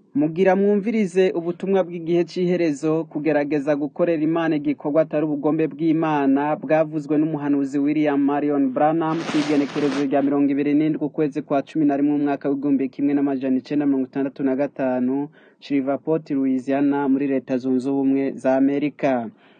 Mugira mwumvirize ubutumwa bw'igihe c'iherezo, kugerageza gukorera Imana igikorwa atari ubugombe bw'Imana, bwavuzwe n'umuhanuzi William Marion Branham kw'igenekerezo rya mirongo ibiri n'indwi ukwezi kwa cumi na rimwe umwaka w'igihumbi kimwe n'amajana icenda mirongo itandatu na gatanu, Shreveport, Louisiana, muri leta zunze ubumwe za Amerika.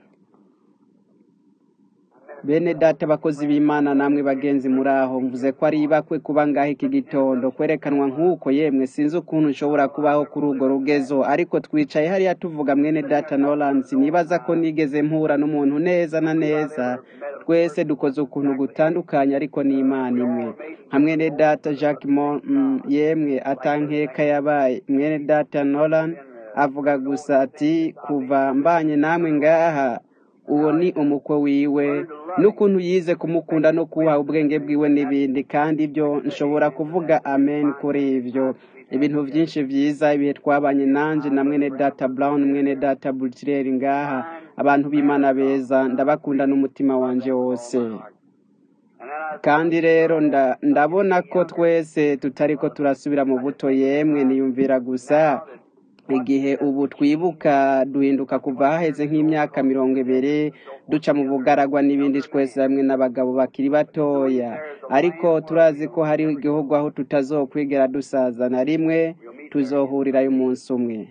Bene data abakozi b'Imana namwe bagenzi muri aho mvuze ko ari ibakwe kuba ngaho iki gitondo kwerekanwa nk'uko yemwe sinzi ukuntu nshobora kubaho kuri urwo rugezo ariko twicaye hariya tuvuga mwene data Nolands nibaza ko nigeze mpura n'umuntu neza na neza twese dukoze ukuntu gutandukanye ariko ni Imana imwe nka mwene data Jacques Mo mm, yemwe atankeka yabaye mwene data Nolan avuga gusa ati kuva mbanye namwe ngaha uwo ni umukwe wiwe n'ukuntu yize kumukunda no kubaha ubwenge bwiwe n'ibindi kandi ibyo nshobora kuvuga amen kuri ivyo ibintu vyinshi vyiza ibihe twabanye nanje na mwene data brown mwene data butler ngaha abantu b'imana beza ndabakunda n'umutima wanje wose kandi rero nda- ndabona ko twese tutariko turasubira mu buto yemwe niyumvira gusa igihe ubu twibuka duhinduka kuva haheze nk'imyaka mirongo ibiri duca mu bugaragwa n'ibindi twese hamwe n'abagabo bakiri batoya ariko turazi ko hari igihugu aho tutazokwigera dusaza na rimwe tuzohurirayo umunsi umwe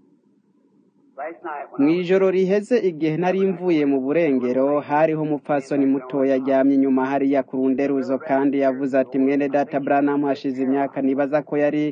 mu ijoro riheze igihe nari mvuye mu burengero hariho umupfasoni mutoya aryamye inyuma hariya ku runderuzo kandi yavuze ati mwene data Branham hashize imyaka nibaza ko yari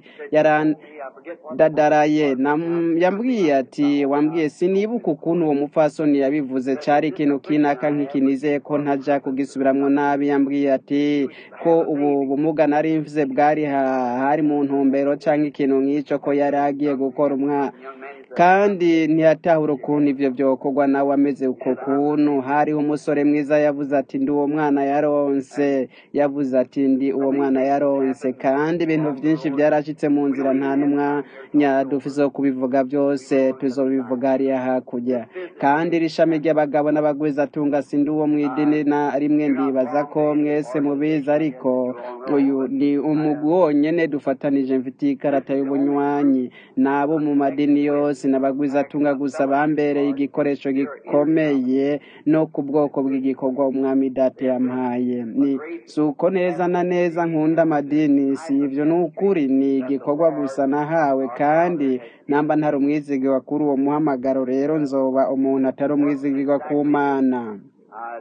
yarandadaraye Nam- yambwiye ati wambwiye sinibuka ukuntu uwo mupfasoni yabivuze cari ikintu kinaka nk'iki nizeye ko ntaja kugisubiramwo nabi yambwiye ati ko ubu bumuga nari mvuze bwari ha- hari mu ntumbero canke ikintu nk'ico ko yari agiye gukora umwana kandi ntiyatahura ukuntu ivyo vyokorwa nawe ameze uko kuntu hariho umusore mwiza yavuze ati ndi uwo mwana yaronse yavuze ati ndi uwo mwana yaronse kandi ibintu vyinshi vyarashitse mu nzira nta n'umwanya dufise wo kubivuga vyose tuzobivuga hariya hakurya kandi iri shami ry'abagabo n'abagwizatunga sindi uwo mw'idini na rimwe ndibaza ko mwese mubizi ariko uyu ni umugwi wonyene dufatanije mfitiye ikarata y'ubunywanyi n'abo mu madini yose n'abagwizatunga gusa bambereye igikoresho gikomeye no ku bwoko bw'igikorwa umwami data yampaye ni si uko neza na neza nkunda amadini si ivyo ni ukuri ni igikorwa gusa nahawe kandi namba ntari umwizigirwa kuri uwo muhamagaro rero nzoba umuntu atari umwizigirwa ku mana I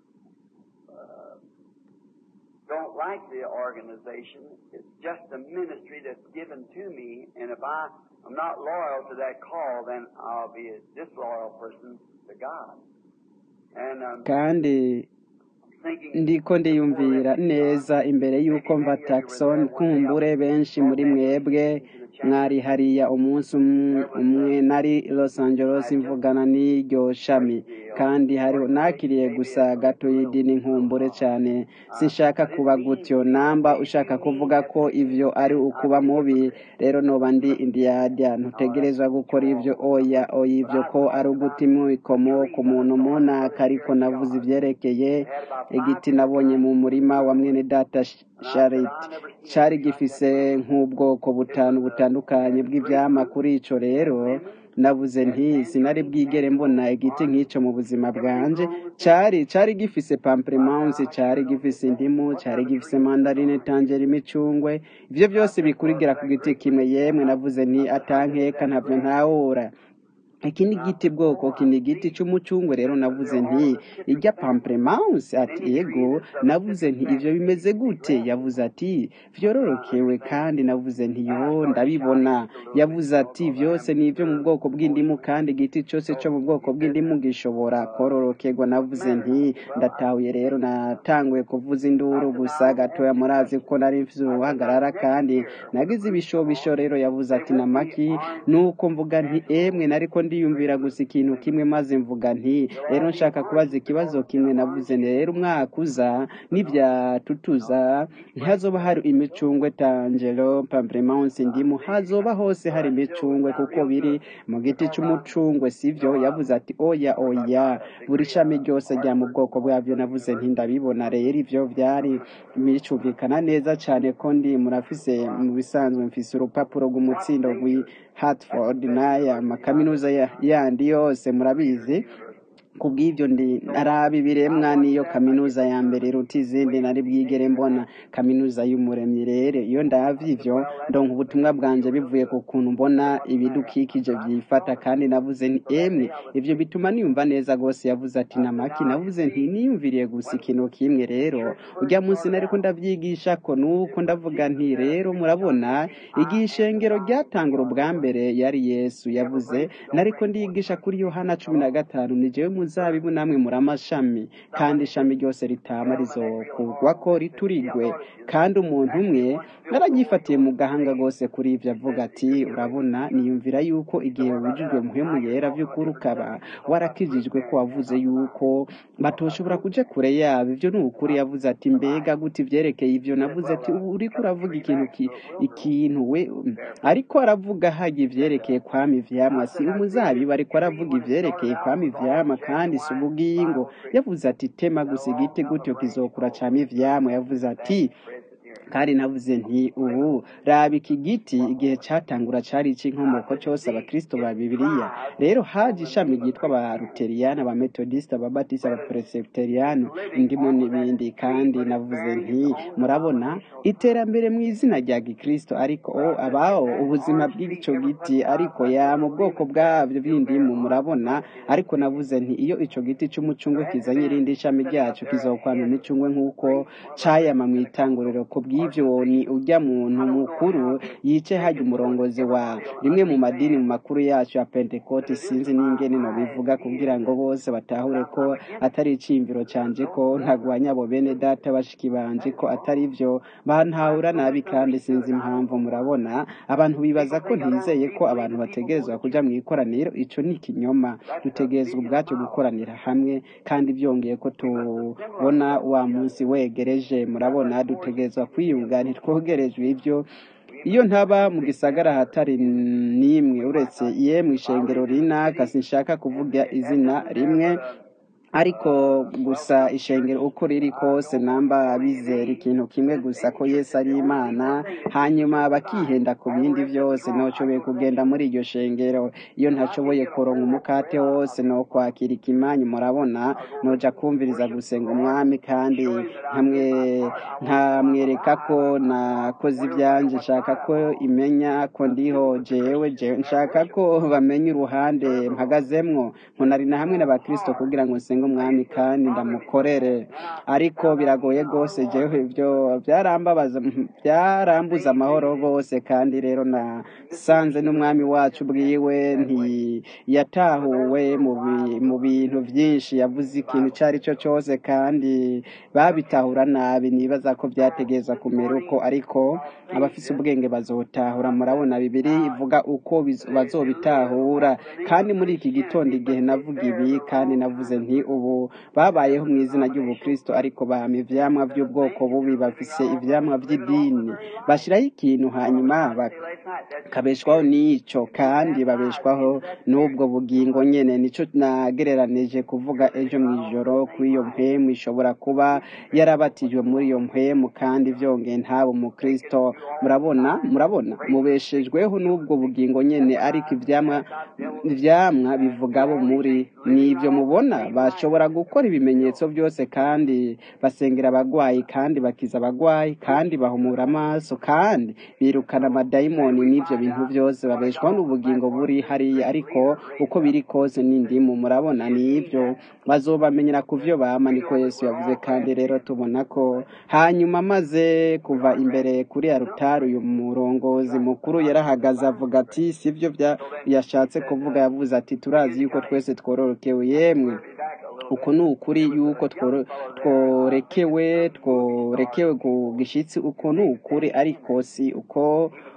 uh, don't like the organization. It's just a ministry that's given to me, and if I am not loyal to that call, then I'll be a disloyal person to God. And um, kandi thinking ndiko ndiyumvira neza imbere y'uko mva taxon kumbure benshi muri mwebwe mwari hariya umunsi um- umwe nari los angeles mvugana n'iryo shami kandi hariho nakiriye gusa gato y'idini nkumbure cyane sinshaka kuba gutyo namba ushaka kuvuga ko ivyo ari ukuba mubi rero noba ndi indiyadya ntutegerezwa gukora ivyo oya oya ivyo ko ari uguta imwikomo ku muntu munaka ariko navuze ivyerekeye igiti nabonye mu murima wa mwene data Sh- Sharit cari gifise nk'ubwoko butanu butandukanye bw'ivyama kuri ico rero navuze nti sinari bwigere mbona igiti nk'ico mu buzima bwanje cari cari gifise pamplemousse cari gifise indimu cari gifise mandarine tangere imicungwe ivyo byose bikurigira ku giti kimwe yemwe navuze nti atankeka ntavyo ntahura iki ni igiti bwoko iki ni igiti cy'umucungwe rero navuze nti irya pamplemousse ati yego navuze nti ivyo bimeze gute yavuze ati vyororokewe kandi navuze nti yo ndabibona yavuze ati vyose ni ivyo mu bwoko bw'indimu kandi igiti cyose cyo mu bwoko bw'indimu gishobora kororokerwa navuze nti ndatahuye rero natanguye kuvuza induru gusa gatoya murazi ko nari mfise uruhagarara kandi nagize ibishobisho rero yavuze ati namaki nuko mvuga nti emwe nariko ndiyumvira gusa ikintu kimwe maze mvuga nti rero nshaka kubaza ikibazo kimwe navuze nti rero umwaka uza nibyatutuza ntihazoba hari imicungwe tangelo pamplemousse indimu hazoba hose hari imicungwe kuko biri mu giti cy'umucungwe sivyo yavuze ati oya oya buri shami ryose rya mu bwoko bwabyo navuze nti ndabibona rero ivyo vyari bicumvikana neza cyane ko ndi murafise mu bisanzwe mfise urupapuro rw'umutsindo rw'i Hartford n'aya makaminuza ya- yandi yose murabizi kubw'ibyo ndi narabi biremwa niyo kaminuza ya mbere iruta izindi nari bwigere mbona kaminuza y'umuremyi rero iyo ndavye ivyo ndonka ubutumwa bwanje bivuye ku kuntu mbona ibidukikije vyifata kandi navuze nti emwe ivyo bituma niyumva neza gose yavuze ati namaki navuze nti niyumviriye gusa ikintu kimwe rero urya munsi nariko ndavyigisha ko nuko ndavuga nti rero murabona igihe ishengero ryatangura ubwa mbere yari yesu yavuze nariko ndigisha kuri yohana cumi na gatanu ni jewe muzabibu namwe muri amashami kandi ishami ryose ritama rizokurwako riturigwe kandi umuntu umwe naranyifatiye mu gahanga rwose kuri ivyo avuga ati urabona niyumvira yuko igihe wujujwe muhemu yera vy'ukuri ukaba warakijijwe ko wavuze yuko batoshobora kuja kure yabo ivyo ni ukuri yavuze ati mbega gute ivyerekeye ivyo navuze ati ubu uriko uravuga ikintu ki, ikintu we ariko aravuga haga ivyerekeye kwama ivyamwa si umuzabibu ariko aravuga ivyerekeye kwama ivyamwa kandi si ubugingo yavuze ati tema gusa igiti gutyo kizokura cama ivyamwa yavuze ati kandi navuze nti ubu raba iki giti igihe catangura cari ic'inkomoko cose abakristo ba bibiliya rero haje ishami ryitwa abaluteriyani abametodisite ababatisi abapresebiteriyani indimo n'ibindi kandi navuze nti murabona iterambere mu izina rya gikristo ariko o abaho ubuzima bw'ico giti ariko ya mu bwoko bwabyo bw'indimu murabona ariko navuze nti iyo ico giti c'umucungwe kizanye irindi shami ryaco kizokwama imicungwe nk'uko cayama mu itanguriro ku bw'ivyo ni urya muntu mukuru yice hajya umurongozi wa rimwe mu madini mu makuru yacu ya pentekote sinzi n'ingene nobivuga kugira ngo bose batahure ko atari iciyumviro canje ko ntagwanya abo bene data bashiki banje ko atari vyo bantahura nabi kandi sinzi impamvu murabona abantu bibaza ko ntizeye ko abantu bategerezwa kuja mu ikoraniro ico ni ikinyoma dutegerezwa ubwacu gukoranira hamwe kandi byongeye ko tubona wa munsi wegereje murabona dutegerezwa kwiyunga ntitwogerejwe ivyo iyo ntaba mu gisagara hatari n'imwe uretse yemwe ishengero rinaka sinshaka kuvuga izina rimwe ariko gusa ishengero uko riri kose namba bizera ikintu kimwe gusa ko yesu ari imana hanyuma bakihenda ku bindi byose nocobeye kugenda muri iryo shengero iyo ntashoboye kuronka umukate wose no kwakira ikimanyu murabona noja kumviriza gusenga umwami kandi nkamwe nkamwereka ko nakoze ibyanje nshaka ko imenya ko ndiho jewe jewe nshaka ko bamenya uruhande mpagazemwo nkunari na hamwe n'abakristo kugira ngo nsenge umwami kandi ndamukorere ariko biragoye rwose jewe ibyo byarambabaza byarambuza amahoro rwose kandi rero nasanze n'umwami wacu bwiwe ntiyatahuwe mu bi- mu bintu byinshi yavuze ikintu icyo ari cyo cyose kandi babitahura nabi nibaza ko byategereza kumera uko ariko abafise ubwenge bazotahura murabona bibiri ivuga uko biz- bazobitahura kandi muri iki gitondo igihe navuga ibi kandi navuze nti ubu babayeho mu izina ry'ubukristo ariko bahama ivyamwa by'ubwoko bubi bafise ivyamwa by'idini bashiraho ikintu hanyuma bakabeshwaho n'ico kandi babeshwaho n'ubwo bugingo nyene nico nagereranije kuvuga ejo mw'ijoro kw'iyo mpemu ishobora kuba yarabatijwe muri iyo mpemu kandi vyongeye ntaba umukristo murabona murabona mubeshejweho n'ubwo bugingo nyene ariko ivyamwa ivyamwa bivuga abo muri nivyo mubona bashobora gukora ibimenyetso byose kandi basengera abagwayi kandi bakiza abagwayi kandi bahumura amaso kandi birukana amadayimoni n'ivyo bintu byose babeshwaho n'ubugingo buri hariya ariko uko biri kose n'indimu murabona nivyo bazobamenyera ku vyo bama niko yesu yavuze kandi rero tubona ko hanyuma maze kuva imbere kuri arutari uyu murongozi mukuru yarahagaze avuga ati sivyo bya yashatse kuvuga yavuze ati turazi yuko twese twororokewe yemwe uko ni ukuri yuko tworo- tworekewe tworekewe ku gishitsi uko ni ukuri ariko si uko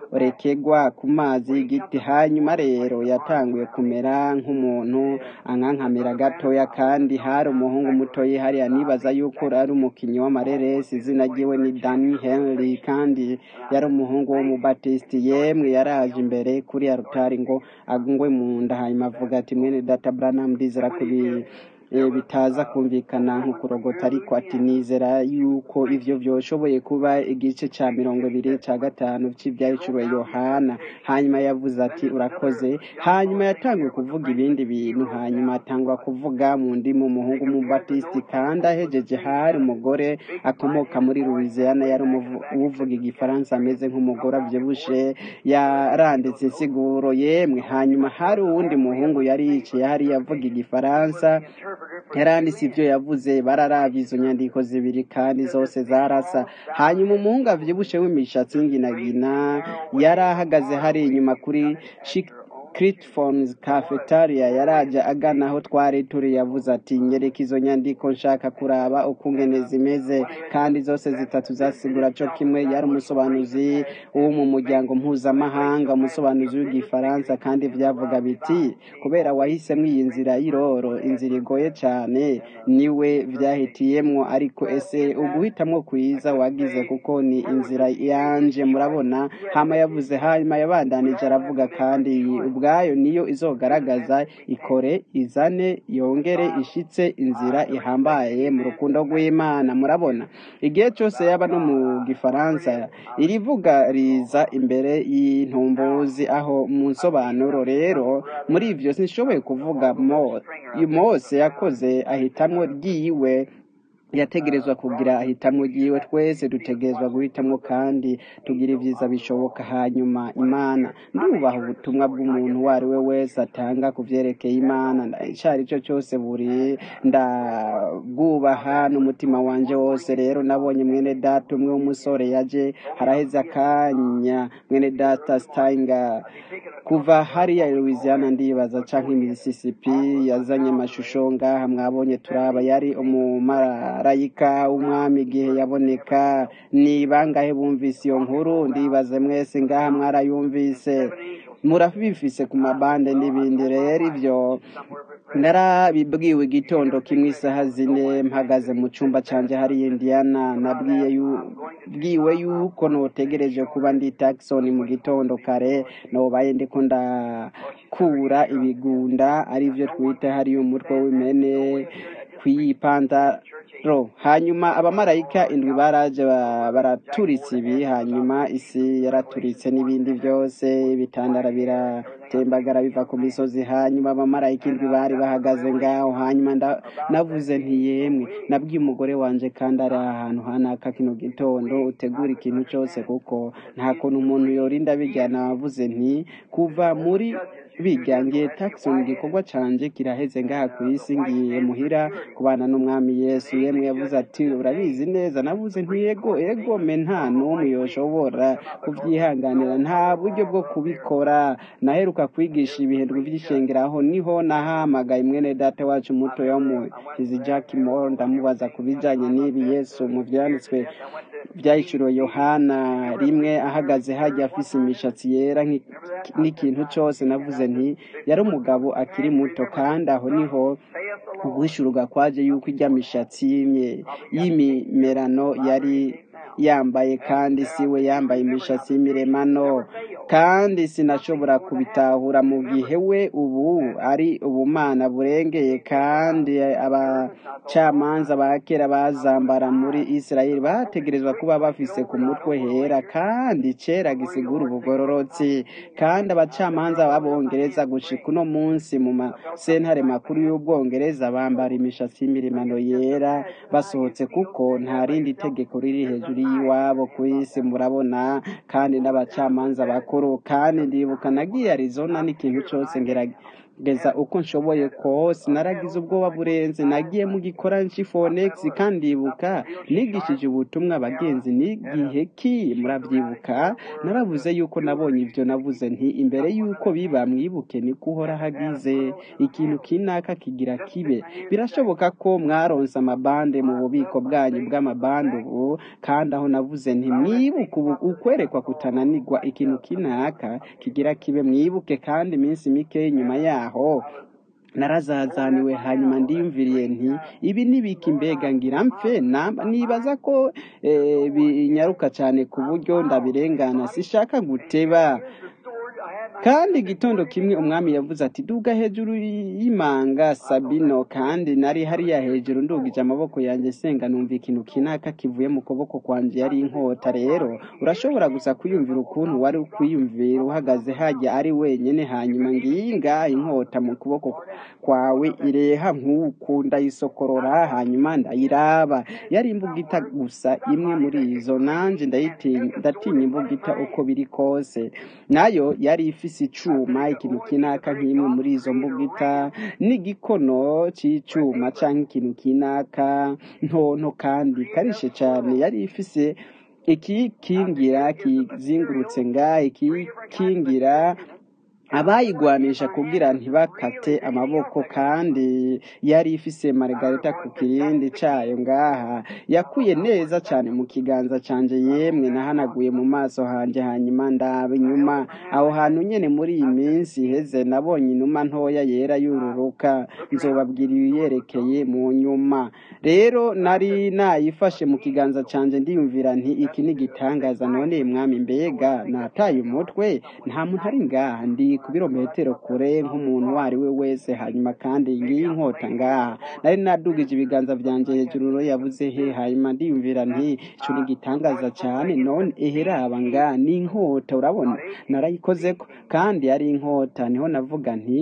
rurekegwa ku mazi y'igiti hanyuma rero yatanguye kumera nk'umuntu ankankamira gatoya kandi hari umuhungu muto hariya nibaza yuko ari umukinnyi w'amareresi izina ryiwe ni Danny Henry kandi yari umuhungu w'umubatisiti yemwe yaraje imbere kuri arutari ngo agungwe mu nda hanyuma avuga ati mwene data Branham ndizera kubi eh, bitaza kumvikana nk'ukurogota ariko ati nizera yuko ivyo vyoshoboye kuba igice ca mirongo ibiri ca gatanu c'ivyahicuriwe yohana hanyuma yavuze ati urakoze hanyuma yatanguye kuvuga ibindi bintu hanyuma atangura kuvuga mu ndimi umuhungu w'umubatisiti kandi ahejeje hari umugore akomoka muri louisiana yari umuvu- uvuga igifaransa ameze nk'umugore avyibushe yaranditse insiguro yemwe hanyuma hari uwundi muhungu yari yicaye hariya avuga igifaransa yaranditse ibyo yavuze bararabye izo nyandiko zibiri kandi zose zarasa hanyuma umuhungu avyibushe w'imishatsi y'inginagina yari ahagaze hari inyuma kuri Critphones Cafetaria yaraje agana aho twari turi yavuze ati nyereka izo nyandiko nshaka kuraba uko ngene zimeze kandi zose zitatu zasigura co kimwe yari umusobanuzi wo mu muryango mpuzamahanga umusobanuzi w'igifaransa kandi vyavuga biti kubera wahisemo iyi nzira y'iroro inzira igoye cane niwe vyahitiyemwo ariko ese uguhitamwo kwiza wagize kuko ni inzira yanje murabona hama yavuze hanyuma yabandanije aravuga kandi ubwayo niyo izogaragaza ikore izane yongere ishitse inzira ihambaye mu rukundo rw'imana murabona igihe cyose yaba no mu gifaransa irivuga riza imbere y'intumbuzi aho mu nsobanuro rero muri ivyo sinshoboye kuvuga mo mose yakoze ahitamwo ryiwe yategerezwa kugira ahitamwo ryiwe twese dutegerezwa guhitamwo kandi tugira ibyiza bishoboka hanyuma imana ndubaha ubutumwa bw'umuntu uwo ari we wese atanga ku vyerekeye imana ico ari cyo cyose buri ndabwubaha n'umutima wanje wose rero nabonye mwene data umwe w'umusore yaje haraheze akanya mwene data steinga kuva hariya i louisiana ndibaza canke mississippi yazanye amashusho ngaha mwabonye turaba yari umumarayika w'umwami igihe yaboneka ni bangahe bumvise iyo nkuru ndibaze mwese ngaha mwarayumvise murabifise ku mabande n'ibindi rero ivyo narabibwiwe igitondo kimwe isaha zine mpagaze mu cumba canje hari indiana nabwiye yu- bwiwe yuko notegereje kuba ndi Jackson mu gitondo kare nobaye ndiko ndakura ibigunda arivyo twita hariyo umutwe w'imene kwiyipantaro hanyuma abamarayika indwi baraje ba- baraturitsa ibi hanyuma isi yaraturitse n'ibindi byose ibitandara biratembagara biva ku misozi hanyuma abamarayika indwi bari bahagaze ngaho hanyuma nda- navuze nti yemwe nabwiye umugore wanje kandi ari ahantu hanaka kino gitondo utegura ikintu cyose kuko nta kuntu umuntu yorinda bijyana wavuze nti kuva muri bijya ngiye Jackson igikorwa canje kiraheze ngaha ku isi ngiye muhira kubana n'umwami yesu yemwe yavuze ati urabizi neza navuze nti yego ego me nta n'umwe yoshobora kubyihanganira nta buryo bwo kubikora naheruka kwigisha ibihindwe by'ishengeraho niho nahamagaye mwene data wacu muto yo mu izi Jack Moore ndamubaza ku bijanye n'ibi yesu mu vyanditswe byahishuriwe yohana rimwe ahagaze hajya afise imishatsi yera nk'i- n'ikintu cyose navuze nti yari umugabo akiri muto kandi aho niho uguhishurwa kwaje yuko ijya mishatsi y'imye- y'imimerano yari yambaye kandi siwe yambaye imishatsi y'imiremano kandi sinashobora kubitahura mu gihe we ubu ari ubumana burengeye kandi abacamanza ba kera bazambara muri isirayeli bategerezwa kuba bafise ku mutwe hera kandi cera gisigura ubugororotsi kandi abacamanza b'abongereza gushika uno munsi mu masentare makuru y'ubwongereza bambara imishatsi y'imirimano yera basohotse kuko nta rindi tegeko riri hejuru y'iwabo ku isi murabona kandi n'abacamanza bakuru kandi ndibuka nagiye arizona n'ikintu cyose ngera geza uko nshoboye kose naragize ubwoba burenze nagiye mu gikora fonex kandi ibuka nigishije ubutumwa abagenzi n'igihe ki murabyibuka naravuze yuko nabonye ibyo navuze nti imbere yuko biba mwibuke niko uhora hagize ikintu kinaka kigira kibe birashoboka ko mwaronse amabande mu bubiko bwanyu bw'amabande ubu kandi aho navuze nti mwibuke ubu ukwerekwa kutananirwa ikintu kinaka kigira kibe mwibuke kandi iminsi mike nyuma yaho narazazaniwe hanyuma ndiyumviriye nti ibi nibiki mbega ngira mfe nibaza ko binyaruka cyane ku buryo ndabirengana sishaka guteba kandi igitondo kimwe umwami yavuze ati duga hejuru y'imanga sabino kandi nari hariya hejuru ndugije amaboko yanjye senga numva ikintu kinaka kivuye mu kuboko kwanjye yari inkota rero urashobora gusa kwiyumvira ukuntu wari kwiyumvira uhagaze hajya ari wenyine hanyuma nginga inkota mu kuboko kwawe ireha nk'uku ndayisokorora hanyuma ndayiraba yari imbugita gusa imwe muri izo nanjye ndatinya imbugita uko biri kose nayo yari ifise icuma ikintu kinaka nk'imwe muri izo mbugita n'igikono c'icuma canke ikintu kinaka ntonto kandi karishe cane yari ifise ikikingira kizingurutse nga ikikingira abayigwanisha kugira ntibakate amaboko kandi yari ifise margarita ku kirindi cayo ngaha yakuye neza cyane mu kiganza canje yemwe nahanaguye mu maso hanje hanyuma ndaba inyuma aho hantu nyene muri iyi minsi iheze nabonye inuma ntoya yera yururuka nzobabwira ibiyerekeye mu nyuma rero nari nayifashe mu kiganza canje ndiyumvira nti iki ni igitangaza none mwami mbega nataye umutwe nta muntu ari ngaha ndi ku birometero kure nk'umuntu uwo ari we wese hanyuma kandi ngiyi inkota ngaha nari nadugije ibiganza byanjye hejuru yavuze he hanyuma ndiyumvira nti ico ni igitangaza cyane none eheraba ngaha ni inkota urabona narayikozeko kandi yari inkota niho navuga nti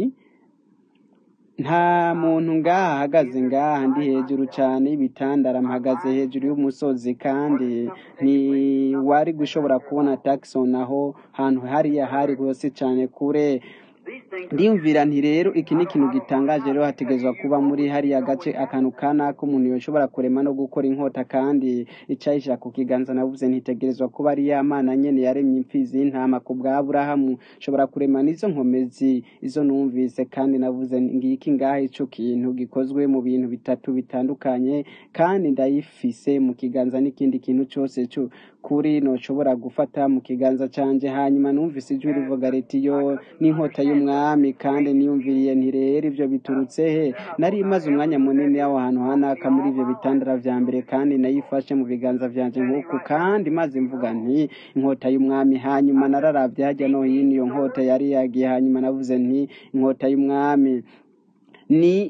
nta muntu ngaha ahagaze ngaha ndi hejuru cyane y'ibitandara mpagaze hejuru y'umusozi kandi ntiwari gushobora kubona Jackson aho hantu hariya hari rwose cyane kure ndiyumvira nti rero iki ni ikintu gitangaje rero hategerezwa kuba muri hariya gace akantu kana k'umuntu yoshobora kurema no gukora inkota kandi icayishira ku kiganza navuze ntitegerezwa kuba ari ya mana nyene yaremye imfizi y'intama ku bwa aburahamu shobora kurema n'izo nkomezi izo numvise kandi navuze ngiki ngaha ico kintu gikozwe mu bintu bitatu bitandukanye kandi ndayifise mu kiganza n'ikindi kintu cose cyo kuri noshobora gufata mu kiganza canje hanyuma numvise ijwi rivuga riti yo n'inkota y'umwami kandi niyumviriye nti rero ivyo biturutse he nari maze umwanya munini aho hantu hanaka muri ivyo bitandara vya mbere kandi nayifashe mu biganza vyanje nk'uku kandi maze mvuga nti inkota y'umwami hanyuma nararavye harya no hino iyo nkota yari yagiye hanyuma navuze nti inkota y'umwami ni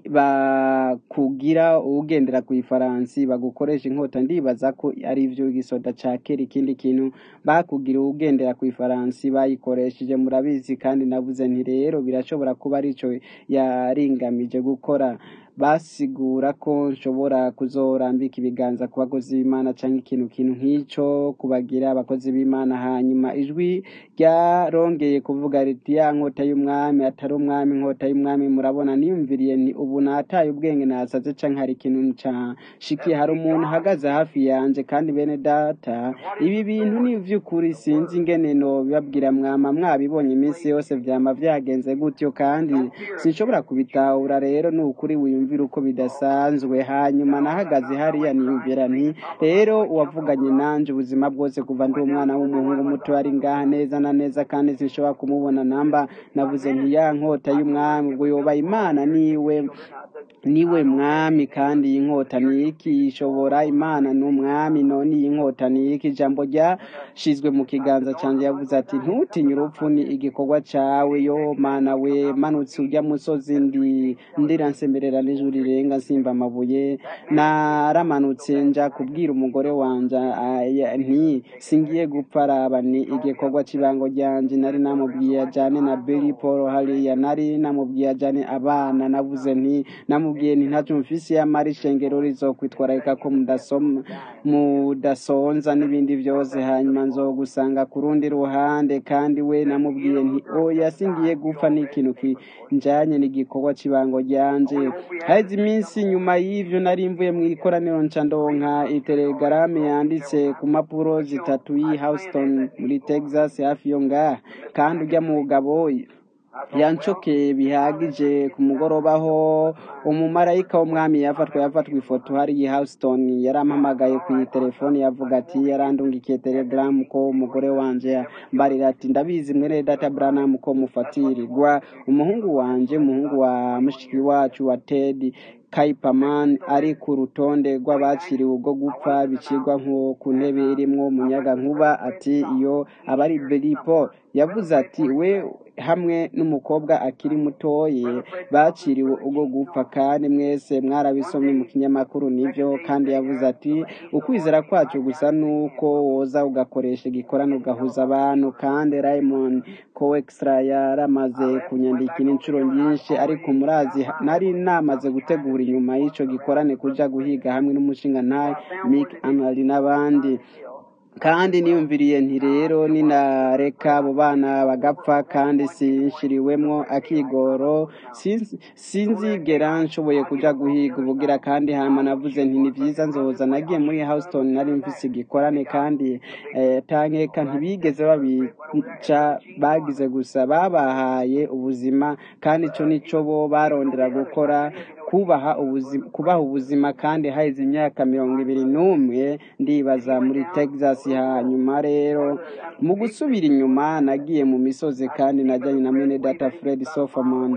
bakugira ugendera ku ifaransi bagukoresha inkota ndibaza ko ari ivyo igisoda ca kera ikindi kintu bakugira ugendera ku ifaransi bayikoresheje murabizi kandi navuze nti rero birashobora kuba arico yaringamije gukora basigura ko nshobora kuzorambika ibiganza ku bakozi b'imana cyangwa ikintu kintu nk'icyo kubagira abakozi b'imana hanyuma ijwi ryarongeye kuvuga riti ya nkota y'umwami atari umwami inkota y'umwami murabona niyumviriye ni ubu nataye ubwenge nasaze cyangwa hari ikintu nshikiye hari umuntu uhagaze hafi yanjye kandi bene data ibi bintu ni iby'ukuri sinzi ingene no bibabwira mwama mwabibonye iminsi yose byama byagenze gutyo kandi sinshobora kubitahura rero ni ukuri wiyumvira uko bidasanzwe hanyuma nahagaze hariya niyumvira nti rero uwavuganye nanje ubuzima bwose kuva ndi umwana w'umuhungu muto ari ngaha neza na neza kandi sinshobora kumubona namba navuze nti ya nkota y'umwami ubwo yoba imana niwe niwe mwami kandi iyi nkota ni iki ishobora imana ni umwami none iyi nkota ni iki ijambo ryashizwe mu kiganza cyanjye yavuze ati ntutinye urupfu ni igikorwa cyawe yo mana we manutse ujya musozi ndi ndira nsemerera n'ijuru rirenga nsimba amabuye naramanutse nja kubwira umugore wanje nti singiye gupfa araba ni igikorwa cy'ibango ryanje nari namubwiye ajane na Billy Paul hariya nari namubwiye ajane abana navuze nti namubwiye namubwiye nti ntacyo mfise yamara ishengero rizokwitwararika ko mudasoma mudasonza n'ibindi byose hanyuma nzogusanga ku rundi ruhande kandi we namubwiye nti oya singiye gupfa n'ikintu kinjanye n'igikorwa cy'ibango ryanje haheze iminsi nyuma y'ivyo nari mvuye mu ikoraniro nca ndonka itelegaramu yanditse ku mpapuro zitatu y'i Houston muri Texas hafi yo ngaha kandi ujya mu mugabo yancokeye bihagije ku mugoroba aho umumarayika w'umwami yafatwa yafatwa ifoto hari i Houston yarampamagaye ku telefoni yavuga ati yarandungikiye telegaramu ko umugore wanje mbarira ati ndabizi mwene data Branham ko mufatirirwa umuhungu wanje umuhungu wa mushiki wacu wa Ted Kaipaman ari ku rutonde rw'abakiriwe ubwo gupfa bicirwa nko ku ntebe irimwo umuyaga nkuba ati iyo abari Belipo yavuze ati we hamwe n'umukobwa akiri mutoye baciriwe ubwo gupfa kandi mwese mwarabisomye mu kinyamakuru nibyo kandi yavuze ati ukwizera kwacu gusa nuko woza ugakoresha igikorano ugahuza abantu kandi Raymond Coextra yaramaze kunyandikira inshuro nyinshi ariko murazi nari namaze gutegura inyuma y'ico gikorane kuja guhiga hamwe n'umushinga ntaye Mick Anali n'abandi kandi niyumviriye nti rero ninareka abo bana bagapfa kandi sinshiriwemwo akigoro sinzi- sinzigera nshoboye kuja guhiga ubugira kandi hama navuze nti ni vyiza nzoza nagiye muri Houston nari mfise igikorane kandi eh, tankeka ntibigeze babica bagize gusa babahaye ubuzima kandi ico nico bo barondera gukora kubaha ubuzima kubaha ubuzima kandi haheze imyaka mirongo ibiri n'umwe ndibaza muri Texas hanyuma rero mu gusubira inyuma nagiye mu misozi kandi najyanye na mwene data Fred Soferman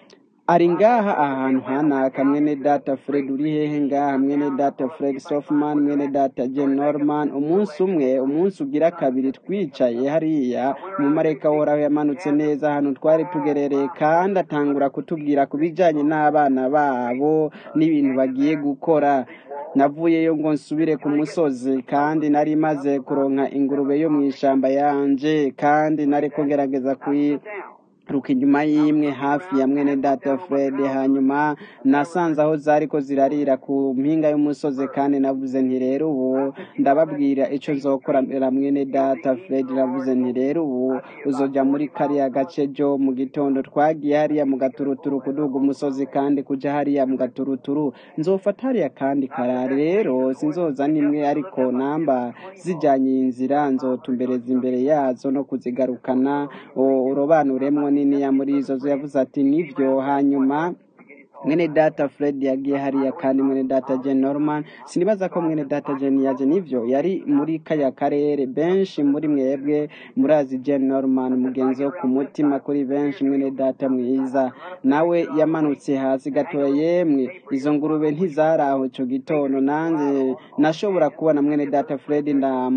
ari ngaha ahantu hanaka mwene data Fred uri hehe ngaha mwene data Fred Soferman mwene data Jen Norman umunsi umwe umunsi ugira kabiri twicaye hariya umumarayika woraho yamanutse neza ahantu twari tugerereye kandi atangura kutubwira ku bijyanye n'abana babo n'ibintu bagiye gukora navuyeyo ngo nsubire ku musozi kandi nari maze kuronka ingurube yo mu ishamba yanje kandi nari ko ngerageza kuyi ruka inyuma y'imwe hafi ya mwene data Fred hanyuma nasanze aho zariko zirarira ku mpinga y'umusozi kandi navuze nti rero ubu ndababwira ico nzokorera mwene data Fred navuze nti rero ubu uzoja muri kariya gace jo mu gitondo twagiye hariya mu gaturuturu kuduga umusozi kandi kuja hariya mu gaturuturu nzofata hariya kandi karare rero sinzoza nimwe ariko namba zijanye iyi nzira nzotumbereza imbere yazo no kuzigarukana o- urobanuremwo niniya muri izo zo yavuze ati nivyo hanyuma mwene data Fred yagiye hariya kandi mwene data Jen Norman sinibaza ko mwene data Jen yaje nivyo yari muri kaya karere benshi muri mwebwe murazi Jen Norman mugenzi wo ku mutima kuri benshi mwene data mwiza nawe yamanutse hasi gatoya yemwe izo ngurube ntizaraho ico gitondo nanze nashobora kubona mwene data Fred nda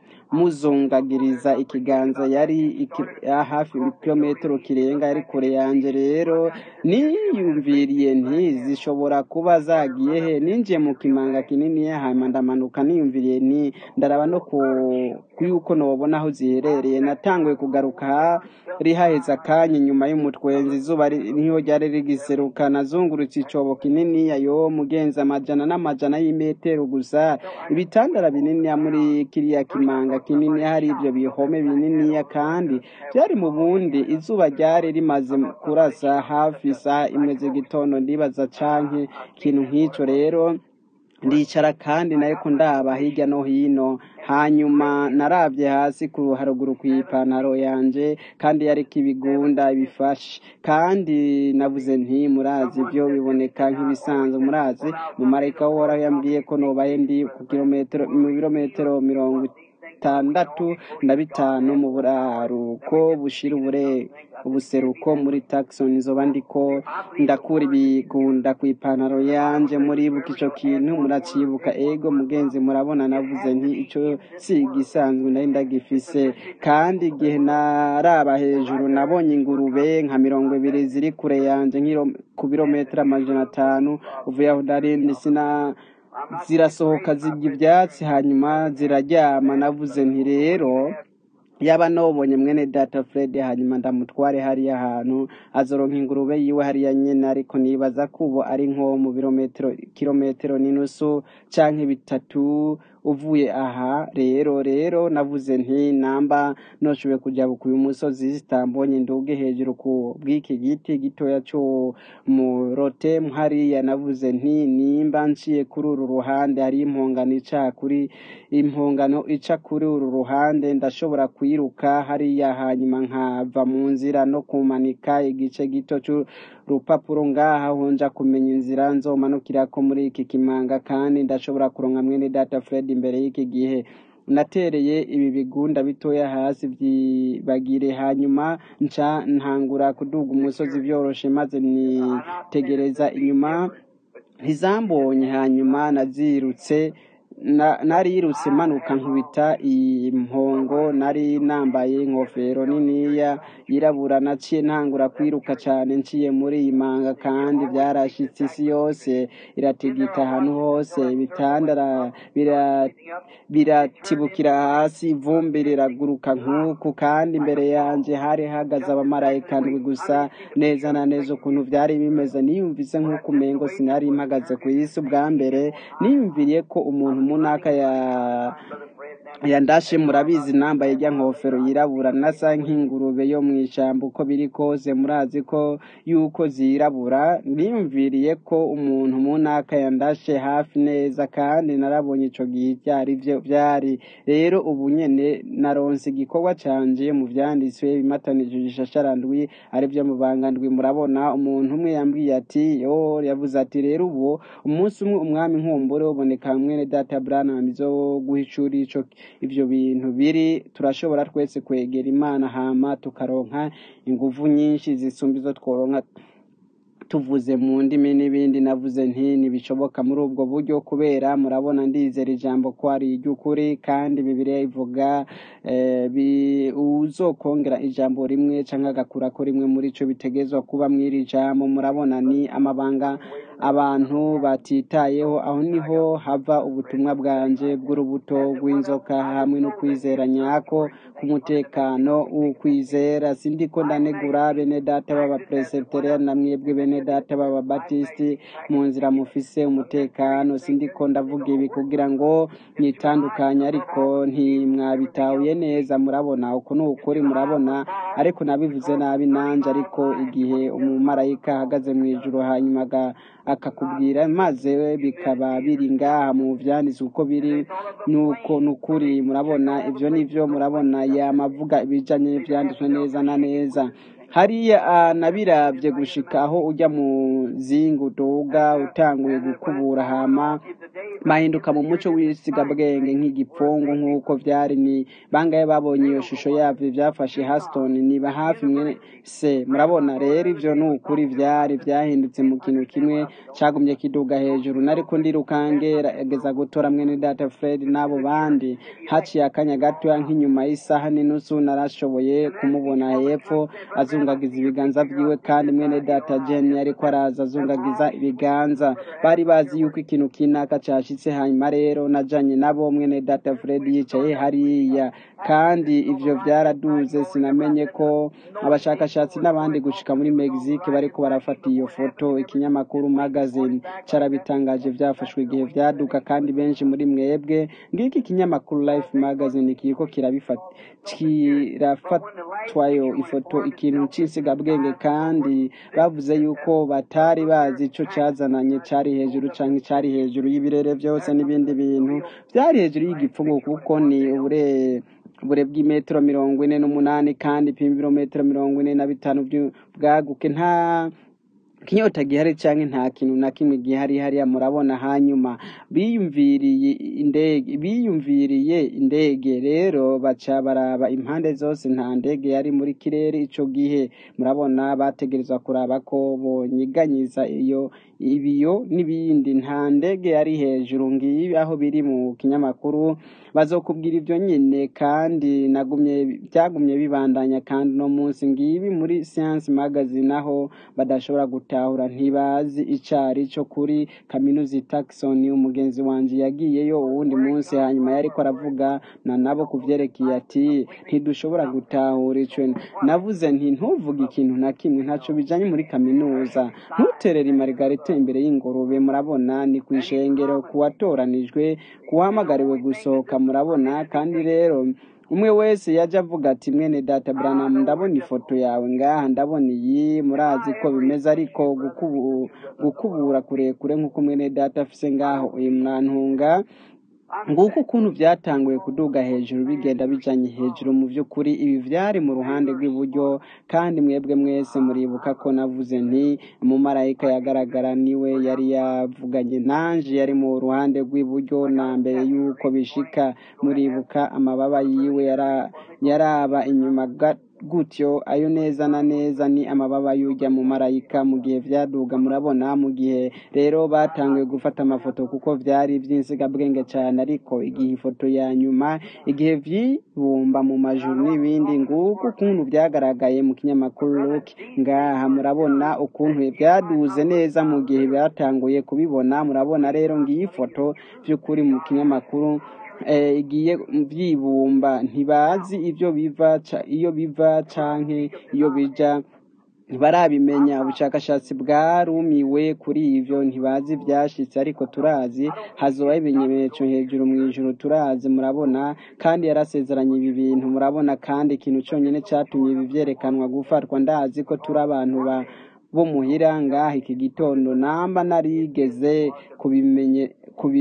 muzungagiriza ikiganza yari iki, ya hafi kilometero kirenga yari kure yanje rero niyumviriye nti zishobora kuba zagiye he ninjiye mu kimanga kinini hanyuma ndamanuka niyumviriye nti ndaraba no ku ku yuko nobona aho ziherereye natanguye kugaruka rihaheze akanya inyuma y'umutwenzi izuba ri- niho ryari rigiseruka nazungurutse icobo kinini yo mugenzi amajana n'amajana y'imetero gusa ibitandara binini muri kiriya kimanga kinini hari ibyo bihome bininiya kandi byari mu bundi izuba ryari rimaze kurasa hafi isaha imwe z'igitondo ndibaza canke ikintu nk'ico rero ndicara kandi nariko ndaba hirya no hino hanyuma narabye hasi ku haruguru ku ipantaro yanje kandi yariko ibigunda bifashe kandi navuze nti murazi ibyo biboneka nk'ibisanzwe murazi mu marayika w'uhoraho yambwiye ko nobaye ndi ku kilometero mu birometero mirongo itandatu na bitanu mu buraruko bushira ubure ubuseruko muri Tucson nzoba ndiko ndakura ibigunda ku ipantaro yanje muribuka ico kintu muracibuka ego mugenzi murabona navuze nti ico si igisanzwe nari ndagifise kandi igihe naraba hejuru nabonye ingurube nka mirongo ibiri ziri kure yanje nk'iro- ku birometero amajana atanu uvuye aho narindi sina zirasohoka zirya ibyatsi hanyuma ziraryama navuze nti rero yaba nobonye mwene data Fred hanyuma ndamutware hariya hantu azoronka ingurube yiwe hariya nyene ariko nibaza ko ubu ari nko mu birometero kilometero n'inusu canke bitatu uvuye aha rero rero navuze nti namba noshoboye kuja ku uyu musozi zitambonye nduge hejuru ku bw'iki giti gitoya co mu rote hariya navuze nti nimba nciye kuri uru ruhande hari impongano ica kuri impongano ica kuri uru ruhande ndashobora kwiruka hariya hanyuma nkava mu nzira no kumanika igice gito c'urupapuro ngaha honja kumenya inzira nzomanukirako muri iki kimanga kandi ndashobora kuronka mwene data Fred imbere y'iki gihe natereye ibi bigunda bitoya hasi vyibagire hanyuma nca ntangura kuduga umusozi vyoroshe maze nitegereza inyuma ntizambonye hanyuma nazirutse na- narirutse manuka nkubita impongo nari nambaye inkofero niniya yirabura naciye ntangura kwiruka cane nciye muri iyi manga kandi vyarashitse isi yose iratigita ahantu hose ibitandara bira biratibukira hasi ivumbi riraguruka nk'uku kandi imbere yanje hari hahagaze abamarayika ndwi gusa neza na neza ukuntu vyari bimeze niyumvise nk'uko umengo sinari mpagaze ku isi ubwa mbere niyumviriye ko umuntu munaka ya yandashe murabizi nambaye rya nkofero yirabura nasa nk'ingurube yo mu ishyamba uko biri kose murazi ko yuko zirabura niyumviriye ko umuntu munaka yandashe hafi neza kandi narabonye ico gihe byari byo byari rero ubu nyene naronse igikorwa canje mu vyanditswe bimatanije ishasharandwi ari byo mu bangandwi murabona umuntu umwe yambwiye ati yo yavuze ati rero ubu umunsi umwe umwami nkumbure uboneka mwene data Branham zo guhicura ico ivyo bintu biri turashobora twese kwegera imana hama tukaronka inguvu nyinshi zisumba izo tworonka tuvuze mu ndimi n'ibindi navuze nti ntibishoboka muri ubwo buryo kubera murabona ndizera ijambo ko ari iry'ukuri kandi bibiliya ivuga eh, bi- uzokongera ijambo rimwe canke agakurako rimwe muri ico bitegezwa kuba mw'iri jambo murabona ni amabanga abantu batitayeho aho niho hava ubutumwa bwanje bw'urubuto rw'inzoka hamwe no kwizera nyako k'umutekano w'ukwizera sindiko ndanegura bene data b'abapresbyterian na mwebwe bene data b'ababatisiti mu nzira mufise umutekano sindiko ndavuga ibi kugira ngo mwitandukanye ariko ntimwabitahuye neza murabona uko ni ukuri murabona ariko nabivuze nabi nanje ariko igihe umumarayika ahagaze mu ijuru hanyuma aga- akakubwira maze bikaba biri ngaha mu vyanditswe uko biri nuko nukuri murabona ivyo nivyo murabona yamavuga ibijanye n'ivyanditswe neza na neza hariya ah, nabiravye gushika aho ujya mu zingu uduga utanguye gukubura hama mahinduka mu muco w'isigabwenge nk'igipfungu nk'uko vyari ni bangaye babonye iyo shusho yavyo vyafashe Haston niba hafi mwe se murabona rero ivyo ni ukuri vyari vyahindutse mu kintu kimwe cagumye kiduga hejuru nariko ndirukangera gutora mwene data Fred n'abo bandi haciye akanya gatoya nk'inyuma y'isaha n'inusu narashoboye kumubona hepfo azungagiza ibiganza vyiwe kandi mwene data Jen yariko araza azungagiza ibiganza bari bazi yuko ikintu kinaka cashitse hanyuma rero najanye nabo mwene data Fred yicaye hariya kandi ivyo vyaraduze sinamenye ko abashakashatsi n'abandi gushika muri Mexique bariko barafata iyo foto ikinyamakuru magazine carabitangaje vyafashwe igihe vyaduka kandi benshi muri mwebwe ngiki ikinyamakuru Life magazine kiriko kirabifata kirafatwayo ifoto ikintu c'insigabwenge kandi bavuze yuko batari bazi ico cazananye cari hejuru canke cari hejuru y'ibirere vyose n'ibindi bintu vyari hejuru y'igipfungu kuko ni ubure ubure bw'imetero mirongo ine n'umunani kandi ipima ibirometero mirongo ine na bitanu bwaguke nta kinyota gihari canke nta kintu na kimwe gihari hariya murabona hanyuma biyumviriye indege biyumviriye indege rero baca baraba impande zose nta ndege yari muri kirere ico gihe murabona bategerezwa kuraba ko bonyiganyiza iyo ibiyo n'ibindi nta ndege yari hejuru ngibi aho biri mu kinyamakuru bazokubwira ivyo nyine kandi nagumye byagumye bibandanya kandi no munsi ngibi muri science magazine aho badashobora guta gutahura ntibazi icari co kuri kaminuza i Tucson umugenzi wanje yagiyeyo uwundi munsi hanyuma yariko aravugana nabo kuvyerekeye ati ntidushobora gutahura ico navuze nti ntuvuge ikintu na kimwe ntaco bijanye muri kaminuza ntuterere imarigarita imbere y'ingurube murabona ni kw'ishengero kuwatoranijwe kuwahamagariwe gusohoka murabona kandi rero umwe wese yaje avuga ati mwene data Branham ndabona ifoto yawe ngaha ndabona iyi murazi ko bimeze ariko gukubu, gukubura kurekure nk'uko mwene data afise ngaho uyu mwantunga nguko ukuntu byatanguye kuduga hejuru bigenda bijanye hejuru mu by'ukuri ibi vyari mu ruhande rw'iburyo kandi mwebwe mwese muribuka ko navuze nti umumarayika yagaragara niwe yari yavuganye nanje yari mu ruhande rw'iburyo na mbere y'uko bishika muribuka amababa yiwe yara, yaraba inyuma gutyo ayo neza na neza ni amababa y'ujya mu marayika mu gihe vyaduga murabona mu gihe rero batanguye gufata amafoto kuko vyari vy'insigabwenge cyane ariko igihe ifoto ya nyuma igihe vyibumba mu majuru n'ibindi nguko ukuntu vyagaragaye mu kinyamakuru Look ngaha murabona ukuntu vyaduze neza mu gihe batanguye kubibona murabona rero ngiyi foto vy'ukuri mu kinyamakuru igiye byibumba ntibazi ibyo biva iyo biva canke iyo bija ntibarabimenya ubushakashatsi bwarumiwe kuri ivyo ntibazi vyashitse ariko turazi hazobaho ibimenyetso hejuru mu ijuru turazi murabona kandi yarasezeranye ibi bintu murabona kandi ikintu conyene catumye ibi vyerekanwa gufatwa ndazi ko turi abantu ba bo muhira ngaha iki gitondo namba narigeze kubimenye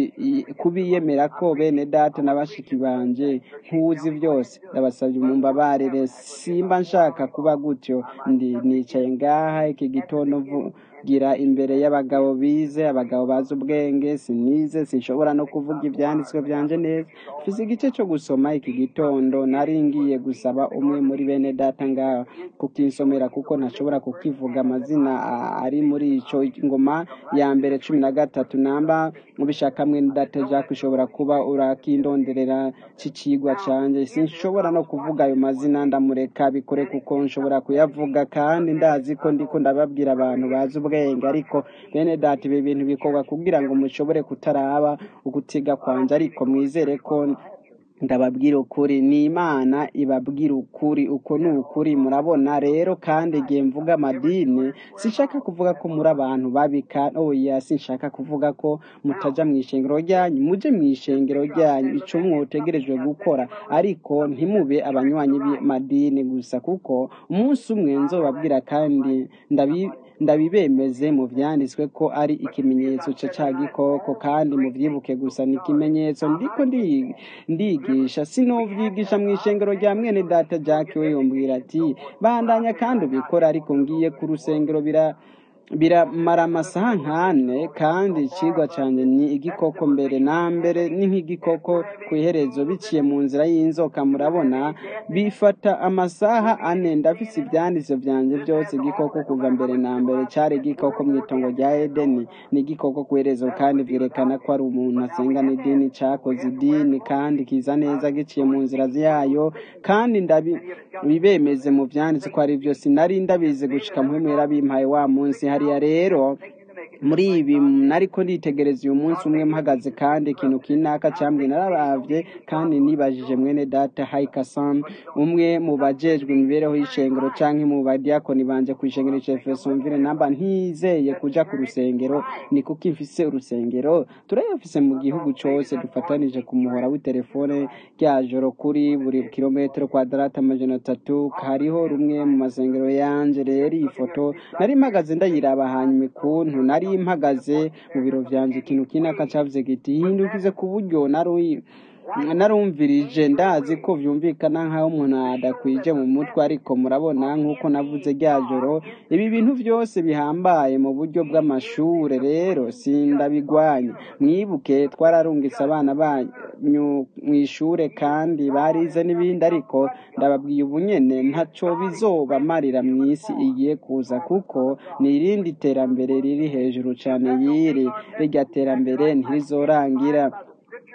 kubiyemera ko bene data na bashiki banje nkuzi byose ndabasabye mumbabarire simba nshaka kuba gutyo ndi nicaye ngaha iki gitondo gira imbere y'abagabo bize abagabo bazi ubwenge sinize sinshobora no kuvuga ibyanditswe byanje neza mfise igice cyo gusoma iki gitondo nari ngiye gusaba umwe muri bene data ngaha kukinsomera kuko ntashobora kukivuga amazina ari muri ico ngoma ya mbere cumi na gatatu namba ubishaka mwene data Jacques ushobora kuba urakindonderera cicigwa canje sinshobora no kuvuga ayo mazina ndamureka bikore kuko nshobora kuyavuga kandi ndazi ko ndiko ndababwira abantu bazi ubwenge ariko bene data ibi bintu bikorwa kugira ngo mushobore kutaraba ugutiga kwanje ariko mwizere ko ndababwira ukuri ni imana ibabwira ukuri uko ni ukuri murabona rero kandi igihe mvuga amadini sinshaka kuvuga ko muri abantu babika oya sinshaka kuvuga ko mutaja mu ishengero ryanyu muje mu ishengero ryanyu ico mwotegerejwe gukora ariko ntimube abanywanyi b'amadini gusa kuko umunsi umwe nzobabwira kandi ndabi ndabibemeze mu vyanditswe ko ari ikimenyetso ca ca gikoko kandi muvyibuke gusa ni ikimenyetso ndiko ndigisha sinovyigisha mu ishengero rya mwene data Jack we yombwira ati bandanya kandi ubikora ariko ngiye ku rusengero bira biramara amasaha nkane kandi ikigwa cyane ni igikoko mbere na mbere ni nk'igikoko ku iherezo biciye mu nzira y'inzoka murabona bifata amasaha ane ndafise ibyanditso byanjye byose igikoko kuva mbere na mbere cyari igikoko mu itongo rya edeni ni igikoko ku iherezo kandi byerekana ko ari umuntu asenga n'idini cyakoze idini kandi kiza neza giciye mu nzira yayo kandi ndabibemeze mu byanditse ko ari byo sinari ndabizi gushika muhemwera bimpaye wa munsi hariya rero muri ibi nariko nditegereza uyu munsi umwe mpagaze kandi ikintu kinaka cyambwe nararavye kandi nibajije mwene data Haikasan umwe mu bajejwe imibereho y'ishengero canke mu badiakoni banje ku ishengero ca Efesonville namba ntizeye kuja ku rusengero ni kuko mfise urusengero turayafise mu gihugu cose dufatanije ku muhora w'itelefone rya joro kuri buri kilometero kwadarata amajana atatu hariho rumwe mu masengero yanje rero iyi foto nari mpagaze ndayiraba hanyuma ikuntu nari mpagaze mu biro vyanje ikintu kinaka cavuze giti hindukize ku buryo nari narumvirije ndazi ko vyumvikana nk'aho umuntu adakwije mu mutwe ariko murabona nk'uko navuze rya joro ibi bintu vyose bihambaye mu buryo bw'amashure rero sindabigwanya mwibuke twararungitse abana banyu mw'ishure kandi barize n'ibindi ariko ndababwiye ubu nyene ntaco bizobamarira mw'isi igiye kuza kuko ni irindi terambere riri hejuru cane y'iri rirya terambere ntirizorangira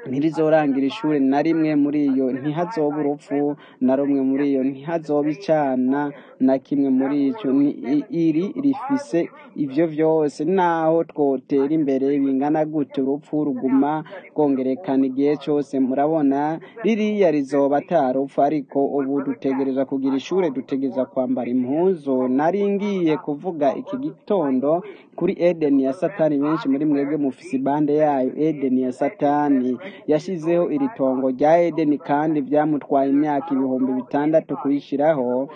ntirizorangira ishuri na rimwe muri iyo ntihazoba urupfu na rumwe muri iyo ntihazoba icana na kimwe muri icyo ni i- iri rifise ivyo vyose naho twotera imbere bingana gute urupfu ruguma rwongerekana igihe cose murabona ririya rizoba atarupfu ariko ubu dutegereza kugira ishure dutegereza kwambara impuzu nari ngiye kuvuga iki gitondo kuri edeni ya satani benshi muri mwebwe mufise ibande yayo edeni ya satani yashizeho iri tongo rya edeni kandi byamutwaye imyaka ibihumbi bitandatu kuyishiraho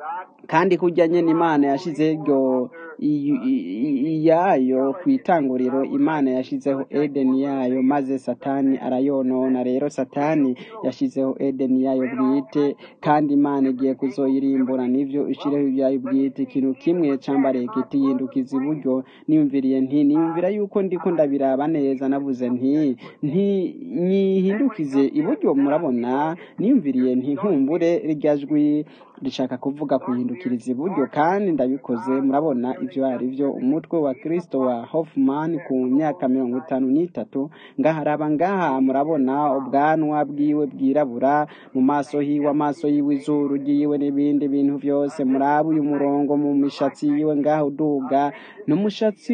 kandi kurya nyene imana yashizeho iryo i- i- iyayo ku itanguriro imana yashizeho edeni yayo maze satani arayonona rero satani yashizeho edeni yayo bwite kandi imana igiye kuzoyirimbura nivyo ishireho ibyayo bwite ikintu kimwe cambariye kiti yindukiza iburyo niyumviriye nti niyumvira yuko ndiko ndabiraba neza navuze nti nti nyihindukize iburyo murabona niyumviriye nti nkumbure rirya jwi rishaka kuvuga kuhindukiriza iburyo kandi ndabikoze murabona ivyo ari vyo umutwe wa kristo wa hoffman ku myaka mirongo itanu n'itatu ngaharaba ngaha murabona ubwanwa bwiwe bwirabura mu maso hiwe amaso yiwe izuru ryiwe n'ibindi bintu vyose muraba uyu murongo mu mishatsi yiwe ngaha uduga n'umushatsi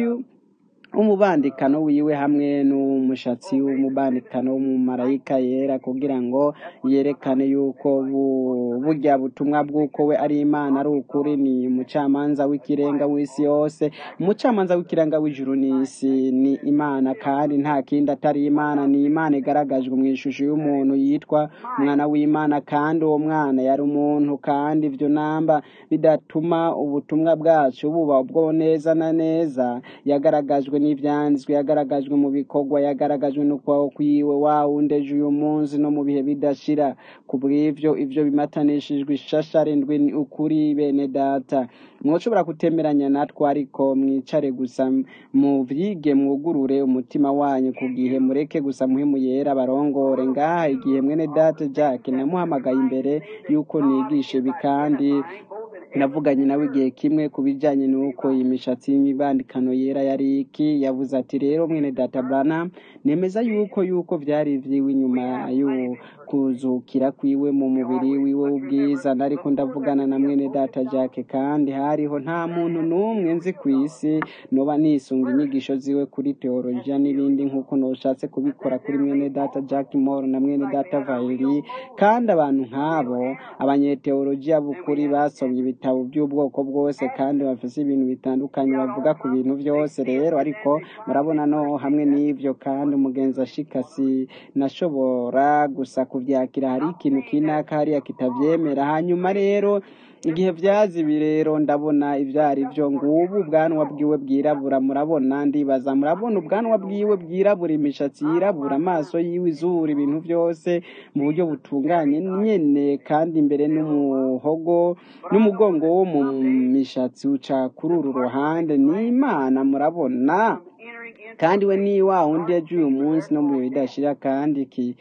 umubandikano wiwe hamwe n'umushatsi w'umubandikano w'umumarayika yera kugira ngo yerekane yuko bu- burya butumwa bw'uko we ari imana ari ukuri ni umucamanza w'ikirenga w'isi yose umucamanza w'ikirenga w'ijuru n'isi ni imana kandi nta kindi atari imana ni imana igaragajwe mu ishusho y'umuntu yitwa umwana w'imana kandi uwo mwana yari umuntu kandi ivyo namba bidatuma ubutumwa bwacu buba ubwo neza na neza yagaragajwe n'ivyanditswe yagaragajwe mu bikorwa yagaragajwe no kwawo kwiwe wa wundi ejo uyu munsi no mu bihe bidashira ku bw'ivyo ivyo bimatanishijwe ishasharindwi ni ukuri bene data mwoshobora kutemeranya natwe ariko mwicare gusa muvyige mwugurure umutima wanyu ku gihe mureke gusa muhemu yera barongore ngaha igihe mwene data jack namuhamagaye imbere yuko nigisha ibi kandi navuganye nawe igihe kimwe ku bijyanye n'uko iyi mishatsi y'imibandikano yera yari iki yavuze ati rero mwene data brana nemeza yuko yuko byari iby'iwe inyuma y'ukuzukira kwiwe mu mubiri wiwe w'ubwiza nariko ndavugana na mwene data jack kandi hariho nta muntu n'umwe nzi ku isi noba nisunga inyigisho ziwe kuri teologiya n'ibindi nk'uko noshatse kubikora kuri mwene data jack moore na mwene data vairi kandi abantu nk'abo abanyeteologiya b'ukuri basomye ibitabo by'ubwoko bwose kandi bafise ibintu bitandukanye bavuga ku bintu byose rero ariko murabona no hamwe n'ivyo kandi umugenzi ashikasi nashobora gusa kuvyakira hari ikintu kinaka hariya kitavyemera hanyuma rero igihe vyazi ibi rero ndabona ivyo ari vyo ngubu ubwanwa bwiwe bwirabura murabona ndibaza murabona ubwanwa bwiwe bwirabura imishatsi yirabura amaso yiwe izuru ibintu vyose mu buryo butunganye nyene kandi imbere n'umuhogo n'umugongo wo mu mishatsi uca kuri uru ruhande ni imana murabona kandi we ni wa wundi yaje uyu munsi no mu bihe bidashira kandi iki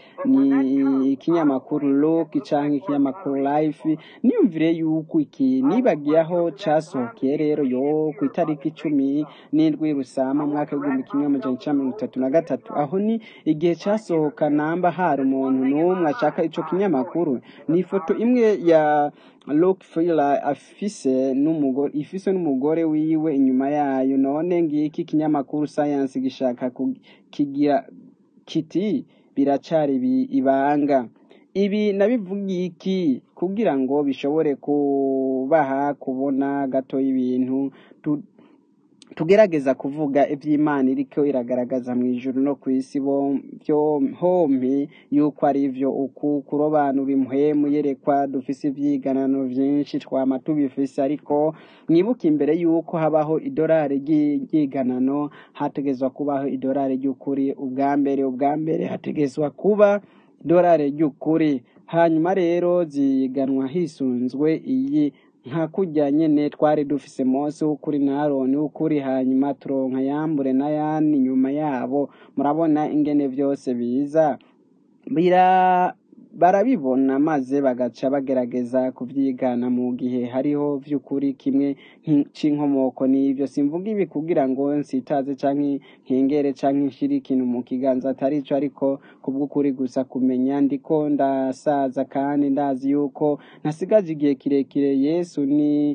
ni ikinyamakuru look canke ikinyamakuru life niyumvire yuko iki nibagiye aho casohokeye rero yo ku itariki icumi n'indwi rusama umwaka w'igihumbi kimwe amajana icenda mirongo itatu na gatatu aho ni igihe casohoka namba hari umuntu n'umwe ashaka ico kinyamakuru ni ifoto imwe ya Rockefeller afise n'umugore ifise n'umugore wiwe inyuma yayo none ngiki ikinyamakuru science gishaka kigira kiti biracari bi- ibanga ibi nabivugiye iki kugira ngo bishobore kubaha kubona gato y'ibintu tu- tugerageza kuvuga iby'imana iriko iragaragaza mu ijuru no ku isi bo- byo hompi yuko ari vyo uku kurobanura impwemu yerekwa dufise ivyiganano vyinshi twama tubifise ariko mwibuke imbere yuko habaho idolari ry'i- ry'iganano hategezwa kubaho idolari ry'ukuri ubwa mbere ubwa mbere hategezwa kuba idolari ry'ukuri hanyuma rero ziganwa hisunzwe iyi nka kurya nyene twari dufise mose w'ukuri na aroni w'ukuri hanyuma turonka yambure na yani nyuma yabo murabona ingene vyose biza bira barabibona maze bagaca bagerageza kuvyigana mu gihe hariho vy'ukuri kimwe nk'i- c'inkomoko n'ivyo simvuga ibi kugira ngo nsitaze canke nkengere canke nshire ikintu mu kiganza atari ico ariko kubw'ukuri gusa kumenya ndiko ndasaza kandi ndazi yuko ntasigaje igihe kirekire yesu ni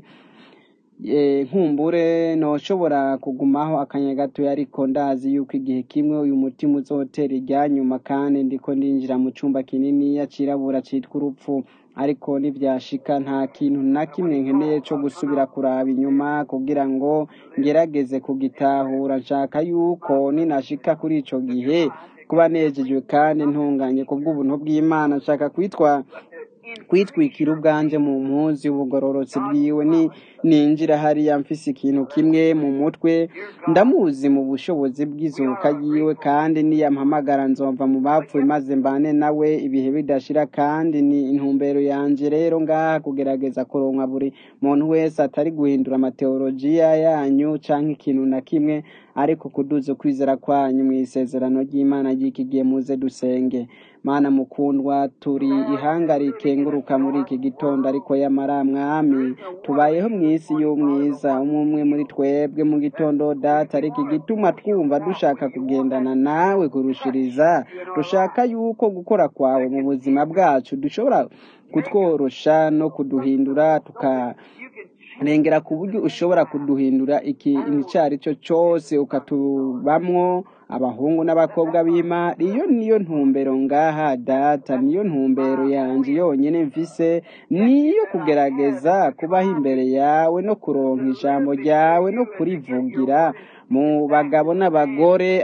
eh, nkumbure noshobora kugumaho akanya gatoya ariko ndazi yuko igihe kimwe uyu mutima uzotera iryanyuma kandi ndiko ndinjira mu cumba kininiya cirabura citwa urupfu ariko nivyashika nta kintu na kimwe nkeneye co gusubira kuraba inyuma kugira ngo ngerageze kugitahura nshaka yuko ninashika kuri ico gihe kuba nejejwe kandi ntunganye kubw'ubuntu bw'imana nshaka kwitwa kwitwikira ubwanje mu mpuzu y'ubugororotsi bwiwe ni ninjira hariya mfise ikintu kimwe mu mutwe ndamuzi mu bushobozi bw'izuka yiwe kandi niyampamagara nzova mu bapfuye maze mbane nawe ibihe bidashira kandi ni intumbero yanje rero ngaha kugerageza kuronka buri muntu wese atari guhindura amateolojiya yanyu canke ikintu na kimwe ariko kuduza ukwizera kwanyu mu isezerano ry'imana ry'iki gihe muze dusenge mana mukundwa turi ihanga rikenguruka muri iki gitondo ariko yamara mwami tubayeho mu isi y'umwiza umwe umwe muri twebwe mu gitondo data ariko igituma twumva dushaka kugendana nawe kurushiriza dushaka yuko gukora kwawe mu buzima bwacu dushobora kutworosha no kuduhindura tuka rengera ku buryo ushobora kuduhindura ikintu icyo ari cyo cyose ukatubamwo abahungu n'abakobwa b'imana iyo niyo ntumbero ngaha data niyo ntumbero yanjye yonyine mvise niyo kugerageza kubaho imbere yawe no kuronka ijambo ryawe no kurivugira mu bagabo n'abagore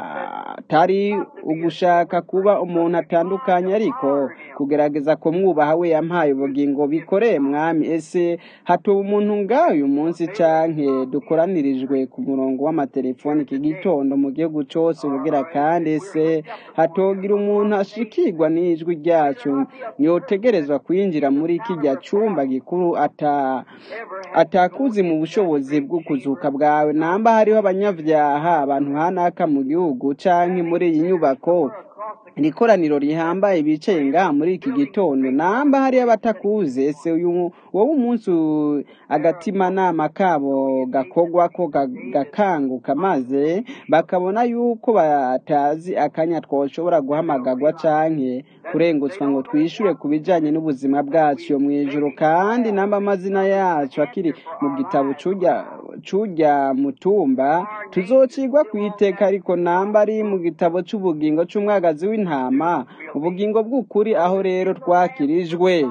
atari ugushaka kuba umuntu atandukanye ariko kugerageza kumwubaha we yampaye ubugingo bikoreye mwami ese hatuba umuntu ngaho uyu munsi canke dukoranirijwe ku murongo w'amatelefoni iki gitondo mu gihugu cose ubugira kandi ese hatogira umuntu ashikirwa n'ijwi ryacu yotegerezwa kwinjira muri kirya cumba gikuru ata atakuzi mu bushobozi bwo kuzuka bwawe namba hariho abanyabyaha abantu hanaka mu gihugu canke muri iyi nyubako iri koraniro rihambaye bicaye ngaha muri iki gitondo namba hariyo abatakuzi ese uyu wowe umunsi u- agatimanama kabo gakogwa ko ga- gakanguka maze bakabona yuko batazi akanya twoshobora guhamagarwa canke kurengutswa ngo twishure ku bijanye n'ubuzima bwacu yo mw'ijuru kandi namba amazina yacu akiri mu gitabo c'urya c'urya mutumba tuzocigwa ku iteka ariko namba ari mu gitabo c'ubugingo c'umwagazi w'intama ubugingo bw'ukuri aho rero twakirijwe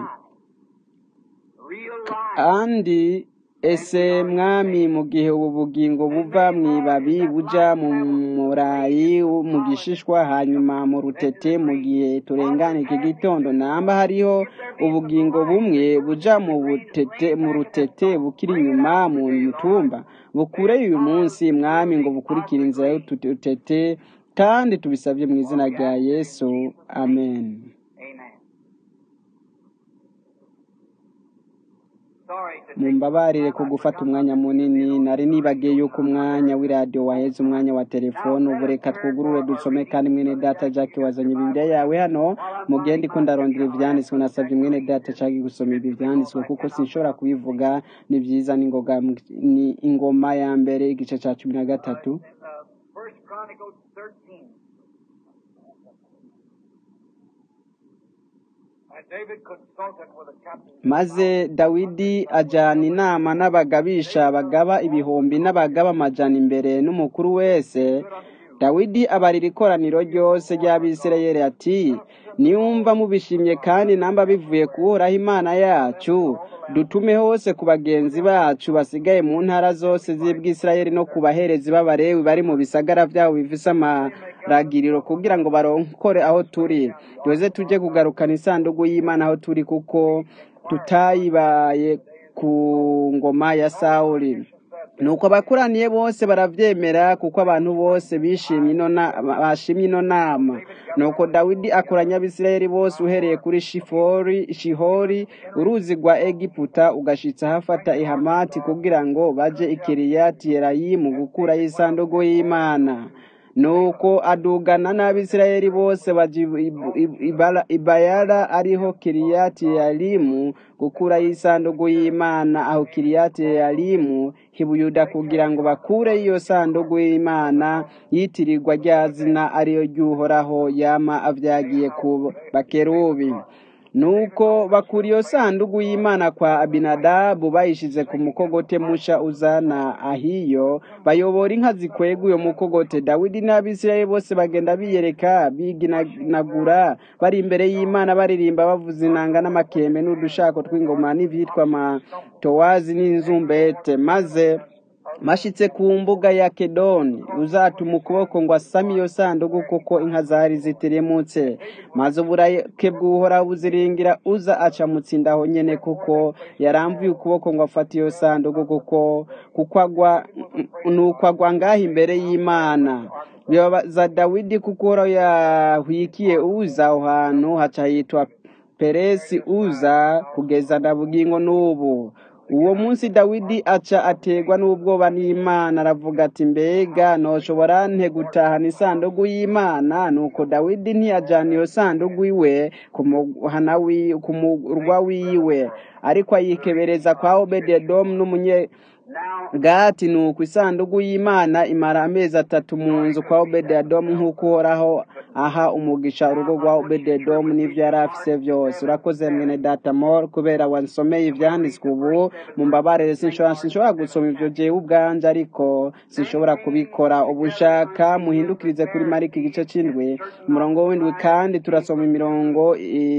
kandi ese mwami mu gihe ubu bugingo buva mu ibabi buja mu murayi mu gishishwa hanyuma mu rutete mu gihe turengana iki gitondo namba hariho ubugingo bumwe buja mu butete mu rutete bukiri inyuma mu mutumba bukure uyu munsi mwami ngo bukurikire inzira y'ututete kandi tubisabye mu izina rya yesu amen Amen. Sorry to take mumbabarire ku gufata umwanya munini nari nibagiye yuko umwanya w'iradiyo waheze umwanya wa telefone ubu reka twugurure dusome kandi mwene data jack wazanye bibiliya yawe hano mugende ko ndarondera ivyanditswe nasabye mwene data jack gusoma ibi vyanditswe kuko sinshobora kubivuga ni vyiza n'ingoga ni ingoma ya mbere igice ca cumi na gatatu uh, First Chronicles 13. And David consulted with the captain. maze dawidi ajyana inama n'abagabisha bagaba ibihumbi n'abagaba amajana imbere n'umukuru wese dawidi abarira ikoraniro ryose ry'abisirayeli ati niwumva mubishimye kandi namba bivuye kuhoraho imana yacu dutume hose ku bagenzi bacu basigaye mu ntara zose z'ibwisirayeli no ku baherezi b'abarewi bari mu bisagara byabo bifise amaragiriro kugira ngo baronkore aho turi tuze tujye kugarukana isanduku y'imana aho turi kuko tutayibaye ku ngoma ya sawuli nuko abakuraniye bose baravyemera kuko abantu bose bishimye ino na- bashimye ino nama nuko dawidi akoranya abisirayeli bose uhereye kuri shifori shihori uruzi rwa egiputa ugashitsa hafata ihamati kugira ngo baje ikiriyati yerayimu gukurayo isanduku y'imana nuko adugana n'abisirayeli bose baja ibayara ariho kiriyati yarimu gukura y'isandugu y'imana aho kiriyati yarimu hibuyuda kugira ngo bakure iyo sandugu y'imana yitirirwa rya zina ariyo ry'uhoraho yama avyagiye ku bakerubi nuko bakura iyo sandugu y'imana kwa abinadabu bayishize ku mukogote musha uzana ahiyo bayobora inka zikwega uyo mukogote dawidi n'abisirayeli bose bagenda biyereka biginagura bari imbere y'imana baririmba bavuza inanga n'amakembe n'udushako tw'ingoma n'ivyitwa amatowazi n'inzumbete maze mashitse ku mbuga ya kedoni uzatuma ukuboko ngo asame iyo sandugu kuko inka zari zitiremutse maze uburake bw'uhoraho buziringira uza aca mutsindaho nyene kuko yaramvuye ukuboko ngo afate iyo sandugu kuko kuko agwa nuko agwa ngaho imbere y'imana bibabaza dawidi kuko uhoraho yahwikiye uza aho hantu haca hitwa peresi uza kugeza na bugingo n'ubu uwo munsi dawidi aca ategwa n'ubwoba n'imana aravuga ati mbega noshobora nte gutahana isandugu y'imana nuko dawidi ntiyajana iyo sandugu iwe ku muhana ku murwa wiwe ariko ayikebereza kwa obededomu n'umunye gati nuko isandugu y'imana imara amezi atatu mu nzu kwa obededomu nk'uko uhoraho aha umugisha urugo rwa obededomu n'ivyo yari afise vyose urakoze mwene data mor kubera wansomeye ivyanditswe ubu mumbabarire sinshobora sinshobora gusoma ivyo jewe ubwanje ariko sinshobora kubikora ubushaka muhindukirize kuri mariko igice c'indwi umurongo w'indwi kandi turasoma imirongo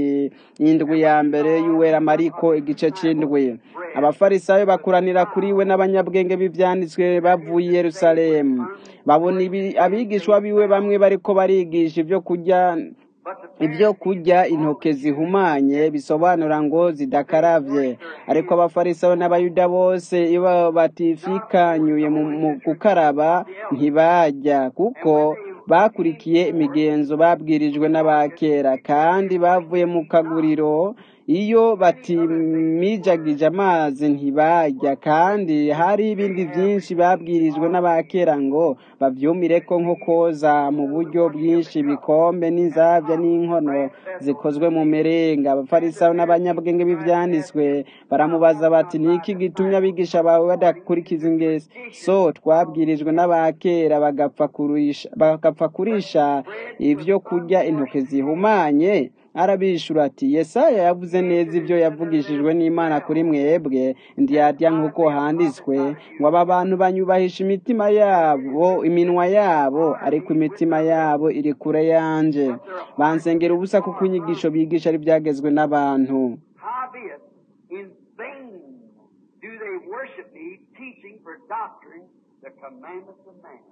indwi ya mbere y'uwera mariko igice c'indwi abafarisayo bakuranira kuri we n'abanyabwenge b'ivyanditswe bavuye i yerusalemu babona abigishwa biwe bamwe bariko barigisha ivyo kurya ibyo kurya intoke zihumanye bisobanura ngo zidakaravye ariko abafarisayo n'abayuda bose iyo batifikanyuye mu gukaraba ntibajya kuko bakurikiye imigenzo babwirijwe n'abakera kandi bavuye mu kaguriro iyo batimijagije amazi ntibajya kandi hari ibindi byinshi babwirijwe n'abakera ngo bavyumire ko nko koza mu buryo bwinshi ibikombe n'inzabya n'inkono zikozwe mu merenga abafarisayo n'abanyabwenge b'ivyanditswe baramubaza bati niki gitumye abigisha bawe badakurikiza ingeso twabwirijwe n'abakera bagapfa kurisha bagapfa kurisha ivyo kurya intoke zihumanye arabishura ati yesaya yavuze neza ibyo yavugishijwe n'imana kuri mwebwe ndiyarya nk'uko handitswe ngo aba bantu banyubahisha imitima yabo iminwa yabo ariko imitima yabo iri kure yanje bansengera ubusa kuko inyigisho bigisha ari byagezwe n'abantu Howbeit, in vain do they worship me, teaching for doctrine the commandments of man.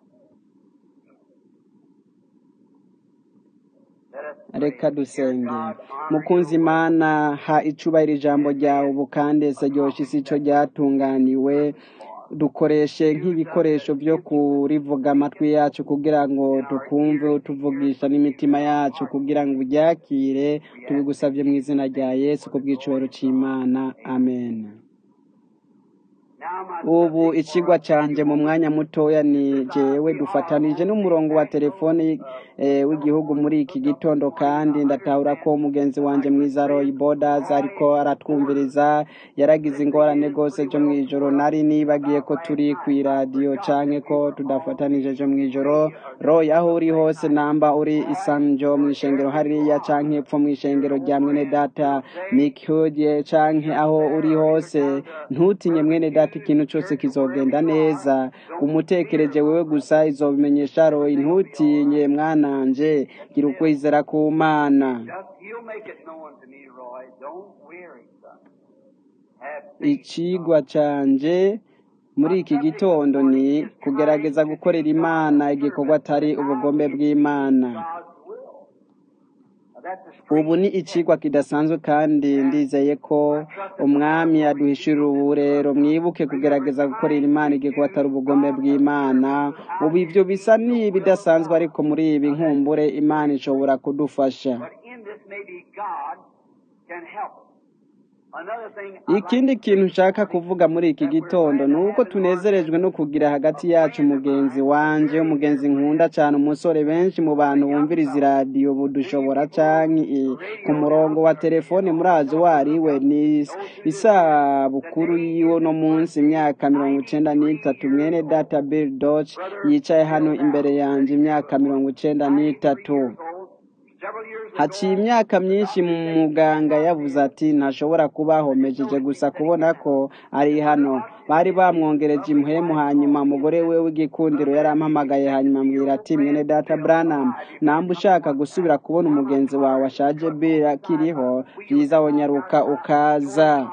Let us pray. reka dusenge Dear God, honor mukunzi your word. imana ha icubahiro ijambo ryawe ubu kandi ese ryoshe isi ico ryatunganiwe dukoreshe nk'ibikoresho byo kurivuga amatwi yacu kugira ngo tukumve utuvugisha n'imitima yacu kugira ngo uryakire tubigusabye mu izina rya yesu ku bw'icubahiro c'imana amen Now, my ubu subject ikigwa for canje mu mwanya mutoya ni jewe dufatanije n'umurongo wa telefoni eh, w'igihugu muri iki gitondo kandi ndatahura ko mugenzi wanje mwiza Roy Borders ariko aratwumviriza yaragize ingorane gose jo mwijoro nari nibagiye ko turi kw'iradiyo canke ko tudafatanije jo mwijoro Roy aho uri hose namba uri isanjo mw'ishengero hariya canke epfo mw'ishengero rya mwene data Nick Hudye canke aho uri hose ntutinye mwene data ikintu cyose kizogenda neza umutekereje wewe gusa izobimenyesha Roy ntutinye mwananje gira ukwizera ku mana just, he'll make it known to me, Roy. Don't weary, son. Have faith. icigwa canje muri iki gitondo ni kugerageza gukorera imana igikorwa atari ubugombe bw'imana God's will. Now, that's a ubu ni strange icigwa kidasanzwe kandi ndizeye ko umwami yaduhishurira ubu rero mwibuke kugerageza gukorera imana igikorwa atari ubugombe bw'imana ubu ibyo bisa n'ibidasanzwe ariko muri ibi nkumbure imana ishobora kudufasha But in this, maybe God can help us. ikindi kintu nshaka kuvuga muri iki gitondo ni uko tunezerejwe no kugira hagati yacu umugenzi wanje umugenzi nkunda cyane umusore benshi mu bantu bumviriza iradiyo budushobora canke ku murongo wa telefone murazi wariwe ni isabukuru yiwe no munsi imyaka mirongo icenda n'itatu mwene data bill doch yicaye hano imbere yanje imyaka mirongo icenda n'itatu haciye imyaka myinshi muganga yavuze ati ntashobora kubaho mejeje gusa kubona ko ari hano bari bamwongereje impwemu hanyuma umugore we w'igikundiro yarampamagaye hanyuma ambwira ati mwene data branham namba ushaka gusubira kubona umugenzi wawe ashaje bill akiriho byiza wonyaruka ukaza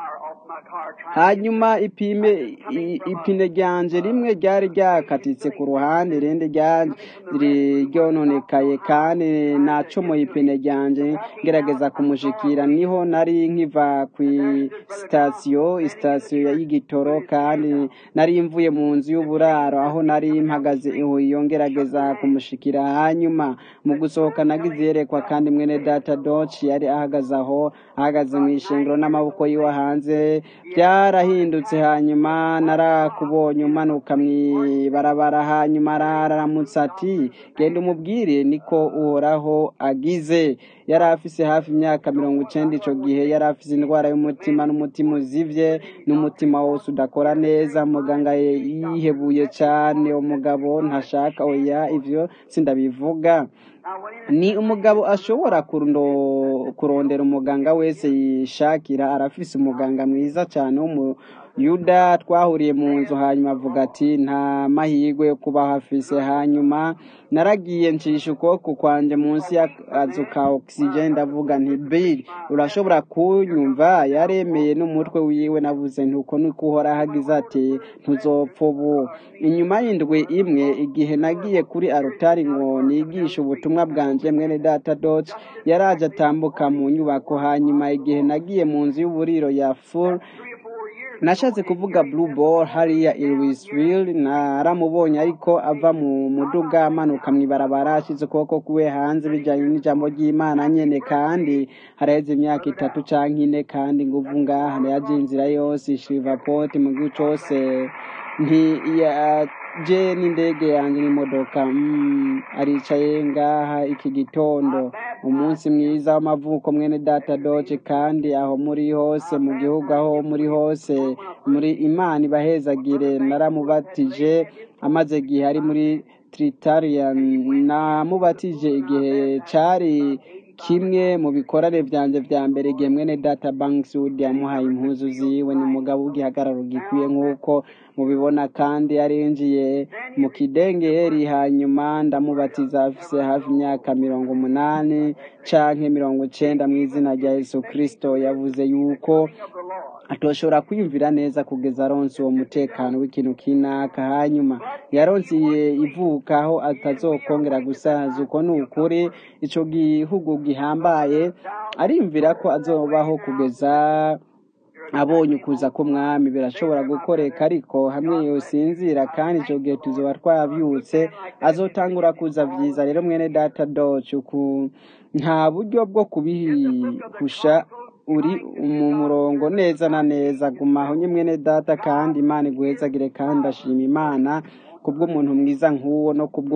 hanyuma ipime ipine ryanje rimwe ryari ryakatitse ku ruhande irindi ryari ryononekaye kandi nacomoye ipine ryanje ngerageza kumushikira niho nari nkiva ku sitasiyo sitasiyo y'igitoro kandi nari mvuye mu nzu y'uburaro aho nari mpagaze iyo ngerageza kumushikira hanyuma mu gusohoka nagize yerekwa kandi mwene data doci yari ahagaze aho ahagaze mu ishengero n'amaboko yiwe hanze byarahindutse hanyuma narakubonye umanuka mw'ibarabara hanyuma araramutse ati genda umubwire niko uhoraho agize yari afise hafi imyaka mirongo icenda ico gihe yari afise indwara y'umutima n'umutima uzivye n'umutima wose udakora neza muganga yihebuye cane umugabo ntashaka oya ivyo sindabivuga ni umugabo ashobora kurondera umuganga wese yishakira arafise umuganga mwiza cyane w'umuyuda twahuriye mu nzu hanyuma avuga ati nta mahirwe yo kubaho afise hanyuma naragiye ncisha ukuboko kwanje munsi y'akazu ka oxygen ndavuga nti bill urashobora kunyumva yaremeye n'umutwe wiwe navuze nti uko niko uhora hagize ati ntuzopfa ubu inyuma y'indwi imwe igihe nagiye kuri arutari ngo nigishe ubutumwa bwanje mwene data dot yaraje atambuka mu nyubako hanyuma igihe nagiye mu nzu y'uburiro ya full nashatse kuvuga blue ball hariya i Louisville naramubonye ariko ava mu muduga amanuka mw'ibarabara ashize ukuboko kuwe hanze bijanye n'ijambo ry'imana nyene kandi haraheze imyaka itatu canke ine kandi nguvu ngaha yaje inzira yose Shreveport mu gihugu cose ntiyaje n'indege yanjye n'imodoka mm, aricaye ngaha iki gitondo umunsi mwiza w'amavuko mwene data doce kandi aho muri hose mu gihugu aho muri hose muri imana ibahezagire naramubatije amaze igihe ari muri tritarian namubatije igihe cari kimwe mu bikorane byanje vya mbere igihe mwene data bankswood yamuhaye impuzu ziwe ni umugabo w'igihagararo gikwiye nk'uko mubibona kandi yarinjiye mu kidengeri hanyuma ndamubatiza afise hafi imyaka mirongo umunani canke mirongo icenda mu izina rya yesu kristo yavuze yuko atoshobora kwiyumvira neza kugeza aronse uwo mutekano w'ikintu kinaka hanyuma yaronsiye ivuka aho atazokongera gusaza uko ni ukuri ico gihugu gihambaye arimvira ko azobaho kugeza abonye ukuza k'umwami birashobora gukoreka ariko hamwe yosinzira kandi icyo gihe tuzoba twabyutse azotangura kuza vyiza rero mwene data doce uku nta buryo bwo kubihusha uri mu murongo neza na neza gumaho nye mwene data kandi imana iguhezagire kandi ashima imana kubw'umuntu mwiza nk'uwo no kubwo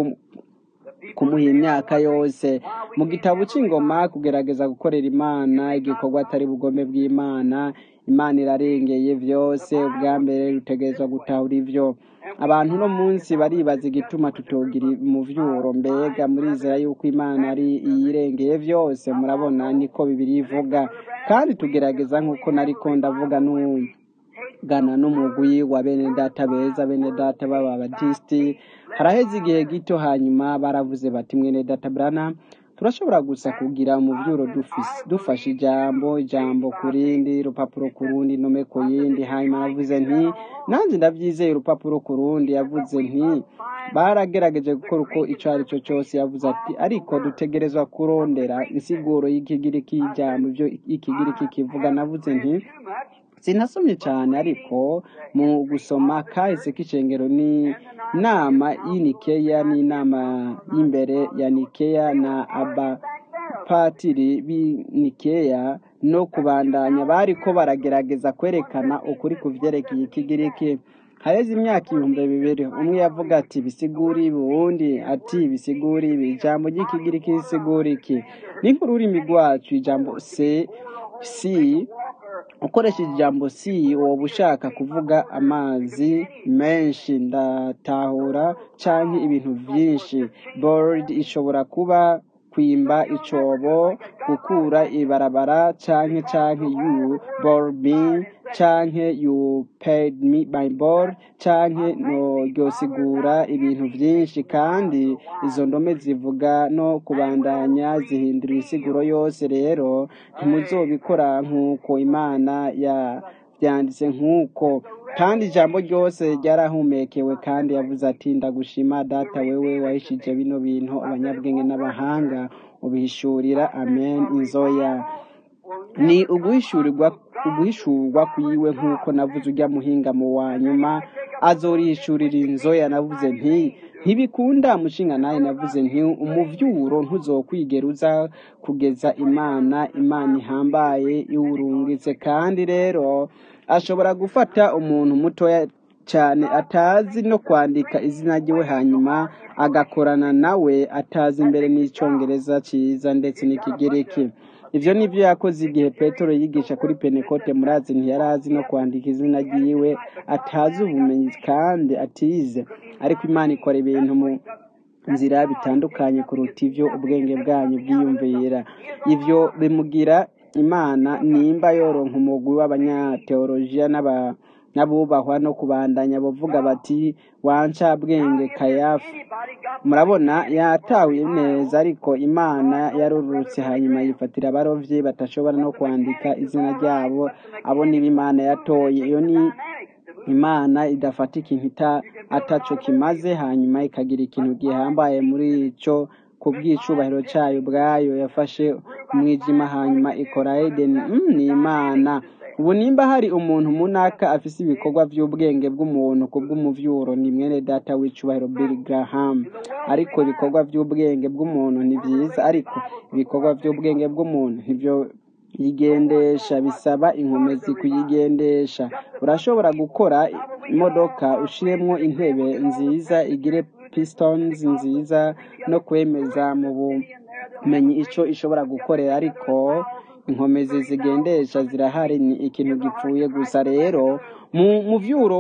kumuha imyaka yose mu gitabo cy'ingoma kugerageza gukorera imana igikorwa atari bugome bw'imana imana irarengeye byose ubwa mbere rutegerezwa gutahura ibyo abantu uno munsi baribaza igituma tutogira umuvyuro mbega murizera yuko imana ari iyirengeye byose murabona niko bibiri ivuga kandi tugerageza nk'uko nariko ndavuga n'ubu gana n'umugwi wa bene data beza bene data b'ababatisiti haraheze igihe gito hanyuma baravuze bati mwene data brana turashobora gusa kugira umuvyuro dufashe ijambo ijambo ku rindi urupapuro ku rundi nome ku yindi hanyuma navuze nti nanjye ndabyizeye urupapuro ku rundi yavuze nti baragerageje gukora uko ico ari cyo cyose yavuze ati ariko dutegerezwa kurondera insiguro y'ikigiriki y'ijambo ibyo ikigiriki kivuga navuze nti sinasomye cyane ariko mu gusoma kahise k'icengero ni inama y'inikeya n'inama y'imbere ya nikeya na aba b'abapatiri b'i nikeya no kubandanya bariko baragerageza kwerekana ukuri ku vyerekeye ikigiriki haheze imyaka ibihumbi bibiri umwe yavuga ati bisigura ibi uwundi ati bisigura ibi ijambo ry'ikigiriki risigura iki ni nk'ururimi rwacu ijambo se si ukoresheje ijambo si woba ushaka kuvuga amazi menshi ndatahura canke ibintu vyinshi board ishobora kuba kwimba icobo gukura ibarabara canke canke you bore me canke you paid me by board canke no ryosigura ibintu vyinshi kandi izo ndome zivuga no kubandanya zihindura isiguro yose rero ntimuzobikora nk'uko imana ya byanditse nk'uko kandi ijambo ryose ryarahumekewe kandi yavuze ati ndagushima data wewe wahishije bino bintu abanyabwenge n'abahanga ubihishurira amen inzoya ni uguhishurirwa uguhishurwa kwiwe nk'uko navuze ujya muhinga mu wa nyuma azorihishurira inzoya navuze nti ntibikunda mushinga nawe navuze nti umuvyuro ntuzokwigera uza kugeza imana imana ihambaye iwurungitse kandi rero ashobora gufata umuntu mutoya cyane atazi no kwandika izina ryiwe hanyuma agakorana nawe atazi imbere n'icyongereza cyiza ndetse n'ikigiriki ibyo ni byo yakoze igihe petero yigisha kuri penekote murazi ntiyari azi no kwandika izina ryiwe atazi ubumenyi kandi atize ariko imana ikora ibintu mu nzira bitandukanye kuruta ibyo ubwenge bwanyu bwiyumvira ibyo bimugira imana nimba yoronka umugwi w'abanyateolojiya n'aba n'abubahwa no kubandanya bavuga bati wanca bwenge kayafa murabona yatahuye neza ariko imana yarurutse hanyuma yifatira abarovyi batashobora no kwandika izina ryabo abo niba imana yatoye iyo ni imana idafata ikintu ataco kimaze hanyuma ikagira ikintu gihambaye muri ico ku bw'icubahiro cyayo ubwayo yafashe umwijima hanyuma ikora edeni mm, ni imana ubu nimba hari umuntu munaka afise ibikorwa by'ubwenge bw'umuntu ku bw'umuvyuro ni mwene data w'icubahiro Billy Graham ariko ibikorwa by'ubwenge bw'umuntu ni byiza ariko ibikorwa by'ubwenge bw'umuntu nivyo yigendesha bisaba inkomezi kuyigendesha urashobora gukora imodoka ushiremwo intebe nziza igire pistons nziza no kwemeza mu bumenyi ico ishobora gukorera ariko inkomezi zigendesha zirahari ni ikintu gipfuye gusa rero mu muvyuro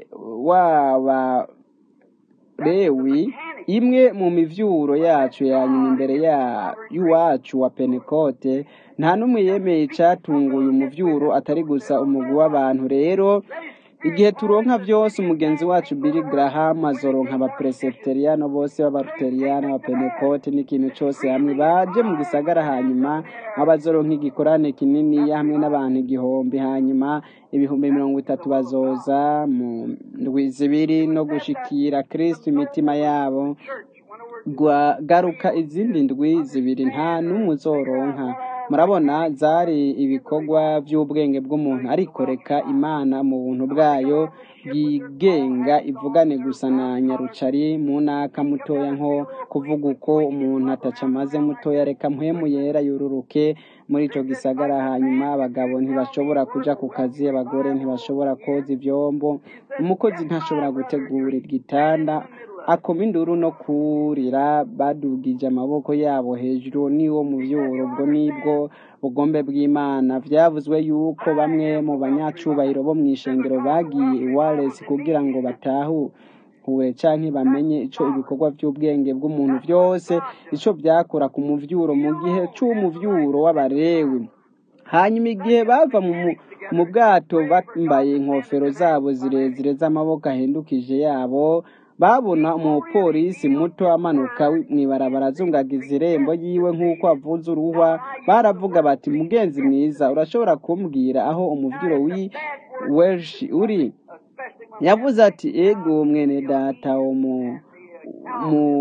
w'abarewi imwe mu mivyuro yacu yanyuma imbere ya y'uwacu wa penekote nta n'umwe yemeye icatunguye umuvyuro atari gusa umugwi w'abantu rero igihe turonka byose umugenzi wacu Billy Graham azoronka abapresbyteriano bose b'abaluteriyani abapenekote n'ikintu cyose hamwe baje mu gisagara hanyuma abazoronka igikorane kinini hamwe n'abantu igihumbi hanyuma ibihumbi mirongo itatu bazoza mu ndwi zibiri no gushikira kristo imitima yabo garuka izindi ndwi zibiri nta n'umwe uzoronka murabona zari ibikorwa by'ubwenge bw'umuntu ariko reka imana mu buntu bwayo bwigenga ivugane gusa na nyarucari mu naka mutoya nko kuvuga uko umuntu ataca amaze mutoya reka mpwemu yera yururuke muri ico gisagara hanyuma abagabo ntibashobora kuja ku kazi abagore ntibashobora koza ivyombo umukozi ntashobora gutegura igitanda akoma induru no kurira badugije amaboko yabo hejuru niwo muvyuro ubwo nibwo bugombe bw'imana vyavuzwe yuko bamwe mu banyacubahiro bo mw'ishengero bagiye iwales kugira ngo batahure canke bamenye ico ibikorwa vy'ubwenge bw'umuntu vyose ico vyakora ku muvyuro mu gihe c'umuvyuro w'abarewi hanyuma igihe bava mu bwato bambaye inkofero zabo zirezire z'amaboko ahindukije yabo babona umupolisi muto amanuka mw'ibarabara azungagiza irembo yiwe nk'uko avuze uruhwa baravuga bati mugenzi mwiza urashobora kumbwira aho umuvyiro w'i welsh uri yavuze ati ego mwene data wo mu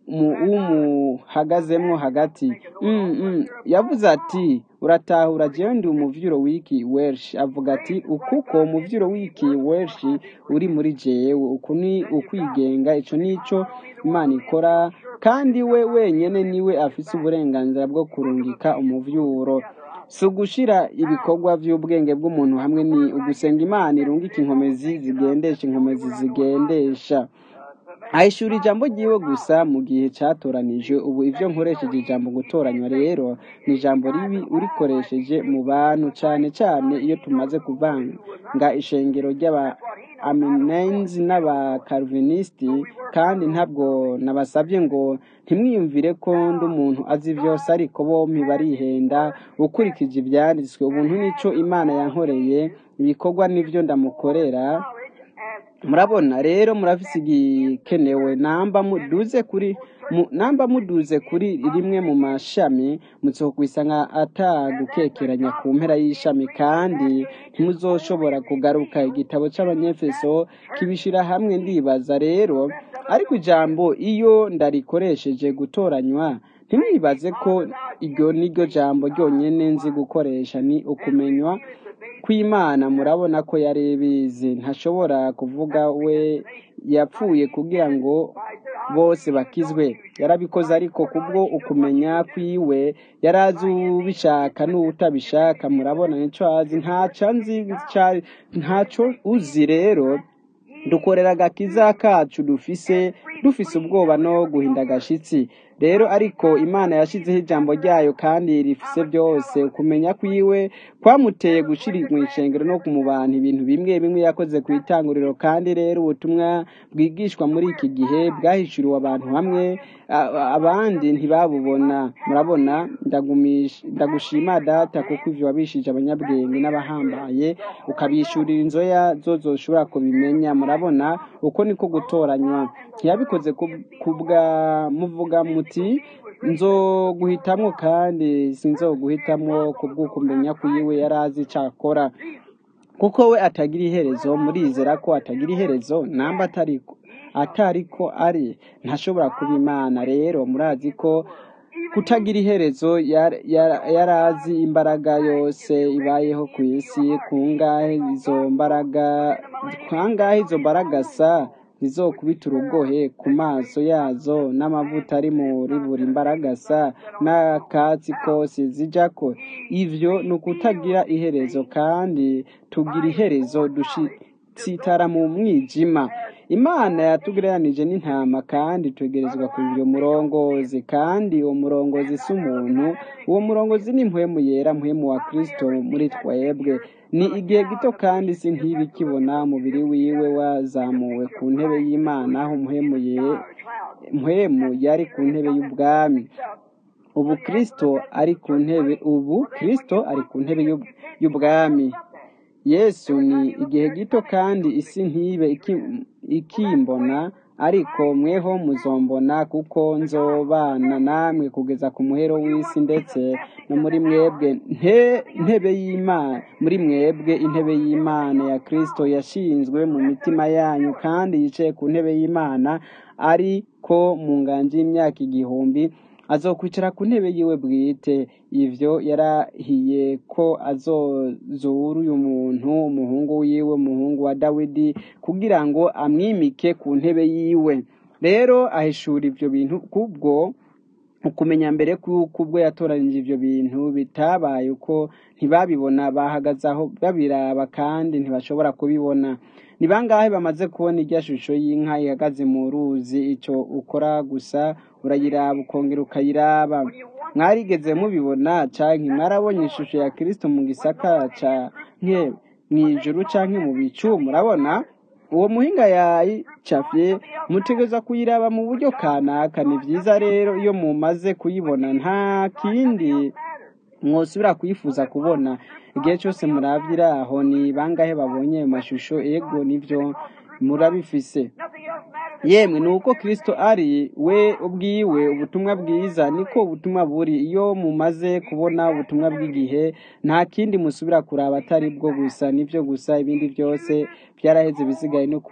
w'umuhagazemwo hagati Mm, mm. yavuze ati uratahura jewe ndi umuvyuro w'iki welsh avuga ati ukuko umuvyuro w'iki welsh uri muri jewe uku ni ukwigenga ico nico imana ikora kandi we wenyene niwe afise uburenganzira bwo kurungika umuvyuro si ugushira ibikorwa vy'ubwenge bw'umuntu hamwe ni ugusenga imana irungika inkomezi zigendesha inkomezi zigendesha ahishura ijambo ryiwe gusa mu gihe cyatoranije ubu ibyo nkoresheje ijambo gutoranywa rero ni ijambo ribi urikoresheje mu bantu cyane cyane iyo tumaze kuvanga ishengero ry'aba aminenzi n'abakaruvinisiti kandi ntabwo nabasabye ngo ntimwiyumvire ko ndi umuntu azi byose ariko bombi barihenda ukurikije ibyanditswe ubuntu nico imana yankoreye ibikorwa nibyo ndamukorera murabona rero murafise igikenewe namba muduze kuri mu- namba muduze kuri rimwe mu mashami muzokwisanga atagukekeranya ku mpera y'ishami kandi ntimuzoshobora kugaruka igitabo c'abanyefeso kibishira hamwe ndibaza rero ariko ijambo iyo ndarikoresheje gutoranywa ntimwibaze ko iryo niryo jambo ryonyene nzi gukoresha ni ukumenywa kw'imana murabona ko yari ibizi ntashobora kuvuga we yapfuye kugira ngo bose bakizwe yarabikoze ariko kubwo ukumenya kwiwe yari azi ubishaka n'utabishaka murabona nico azi ntaco nzi ca- ntaco uzi rero dukorera agakiza kacu dufise dufise ubwoba no guhinda agashitsi rero ariko imana yashizeho ijambo ryayo kandi rifise byose kumenya kwiwe kwamuteye gushira mu ishengero no mu bantu ibintu bimwe bimwe yakoze ku itanguriro kandi rero ubutumwa bwigishwa muri iki gihe bwahishuriwe abantu hamwe a- abandi ntibabubona murabona ndagumish- ndagushima data kuko ivyo wabishije abanyabwenge n'abahambaye ukabishurira inzoya zo zoshobora kubimenya murabona uko niko gutoranywa ntiyabikoze ku- kubwa muvuga muti nzoguhitamwo kandi sinzoguhitamwo kubw'ukumenya kwiwe yari azi ico akora kuko we atagira iherezo murizera ko atagira iherezo namba atariko atariko ari ntashobora kuba imana rero murazi ko kutagira iherezo yar- yar- yari azi imbaraga yose ibayeho ku isi kungahe izo mbaraga kangahe izo mbaraga sa zizokubita urugohe ku maso yazo n'amavuta ari muri buri mbaraga sa n'akatsi kose zijako ivyo ni ukutagira iherezo kandi tugira iherezo dushitsitara mu mwijima imana yatugereranije n'intama kandi twegerezwa kugira umurongozi kandi uwo murongozi si umuntu uwo murongozi ni mpwemu yera mpwemu wa kristo muri twebwe ni igihe gito kandi si ntibi kibona umubiri wiwe wazamuwe ku ntebe y'imana aho mpwemu ye mpwemu yari ku ntebe y'ubwami ubu kristo ari ku ntebe ubu kristo ari ku ntebe y'ub- y'ubwami yesu ni igihe gito kandi isi ntibe iki- ikimbona ariko mweho muzombona kuko nzobana namwe kugeza ku muhero w'isi ndetse no muri mwebwe nte ntebe y'imana muri mwebwe intebe y'imana ya kristo yashinzwe mu mitima yanyu kandi yicaye ku ntebe y'imana ariko mu nganji y'imyaka igihumbi azokwicara ku ntebe yiwe bwite ivyo yarahiye ko azozura uyu muntu umuhungu wiwe umuhungu wa dawidi kugira ngo amwimike ku ntebe yiwe rero ahishura ivyo bintu kubwo ukumenya mbere kuko ubwo yatoranije ivyo bintu bitabaye uko ntibabibona bahagaze aho babiraba kandi ntibashobora kubibona ni bangahe bamaze kubona irya shusho y'inka ihagaze mu ruzi ico ukora gusa urayiraba ukongera ukayiraba mwarigeze mubibona canke mwarabonye ishusho ya kristo mu gisaka canke mw'ijuru canke mu bicu murabona uwo muhinga yayicafye mutegereza kuyiraba mu buryo kanaka ni vyiza rero iyo mumaze kuyibona nta kindi mwosubira kuyifuza kubona igihe cyose muravye iraho ni bangahe babonye ayo mashusho ego nivyo murabifise yemwe ni uko kirisito ari we ubwiwe ubutumwa bwiza niko ubutumwa buri iyo mumaze kubona ubutumwa bw'igihe nta kindi musubira kuraba atari bwo gusa nibyo gusa ibindi byose byaraheze bisigaye no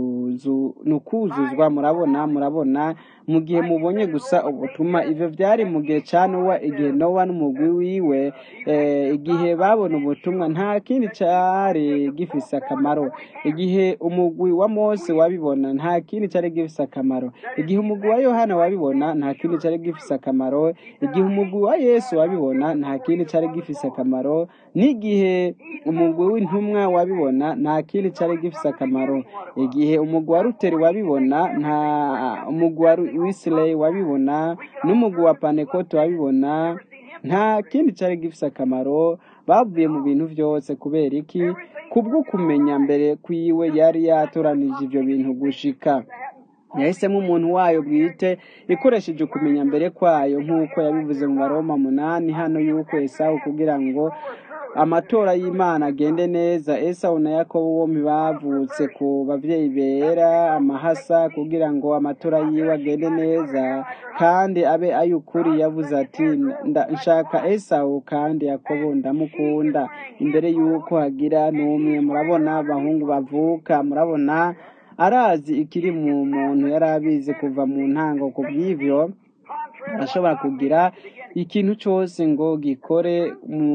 kuzuzwa murabona murabona mu gihe mubonye gusa ubutumwa ibyo byari mu gihe cya nowa igihe nowa n'umugwi wiwe igihe babona ubutumwa nta kindi cyari gifise akamaro igihe umugwi wa mose wabibona nta kindi cyari gifise akamaro igihe umugwi wa yohana wabibona nta kindi cyari gifise akamaro igihe umugwi wa yesu wabibona nta kindi cyari gifise akamaro n'igihe umugwi w'intumwa wabibona nta kindi cyari gifise akamaro igihe umugwi wa ruteri wabibona nta umugwi wa wisileyi wabibona n'umugwi wa panekote wabibona nta kindi cyari gifise akamaro bavuye mu bintu byose kubera iki kubwo kumenya mbere kwiwe yari yatoranije ibyo bintu gushika yahisemo umuntu wayo bwite ikoresheje ukumenya mbere kwayo nk'uko yabivuze mu baroma munani hano y'uko esawu kugira ngo amatora y'imana agende neza esawu na yakobo bombi bavutse ku babyeyi bera amahasa kugira ngo amatora yiwe agende neza kandi abe ay'ukuri yavuze ati nshaka esawu kandi yakobo ndamukunda imbere y'uko hagira n'umwe murabona abahungu bavuka murabona arazi ikiri mu muntu yari abizi kuva mu ntango ku bw'ibyo arashobora kugira ikintu cyose ngo gikore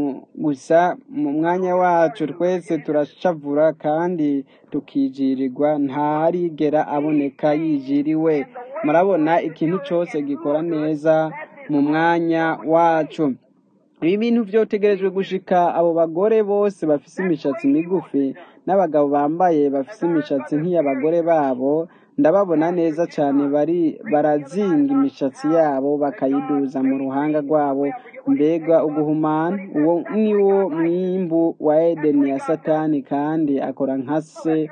gusa mu mwanya wacu twese turashavura kandi tukijirirwa ntarigera aboneka yijiriwe murabona ikintu cyose gikora neza mu mwanya wacu ibi bintu byotegerejwe gushika abo bagore bose bafise imishatsi migufi n'abagabo bambaye bafise imishatsi nk'iy'abagore babo ndababona neza cyane bari barazinga imishatsi yabo bakayiduza mu ruhanga rwabo mbega uguhumana uwo ni wo mwimbu wa edeni ya satani kandi akora nka se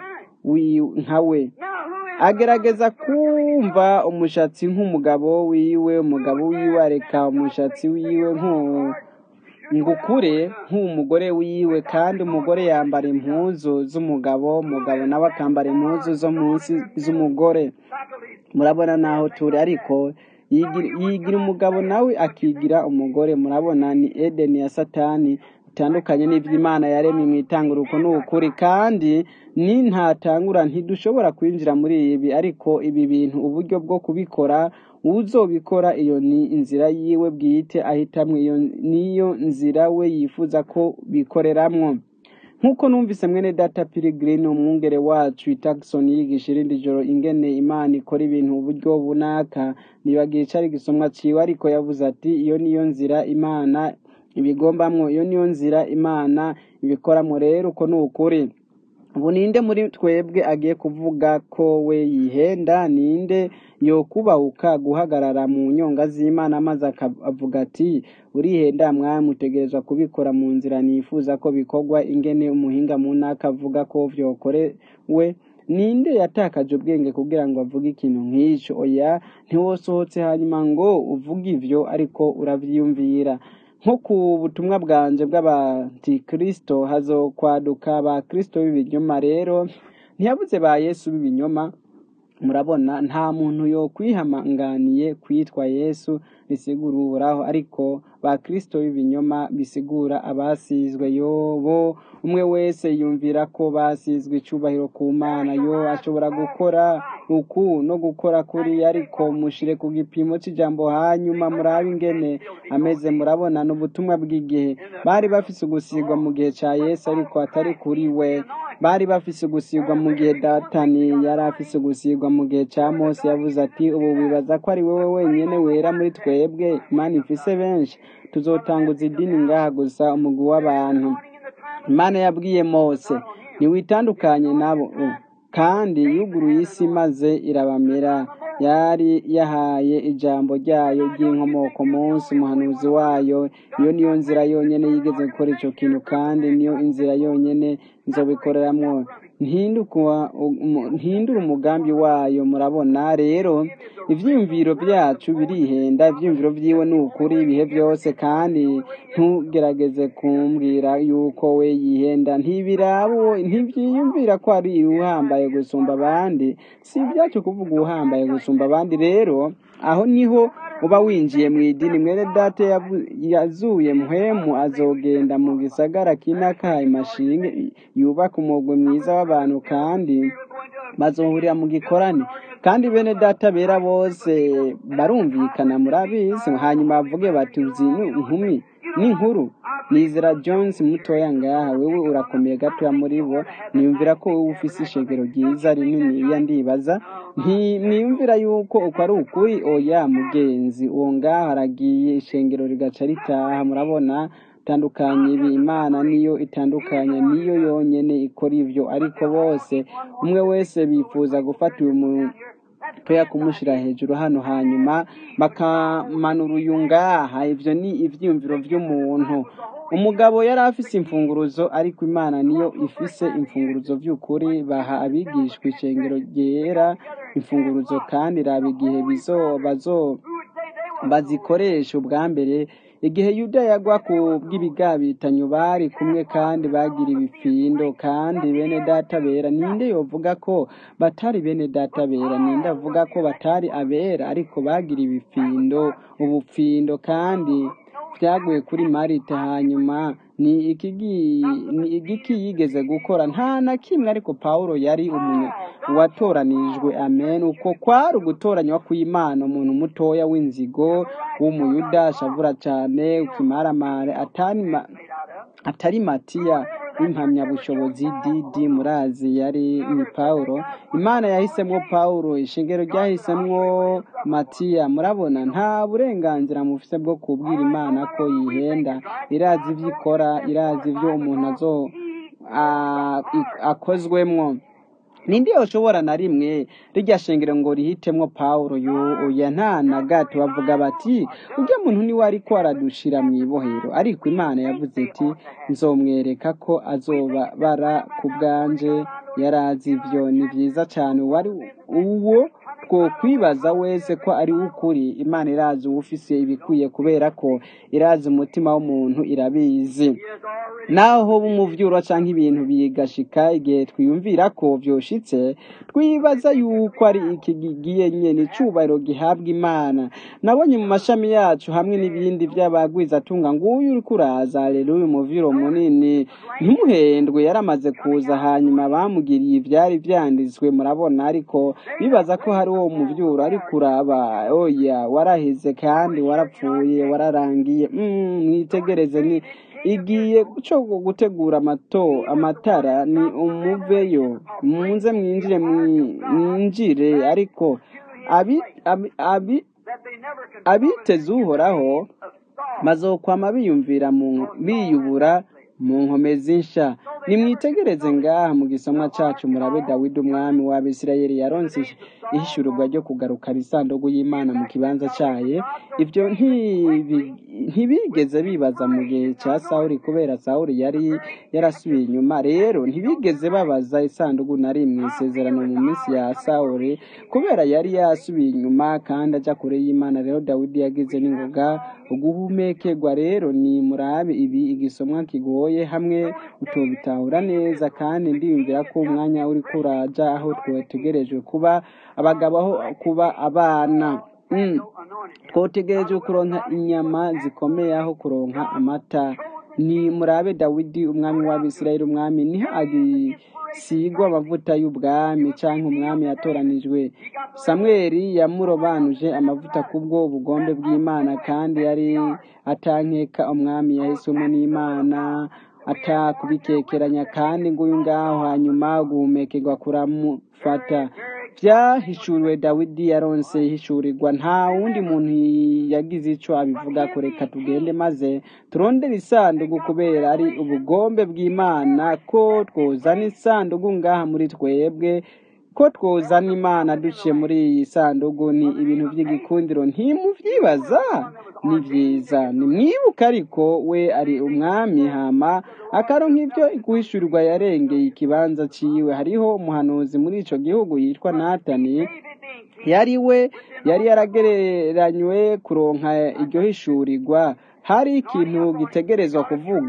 nka we agerageza kumva umushatsi nk'umugabo wiwe umugabo wiwe areka umushatsi wiwe ngukure nk'umugore wiwe kandi umugore yambara impuzu z'umugabo umugabo nawe akambara impuzu zo munsi z'umugore murabona naho turi ariko yigira umugabo nawe akigira umugore murabona ni edeni ya satani bitandukanye n'iby'imana yaremye mu itanguruko ni ukuri kandi ni ntatangura ntidushobora kwinjira muri ibi ariko ibi bintu uburyo bwo kubikora uzobikora iyo ni inzira yiwe bwite ahitamwo iyo niyo nzira we yifuza ko bikoreramwo nk'uko numvise mwene data pirigirini umwungere wacu itakisoni yigisha irindi joro ingene imana ikora ibintu uburyo bunaka ntibagira icyo ari gisomwa ciwe ariko yavuze ati iyo niyo nzira imana ibigombamwo iyo niyo nzira imana ibikoramo rero uko ni ukuri ubu ninde muri twebwe agiye kuvuga ko we yihenda ninde yo kubahuka guhagarara mu nyonga z'imana maze akavuga ati urihenda mwami utegerezwa kubikora mu nzira nifuza ko bikorwa ingene umuhinga mu ntaka avuga ko byokorewe ninde yatakaje ubwenge kugira ngo avuge ikintu nk'icyo oya ntiwosohotse hanyuma ngo uvuge ibyo ariko urabyiyumvira nko ku butumwa bwanje bw'abantikirisito hazokwaduka abakirisito b'ibinyoma rero ntiyabuze ba yesu b'ibinyoma murabona nta muntu yo kwihamanganiye kwitwa yesu bisigura uhoraho ariko ba kirisito b'ibinyoma bisigura abasizwe yobo umwe wese yumvira ko basizwe icyubahiro ku mana yo ashobora gukora uku no gukora kuri ariko mushire ku gipimo cy'ijambo hanyuma murabe ingene ameze murabona n'ubutumwa bw'igihe bari bafise ugusigwa mu gihe cya yesu ariko atari kuri we bari bafise ugusigwa mu gihe datani yari afise ugusigwa mu gihe cya mose yavuze ati ubu wibaza ko ari wowe wenyine wera muri twebwe imana ifise benshi tuzotanguza idini ngaha gusa umugwi w'abantu imana yabwiye mose ntiwitandukanye nabo kandi yuguruye isi maze irabamera yari yahaye ijambo ryayo ry'inkomoko munsi umuhanuzi wayo iyo niyo nzira yonyine yigeze gukora icyo kintu kandi niyo inzira yonyine nzobikoreramwo ntinduka- umu- ntihindura umugambi wayo murabona rero ivyiyumviro byacu birihenda ivyiyumviro vyiwe ni ukuri ibihe byose kandi ntugerageze kumbwira yuko we yihenda ntibirabo ntivyiyumvira ko ari uhambaye gusumba abandi si ibyacu kuvuga uhambaye gusumba abandi rero aho niho uba winjiye mu idini mwene data yavu- yazuye muhemu azogenda mu gisagara kinaka imashinge yubaka umugwi mwiza w'abantu kandi bazohurira mu gikorane kandi bene data bera bose barumvikana murabizi hanyuma bavuge bati uzi ni inkumi n'inkuru nizera jones mutoya ngaha wewe urakomeye gatoya muri bo niyumvira ko wowe ufise ishengero ryiza rininiya ndibaza ntimwiyumvira yuko uko ari ukuri oya mugenzi uwo ngaho aragiye ishengero rigaca ritaha murabona itandukanye ibi imana niyo itandukanya niyo yonyene ikora ivyo ariko bose umwe wese bifuza gufata uyu muntu toya kumushira hejuru hano hanyuma bakamanura uyu ngaha ivyo ni ivyiyumviro vy'umuntu umugabo yari afise imfunguruzo ariko imana niyo ifise imfunguruzo vy'ukuri baha abigishwa ishengero ryera imfunguruzo kandi raba igihe bizo bazo bazikoresha ubwa mbere igihe yuda yagwa ku bw'ibigabitanyo bari kumwe kandi bagira ibifindo kandi bene data bera ninde yovuga ko batari bene data bera ninde avuga ko batari abera ariko bagira ibifindo ubupfindo kandi byaguye kuri marita hanyuma ni ikigi ni igiki yigeze gukora nta na kimwe ariko pawulo yari umunya watoranijwe amen uko kwari ugutoranywa kw'imana umuntu mutoya w'inzigo w'umuyuda ashavura cyane ukimaramare atari ma- atari matiya w'impamyabushobozi didi murazi yari ni pawulo imana yahisemo pawulo ishingiro ryahisemwo matiya murabona nta burenganzira mufise bwo kubwira imana ko yihenda irazi ivyo ikora irazi ivyo umuntu azo a- i- akozwemwo ninde yoshobora na rimwe rirya shengero ngo rihitemwo pawulo yuya nta na gato bavuga bati urya muntu niwe ariko aradushira mu ibohero ariko imana yavuze iti nzomwereka ko azoba bara ku bwanje yarazi ivyo ni vyiza cane wari uwo two kwibaza wese ko ari ukuri imana irazi uwufise ibikwiye kubera ko irazi umutima w'umuntu irabizi naho bumuvyuro canke ibintu bigashika igihe twiyumvira ko vyoshitse twibaza yuko ari iki gigiye nyene icubahiro gihabwa imana nabonye mu mashami yacu hamwe n'ibindi vy'abagwizatunga nguyu uriko uraza haleluya umuviro munini ntimuhendwe yaramaze kuza hanyuma bamugiriye ivyari vyanditswe murabona ariko bibaza ko hari uwo muvyuro ariko uraba oya waraheze kandi warapfuye wararangiye mm, mwitegereze ni igiye cyo gutegura amato amatara ni umuveyo munze mwinjire mwi- mwinjire ariko abi, abi, abi, abiteze uhoraho bazokwama biyumvira mu biyubura mu nkomezi nsha nimwitegereze ngaha mu gisomwa cacu murabe dawidi umwami w'abisirayeli yaronse ihishururwa ryo kugarukana isanduku y'imana mu kibanza cayo ivyo ntibi- ntibigeze bibaza mu gihe ca sawuli kubera sawuli yari yarasubiye inyuma rero ntibigeze babaza isanduku na rimwe isezerano mu minsi ya sawuli kubera yari yasubiye inyuma kandi aja kure y'imana rero dawidi yagize n'ingoga uguhumekerwa rero ni murabe ibi igisomwa kigoye hamwe utobitahura neza kandi ndiyumvira ko umwanya uri kuraja aho twotegerejwe kuba abagabo aho kuba abana mm. twotegerejwe kuronka inyama zikomeye aho kuronka amata ni murabe dawidi umwami w'abisirayeli umwami niho agisigwa amavuta y'ubwami canke umwami yatoranijwe samweli yamurobanuje amavuta kubwo ubugombe bw'imana kandi yari atankeka umwami yahiswemo n'imana atakubikekeranya kandi nguyu ngaho hanyuma guhumekerwa kuramufata vyahishuriwe dawidi yaronse ihishurirwa nta wundi muntu yagize ico abivuga ko reka tugende maze turondere isanduku kubera ari ubugombe bw'imana ko twozana isanduku ngaha muri twebwe ko twozana imana duciye muri iyi sanduku ni ibintu by'igikundiro ntimuvyibaza ni vyiza nimwibuka ariko we ari umwami hama akaronka ivyo guhishurirwa yarengeye ikibanza ciwe hariho umuhanuzi muri ico gihugu yitwa natani yari we yari yaragereranywe kuronka iryo hishurirwa hari ikintu gitegerezwa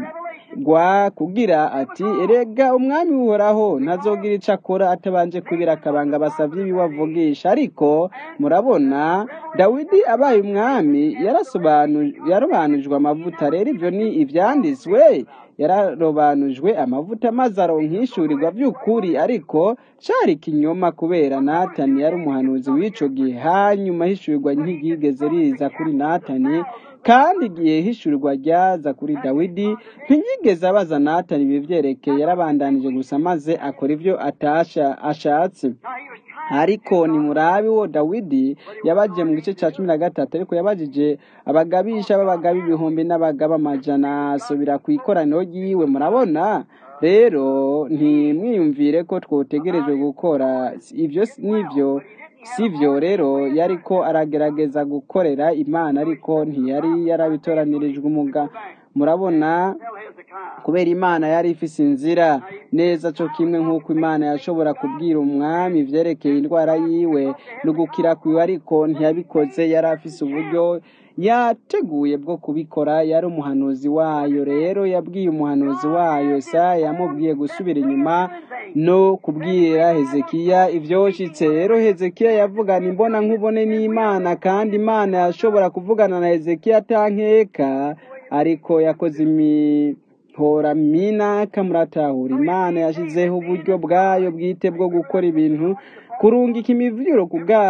kuvugwa kugira ati erega umwami uhoraho ntazogira ico akora atabanje kubira akabanga basavye ibiwe avugisha ariko murabona dawidi abaye umwami yarasobanu- yarobanujwe amavuta rero ivyo ni ivyanditswe yararobanujwe amavuta maze aronka ishurirwa by'ukuri ariko cari ikinyoma kubera natani yari umuhanuzi w'ico gihe hanyuma hishurirwa ntiryigeze riza kuri natani kandi igihe hishurirwa ryaza kuri dawidi ntiyigeze abaza natani ibi vyerekeye yarabandanije gusa maze akora ivyo atasha ashatse ariko nimurabe wo dawidi yabaje mu gice cya cumi na gatatu ariko yabajije abagabisha b'abagaba ibihumbi n'abagaba amajana asubira ku ikoraniro ryiwe murabona rero ntimwiyumvire ko twotegerejwe gukora ibyo n'ibyo sivyo rero yariko aragerageza gukorera imana ariko ntiyari yarabitoranyirijwe umuga murabona kubera imana yari ifise inzira neza co kimwe nk'uko imana yashobora kubwira umwami ivyerekeye indwara yiwe no gukira kwiwe ariko ntiyabikoze yari afise uburyo yateguye bwo kubikora yari umuhanuzi wayo rero yabwiye umuhanuzi wayo sa yamubwiye gusubira inyuma no kubwira hezekiya ivyoshitse rero hezekiya yavugana imbona nkubone n'imana kandi imana yashobora kuvugana na hezekiya atankeka ariko yakoze imihora minaka muratahura imana yashizeho uburyo bwayo bwite bwo gukora ibintu kurungika imivyuro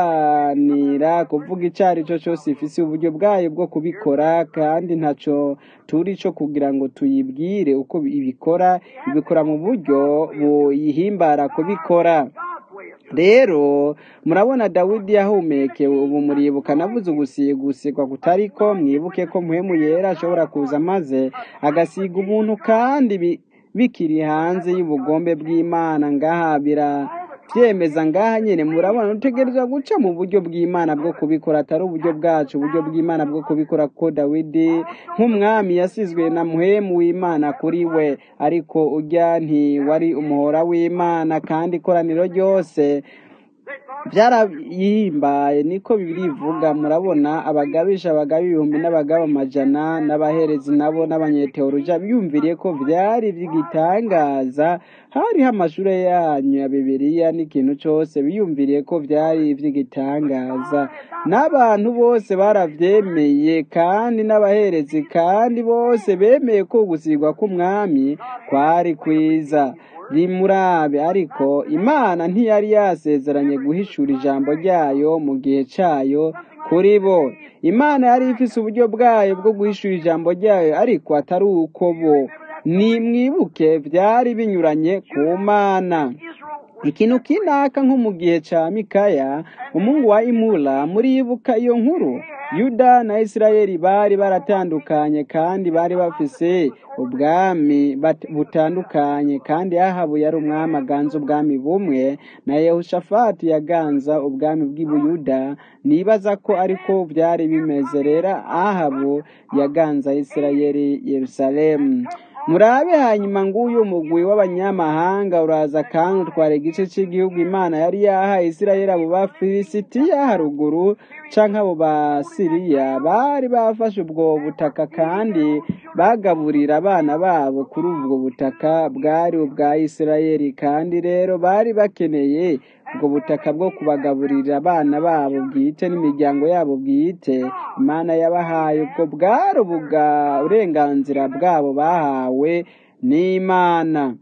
kuganira kuvuga ico ari cyo cyose ifise uburyo bwayo bwo kubikora kandi ntaco turi co kugira ngo tuyibwire uko ibikora ibikora mu buryo buyihimbara kubikora rero murabona dawidi yahumekewe ubu muribuka navuze ugusigwa kutariko mwibuke ko muhemu yera ashobora kuza maze agasiga umuntu kandi bi- bikiri hanze y'ubugombe bw'imana ngaha biravyemeza ngaha nyene murabona utegerezwa guca mu buryo bw'imana bwo kubikora atari uburyo bwacu uburyo bw'imana bwo kubikora kuko dawidi nk'umwami yasizwe na muhemu w'imana kuri we ariko urya ntiwari umuhora w'imana kandi ikoraniro ryose byarayihimbaye niko bibiri ivuga murabona abagabisha abagaba ibihumbi n'abagaba amajana n'abaherezi nabo n'abanyeteoruja biyumviriye ko vyari vy'igitangaza hariho amashure yanyu ya bibiliya n'ikintu cose biyumviriye ko vyari ivy'igitangaza n'abantu bose baravyemeye kandi n'abaherezi kandi bose bemeye ko gusigwa k'umwami kwari kwiza rimurabe ariko imana ntiyari yasezeranye guhishura ijambo ryayo mu gihe cayo kuri bo imana yari ifise uburyo bwayo bwo guhishura ijambo ryayo ariko atari uko bo ni mwibuke vyari binyuranye ku mana ikintu kinaka nko mu gihe ca mikaya umuhungu wa imula muribuka iyo nkuru yuda na isirayeli bari baratandukanye kandi bari bafise ubwami bat- butandukanye kandi ahabu yari umwami aganza ubwami bumwe na yehoshafati yaganza ubwami bw'ibuyuda nibaza ko ariko byari bimeze rero ahabu yaganza isirayeli yerusalemu murabe hanyuma nguyu mugwi w'abanyamahanga uraza kandi utwara igice cy'igihugu imana yari yahaye isirayeli abo bafilisitiya haruguru canke abo basiriya bari bafashe ubwo butaka kandi bagaburira abana babo kuri ubwo butaka bwari ubwa isirayeli kandi rero bari bakeneye ubwo butaka bwo kubagaburira abana babo bwite n'imiryango yabo bwite imana yabahaye ubwo bwari ubuga uburenganzira bwabo bahawe n'imana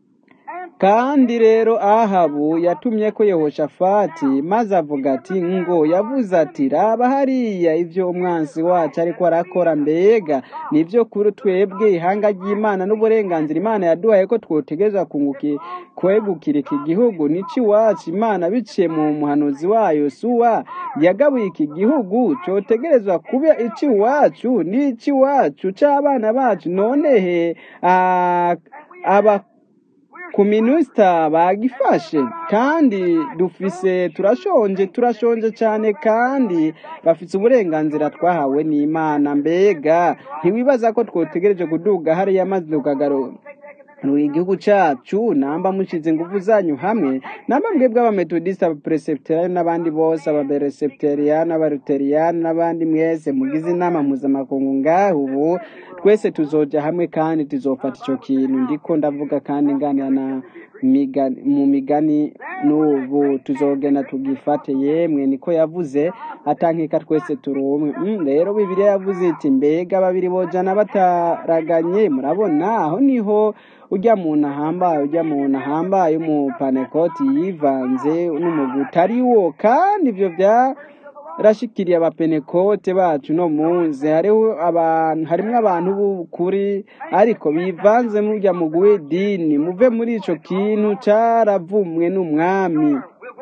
kandi rero ahabu yatumye ko yehoshafati maze avuga ati ngo yavuze ati raba hariya ibyo umwansi wacu ariko arakora mbega nibyo kuri twebwe ihanga ry'imana n'uburenganzira imana yaduhaye ko twotegereza kunguki kwegukira iki gihugu nici iwacu imana biciye mu muhanuzi wayo suwa yagabuye iki gihugu cyotegerezwa kuba ici iwacu n'ici iwacu c'abana bacu none he ah, aba ku minusita bagifashe kandi dufise turashonje turashonje cyane kandi bafite uburenganzira twahawe n'imana mbega ntiwibaza ko twotegereje kuduga hariya maze tukagaruka muri igihugu cyacu namba mushize ingufu zanyu hamwe namba mwebwe abametodisite abaperesepiteriyani n'abandi bose ababeresepiteriyani abaruteriyani n'abandi mwese mugize inama mpuzamakungu ngaho ubu twese tuzoja hamwe kandi tuzofata icyo kintu ndiko ndavuga kandi nganira na migani- mu migani n'ubu tuzogenda tugifate yemwe niko yavuze atankeka twese turi umwe Mm, rero bibiliya yavuze iti mbega babiri bojana bataraganye murabona aho niho ujya muntu ahambaye ujya muntu ahambaye umupanekoti yivanze n'umuguta ari wo kandi ibyo bya rashikiriye abapenekote bacu no munsi hariho abantu harimo abantu b'ukuri ariko bivanze mujya mu dini muve muri ico kintu caravumwe n'umwami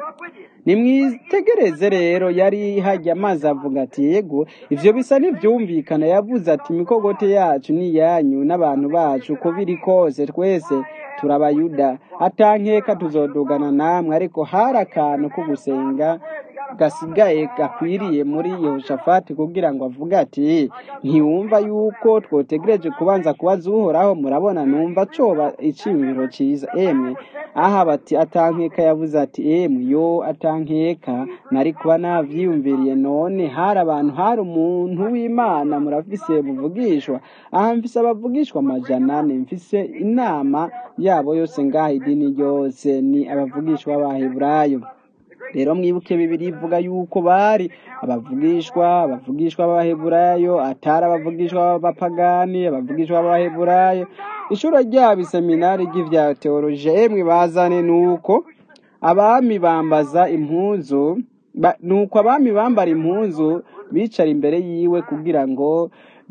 nimwitegereze rero yari hajya amazi avuga ati yego ivyo bisa n'ivyumvikana yavuze ati imikogote yacu ni iyanyu n'abantu bacu uko biri kose twese turabayuda atankeka tuzodugana namwe ariko hari akantu ko gusenga gasigaye gakwiriye muri yehoshafati kugira ngo avuge ati ntiwumva yuko twotegereje kubanza kubaza uhoraho murabona numva coba iciyumviro ciza emwe aha bati atankeka yavuze ati emwe yo atankeka nari kuba navyiyumviriye none hari abantu hari umuntu w'imana murafise muvugishwa aha mfise abavugishwa amajana ane mfise inama yabo yose ngaha idini ryose ni abavugishwa b'abaheburayo rero mwibuke bibiri ivuga yuko bari abavugishwa abavugishwa b'abaheburayo atari abavugishwa b'abapagani abavugishwa b'abaheburayo ishuri ryabo iseminari ry'ivya teoloji emwe bazane nuko abami bambaza impuzu ba- nuko abami bambara impuzu bicara imbere yiwe kugira ngo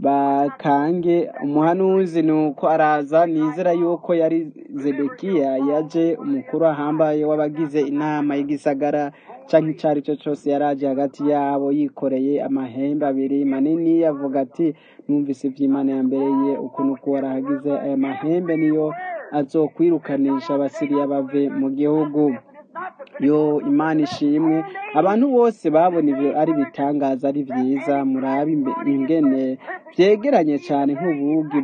bakange umuhanuzi nuko araza nizera yuko yari zedekiya yaje umukuru ahambaye w'abagize inama y'igisagara canke ico ari cyo cose yaraje hagati yabo yikoreye amahembe abiri manini yavuga ati numvise ivy'imana yambereye ukuntu kuba arahagize aya mahembe niyo azokwirukanisha abasiriya bave mu gihugu yo imana ishimwe abantu bose babona ibyo ari bitangaza ari byiza murabe imbe- ingene byegeranye cyane nk'ubugi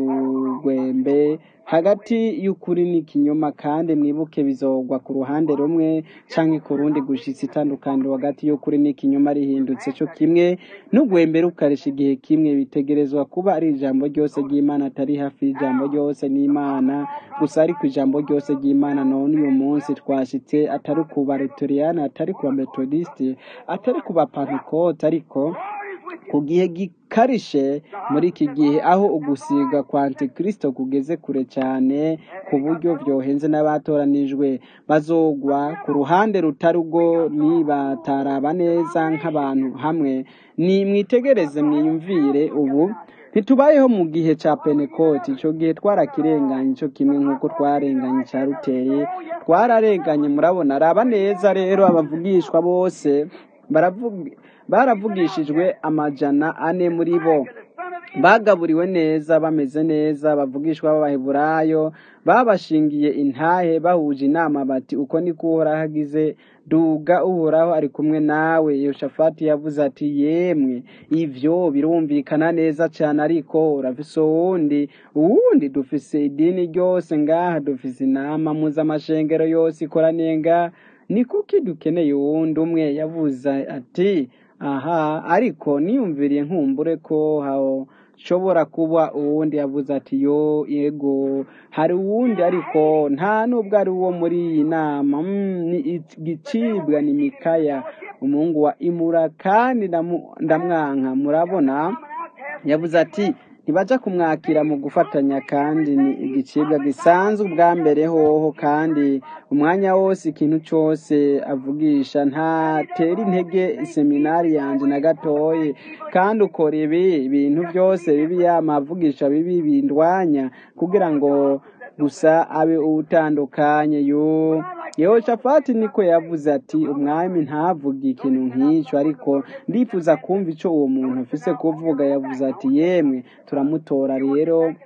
bw'urugwembe hagati y'ukuri n'ikinyoma kandi mwibuke bizogwa ku ruhande rumwe canke ku rundi gushitsa itandukaniro hagati y'ukuri n'ikinyoma rihindutse cyo kimwe n'ugwembe rukarisha igihe kimwe bitegerezwa kuba ari ijambo ryose ry'imana atari hafi y'ijambo ryose n'imana gusa ariko ijambo ryose ry'imana none uyu munsi twashitse atari ku baretoriyani atari ku bametodisite atari ku bapantekote ariko ku gihe gikarishe muri iki gihe aho ugusiga kwa antikristo kugeze kure cyane ku buryo byohenze n'abatoranijwe bazogwa ku ruhande rutari rwo nibataraba neza nk'abantu hamwe ni mwitegereze mwiyumvire ubu ntitubayeho mu gihe cya penekoti icyo gihe twarakirenganye cyo kimwe nk'uko twarenganye cya ruteye twararenganye murabona raba neza rero abavugishwa bose baravuga baravugishijwe amajana ane muri bo bagaburiwe neza bameze neza bavugishwa b'abaheburayo babashingiye intahe bahuje inama bati uko niko uhoraho agize duga uhoraho ari kumwe nawe yoshafati yavuze ati yemwe ivyo birumvikana neza cyane ariko urafise uwundi uwundi dufise idini ryose ngaha dufise inama mpuzamashengero yose ikoraniye ngaha ni kuki dukeneye uwundi umwe yavuze ati aha ariko niyumviriye nkumbure ko hashobora kuba uwundi yavuze ati yo yego hari uwundi ariko nta nubwo ari uwo muri iyi nama Mm, ni igicibwa ni mikaya umuhungu wa imura kandi ndamu- ndamwanka murabona yavuze ati ntibaja kumwakira mu gufatanya kandi ni igicibwa gisanzwe ubwa mbere hoho kandi umwanya wose ikintu cyose avugisha ntatera intege seminari yanjye na gatoye kandi ukora ibi ibintu byose bibi yama avugisha bibi bindwanya kugira ngo gusa abe utandukanye yo yehoshafati niko yavuze ati umwami ntavuge ikintu nk'icyo ariko ndifuza kumva icyo uwo muntu afise kuvuga yavuze ati yemwe turamutora rero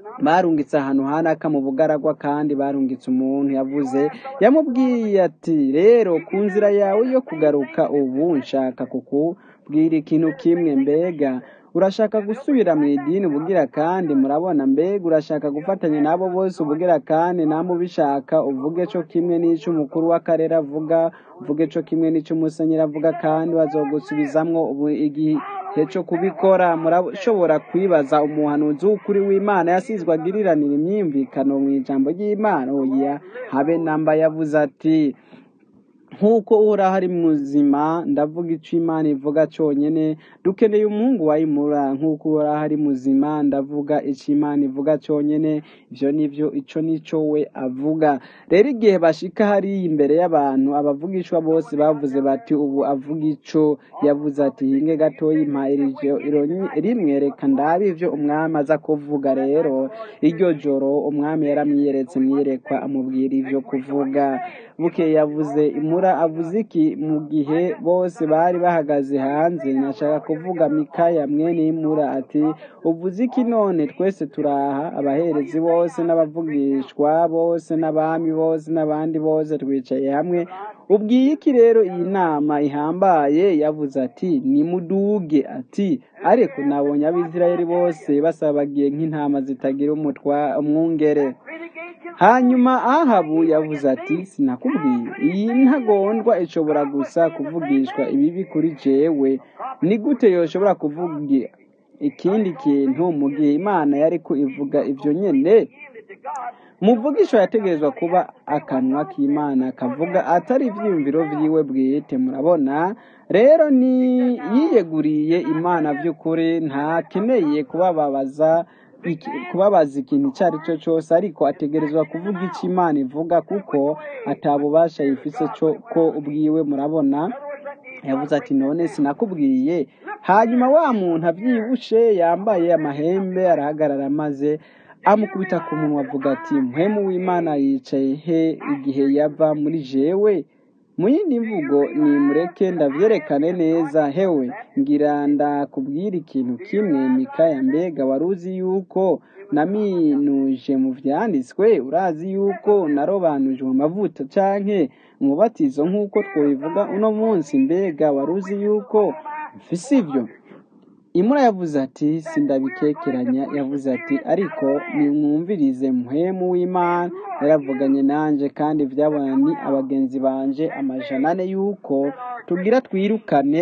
barungitse ahantu hanaka mu bugaragwa kandi barungitse umuntu yavuze yamubwiye ati rero ku nzira yawe yo kugaruka ubu nshaka kukubwira ikintu kimwe mbega urashaka gusubira mu idini ubugira kandi murabona mbega urashaka gufatanya n'abo bose ubugira kandi namwe ubishaka uvuge cyo kimwe n'icyo umukuru w'akarere avuga uvuge cyo kimwe n'icyo umusenyeri avuga kandi bazogusubizamwo ubu igihe cyo kubikora murashobora kwibaza umuhanuzi w'ukuri w'imana yasizwe agiriranira imyumvikano mu ijambo ry'imana oya habe namba yavuze ati nk'uko uhoraho ari muzima ndavuga icyo imana ivuga cyonyine dukeneye umuhungu wayimura nk'uko uhoraho ari muzima ndavuga icyo imana ivuga cyonyine ibyo nibyo icyo nicyo we avuga rero igihe bashika hariya imbere y'abantu abavugishwa bose bavuze bati ubu avuga icyo yavuze ati hinge gatoya impa rimwe reka ndabe ibyo umwami aza kuvuga rero iryo joro umwami yaramwiyeretse mwiyerekwa amubwira ibyo kuvuga buke yavuze imura avuze iki mu gihe bose bari bahagaze hanze nashaka kuvuga mikaya mwene imura ati uvuze iki none twese turaha abaherezi bose n'abavugishwa bose n'abami bose n'abandi bose twicaye hamwe ubwiye iki rero iyi nama ihambaye yavuze ati nimuduge ati ariko nabonye abisirayeli bose basabagiye nk'intama zitagira umwungere hanyuma ahabu yavuze ati sinakubwiye iyi ntagondwa ishobora gusa kuvugishwa ibibi kuri jewe ni gute yoshobora kuvuga ikindi kintu mu gihe imana yari ko ivuga ibyo nyine umuvugisho yategerezwa kuba akanwa k'imana kavuga atari ibyiyumviro byiwe bwite murabona rero ni yiyeguriye imana by'ukuri ntakeneye kubababaza kubabaza ikintu icyo ari cyo cyose ariko ategerezwa kuvuga icyo imana ivuga kuko atabubasha yifise cyo ko ubwiwe murabona yavuze ati none sinakubwiye hanyuma wa muntu abyibushe yambaye amahembe arahagarara maze amukubita ku munwa avuga ati mpwemu w'imana yicaye he igihe yava muri jewe mu yindi mvugo ni mureke ndabyerekane neza hewe ngira ndakubwira ikintu kimwe mikaya mbega wari uzi yuko naminuje mu byanditswe urazi yuko narobanuje mu mavuta canke umubatizo nk'uko twabivuga uno munsi mbega wari uzi yuko mfise ibyo imura yavuze ati sindabikekeranya yavuze ati ariko nimwumvirize muhemu w'imana yaravuganye nanjye kandi byabona ni abagenzi banje amajana ane yuko tugira twirukane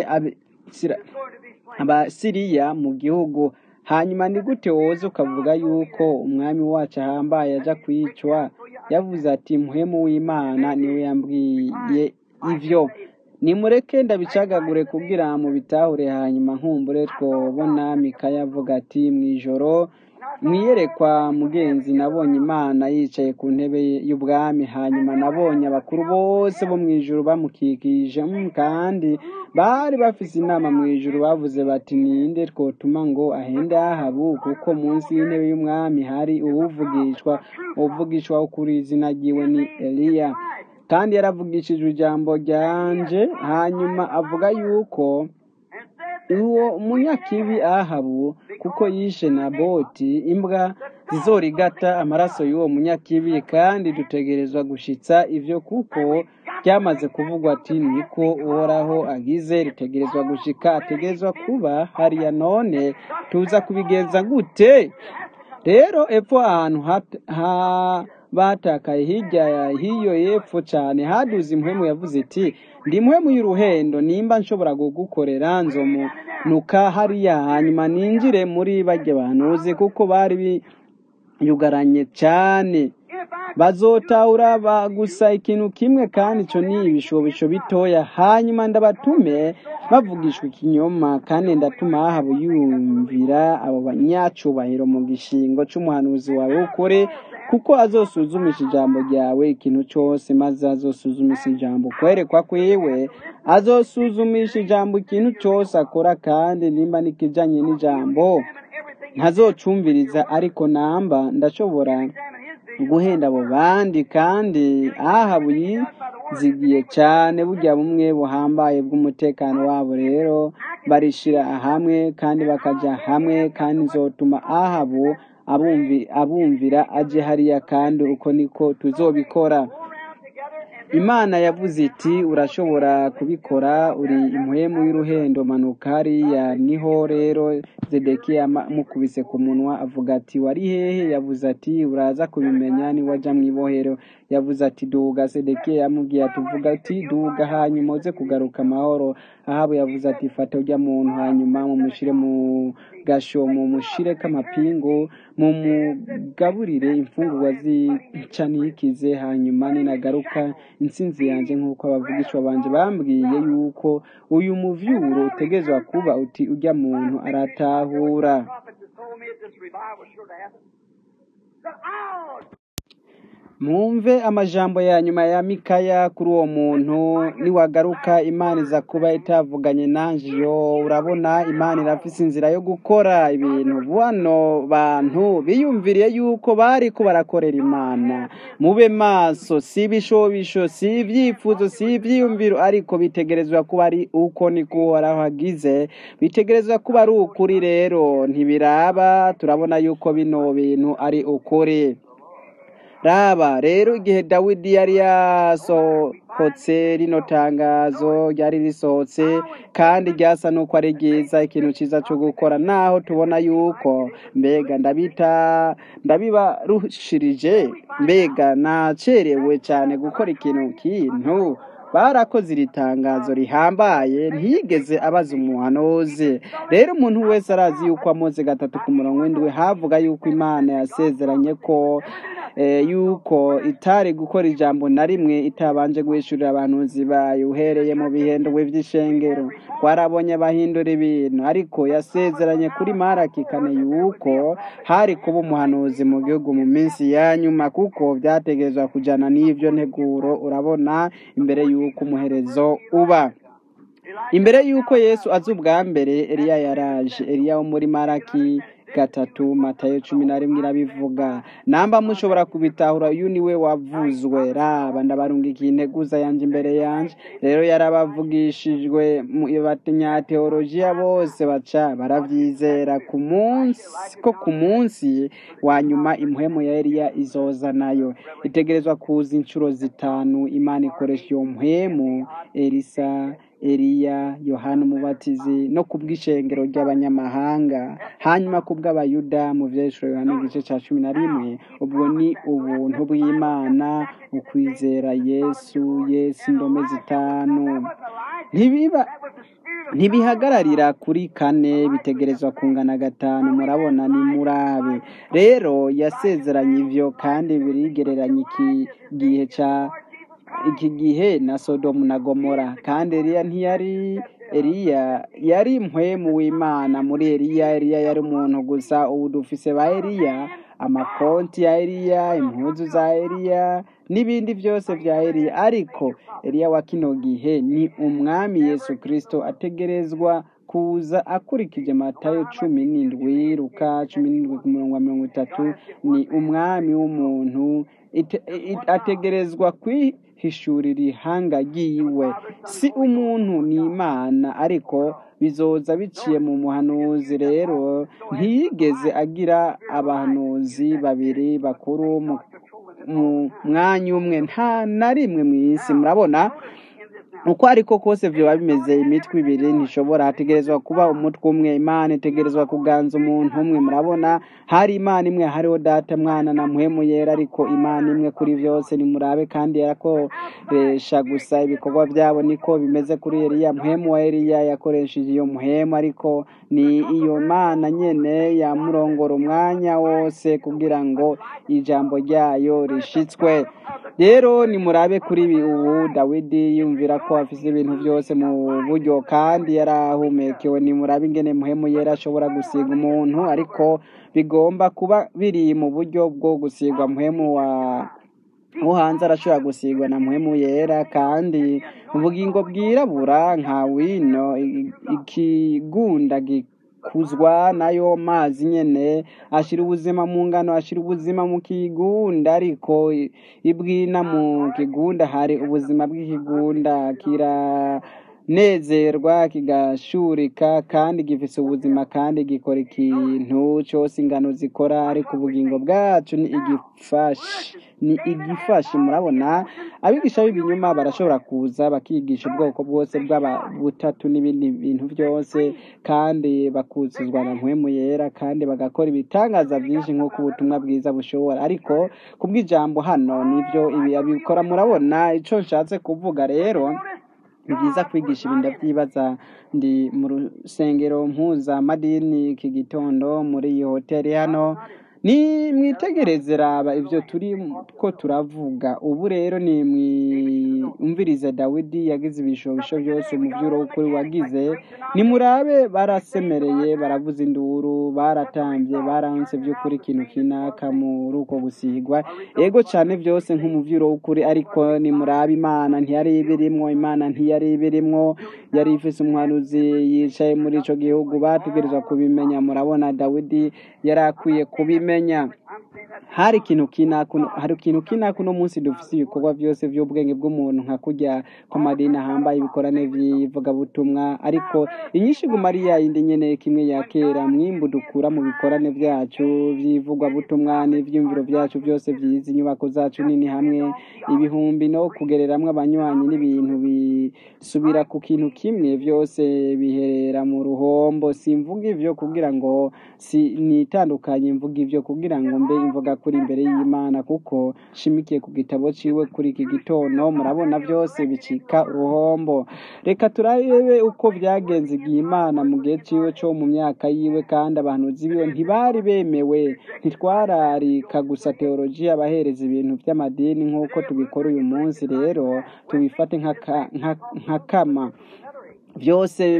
abasiriya mu gihugu hanyuma ni gute woza ukavuga yuko umwami wacu ahambaye ajya kwicwa yavuze ati muhemu w'imana niwe yambwiye ibyo nimureke ndabicagagure kugira mu bitahure hanyuma nkumbure twobona mikaya avuga ati mu ijoro mwiyerekwa mugenzi nabonye imana yicaye ku ntebe y'ubwami hanyuma nabonye abakuru bose bo mu ijoro bamukikije kandi bari bafise inama mu ijoro bavuze bati ninde twotuma ngo ahende ahabu kuko munsi y'intebe y'umwami hari uwuvugishwa uvugishwa ukuri izina ryiwe ni eliya kandi yaravugishije ijambo ryanje hanyuma avuga yuko uwo munyakibi ahabu kuko yishe na boti imbwa zizorigata amaraso y'uwo munyakibi kandi dutegerezwa gushitsa ibyo kuko byamaze kuvugwa ati niko uhoraho agize ritegerezwa gushika ategerezwa kuba hariya none tuza kubigenza gute rero epfo ahantu batakaye hirya hiyo y'epfo cyane haduze impwemu yavuze iti ndi impwemu y'uruhendo nimba nshobora kugukorera nzomunuka hariya hanyuma ninjire muri bajya banuze kuko bari biyugaranye cyane bazotahura gusa ikintu kimwe kandi icyo ni ibishobisho bitoya hanyuma ndabatume bavugishwa ikinyoma kandi ndatuma hahabu yumvira abo banyacubahiro mu gishingo cy'umuhanuzi wawe ukore kuko azosuzumisha ijambo ryawe ikintu cyose maze azosuzumisha ijambo kwerekwa kwiwe azosuzumisha ijambo ikintu cyose akora kandi nimba nikijanye n'ijambo ntazocumviriza ariko namba ndashobora guhenda abo bandi kandi ahabu yizigiye cyane burya bumwe buhambaye bw'umutekano wabo rero barishira hamwe kandi bakaja hamwe kandi nzotuma ahabu abumvi- abumvira aje hariya kandi uko niko tuzobikora imana yavuze iti urashobora kubikora uri impwemu y'uruhendo manuka hariya niho rero zedekiya ama- amukubise ku munwa avuga ati wari hehe yavuze ati uraza kubimenya niwaja mu ibohero yavuze ati duga sedekiya yamubwiye ati uvuga ati duga hanyuma uze kugaruka amahoro ahabu yavuze ati fata urya muntu hanyuma mumushire mu gasho mumushire k'amapingu mumugaburire imfungurwa zica nikize hanyuma ninagaruka intsinzi yanjye nk'uko abavugishwa banje bambwiye yuko uyu muvyuro utegezwa kuba uti urya muntu aratahura prophets have told me that this revival was sure to happen. That I'll mwumve amajambo ya nyuma ya mikaya kuri uwo muntu niwagaruka imana iza kuba itavuganye nanje yo urabona imana irafise inzira yo gukora ibintu bano bantu biyumviriye yuko bari ko barakorera imana mube maso si ibishobisho si ibyifuzo si ibyiyumviro ariko bitegerezwa kuba ari uko niko uhoraho agize bitegerezwa kuba ari ukuri rero ntibiraba turabona yuko bino bintu ari ukuri raba rero igihe dawidi yari yasohotse rino tangazo ryari risohotse kandi ryasa n'uko ari ryiza ikintu cyiza cyo gukora naho tubona yuko mbega ndabita ndabibarushirije mbega nacerewe cyane gukora ikintu kintu barakoze iri tangazo rihambaye ntiyigeze abaza umuhanuzi rero umuntu wese arazi yuko amoze gatatu ku murongo w'indwi havuga yuko imana yasezeranye ko eh, yuko itari gukora ijambo na rimwe itabanje guhishurira abahanuzi bayo uhereye mu bihendwe by'ishengero twarabonye abahindura ibintu ariko yasezeranye kuri maraki kane yuko hari kuba umuhanuzi mu gihugu mu minsi ya nyuma kuko byategerezwa kujyana n'ibyo nteguro urabona imbere y'uko umuherezo uba imbere y'uko yesu aza ubwa mbere eliya yaraje eliya wo muri maraki gatatu matayo cumi na rimwe irabivuga namba mushobora kubitahura uyu niwe wavuzwe raba ndabarungikiye integuza yanjye imbere yanjye rero yarabavugishijwe mu banyateolojiya bose baca barabyizera ku munsi ko ku munsi wa nyuma impuhemu ya eliya izoza nayo itegerezwa kuza inshuro zitanu imana ikoresha iyo mpwemu elisa eliya yohana umubatizi no ku bw'ishengero ry'abanyamahanga hanyuma ku bw'abayuda mu vyeshuro yohana igice ca cumi na rimwe ubwo ni ubuntu bw'imana ukwizera yesu yesu indome zitanu ntibiba ntibihagararira kuri kane bitegerezwa kungana gatanu murabona ni murabe rero yasezeranye ivyo kandi birigereranya iki gihe ca iki gihe na sodomu na gomora kandi eliya ntiyari eliya yari mpwemu w'imana muri eliya eliya yari umuntu gusa ubu dufise ba eliya amakonti ya eliya impuzu za eliya n'ibindi byose bya eliya ariko eliya wa kino gihe ni umwami yesu kirisito ategerezwa kuza akurikije matayo cumi n'indwi ruka cumi n'indwi ku murongo wa mirongo itatu ni umwami w'umuntu ite- i- ategerezwa kwihishurira ihanga ryiwe si umuntu ni imana ariko bizoza biciye mu muhanuzi rero ntiyigeze agira abahanuzi babiri bakuru mu mu mwanya umwe nta na rimwe mu isi murabona uko ariko kose vyoba bimeze imitwe ibiri ntishobora hategerezwa kuba umutwe umwe imana itegerezwa kuganza umuntu umwe murabona hari imana imwe hariho data mwana na muhemu yera ariko imana imwe kuri vyose nimurabe kandi yarakoresha gusa ibikorwa vyabo niko bimeze kuri eliya muhemu wa eliya yakoresheje iyo muhemu ariko ni iyo mana nyene yamurongora umwanya wose kugira ngo ijambo ryayo rishitswe rero nimurabe kuri ibi ubu dawidi yumvira ko afise ibintu byose mu buryo kandi yarahumekewe nimurabe ingene muhemu yera ashobora gusiga umuntu ariko bigomba kuba biri mu buryo bwo gusigwa muhemu wa wo hanze arashobora gusigwa na muhemu yera kandi ubugingo bwirabura nka wino i- ikigunda gikuzwa nayo mazi nyene ashira ubuzima mu ngano ashira ubuzima mu kigunda ariko i- ibwina mu kigunda hari ubuzima bw'ikigunda kira nezerwa kigashurika kandi gifise ubuzima kandi gikora ikintu cyose ingano zikora ariko ubugingo bwacu ni igifashi ni igifashi murabona abigisha b'ibinyuma barashobora kuza bakigisha ubwoko bwose bw'abutatu n'ibindi bintu byose kandi bakuzuzwa na mpwemu yera kandi bagakora ibitangaza byinshi nk'uko ubutumwa bwiza bushobora ariko kubw'ijambo hano nibyo ibi abikora murabona icyo nshatse kuvuga rero ni byiza kwigisha ibintu ndabyibaza ndi mu rusengero mpuzamadini iki gitondo muri iyi hoteli hano ni mwitegereze raba ibyo turi ko turavuga ubu rero ni mwumvirize dawidi yagize ibishobisho byose mu by'uro ukuri wagize nimurabe barasemereye baravuza induru baratambye baranse by'ukuri ikintu kinaka muri uko gusigwa ego cyane byose nk'umuvyuro w'ukuri ariko nimurabe imana ntiyari ibirimwo imana ntiyari ibirimwo yari ifise umwanuzi yicaye muri ico gihugu bategerezwa kubimenya murabona dawidi yari akwiye kubimenya hari ikintu kinakuno hari ikintu kinakuno munsi dufise ibikorwa byose by'ubwenge bw'umuntu nka kurya ku madini ahambaye ibikorane by'ivugabutumwa ariko inyinshi guma ari yayindi nyene kimwe ya kera mwimbu dukura mu bikorane byacu by'ivugwabutumwa n'ivyumviro byacu byose byiza inyubako zacu nini hamwe ibihumbi no kugereramwo abanywanyi n'ibintu bisubira ku kintu kimwe byose biherera mu ruhombo simvuga ivyo kugira ngo si nitandukanye mvuga ivyo kugira ngo mbe imvuga kuri imbere y'imana kuko shimikiye ku gitabo ciwe kuri iki gitondo murabona byose bicika uruhombo reka turabe uko byagenze igihe imana mu gihe ciwe co mu myaka yiwe kandi abantu zibiwe ntibari bemewe ntitwararika gusa teolojiya abahereza ibintu by'amadini nk'uko tubikora uyu munsi rero tubifate nka kama byose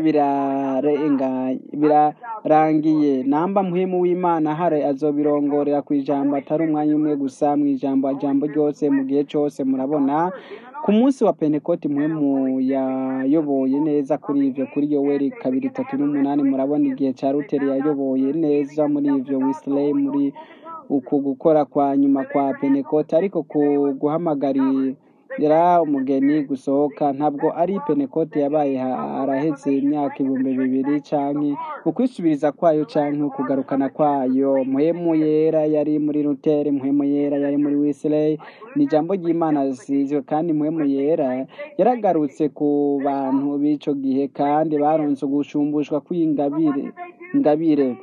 birarangiye namba muhimu w'imana hare azobirongorera ku ijambo atari umwanya umwe gusa mu ijambo ijambo ryose mu gihe cyose murabona ku munsi wa pentekoti muhemu yayoboye neza kuri ivyo kuri yoweri kabiri itatu n'umunani murabona igihe ca ruteri yayoboye neza muri ivyo wisley muri uku gukora kwa nyuma kwa pentekoti ariko ku guhamagari yari umugeni gusohoka ntabwo ari penekote yabaye araheze imyaka ibihumbi bibiri canke ukwisubiriza kwayo canke ukugarukana kwayo muhemu yera yari muri rutere muhemu yera yari muri wisley ni ijambo ry'imana zizwe kandi muhemu yera yaragarutse ku bantu b'ico gihe kandi baronse ugusumbushwa kw'ingabire ingabire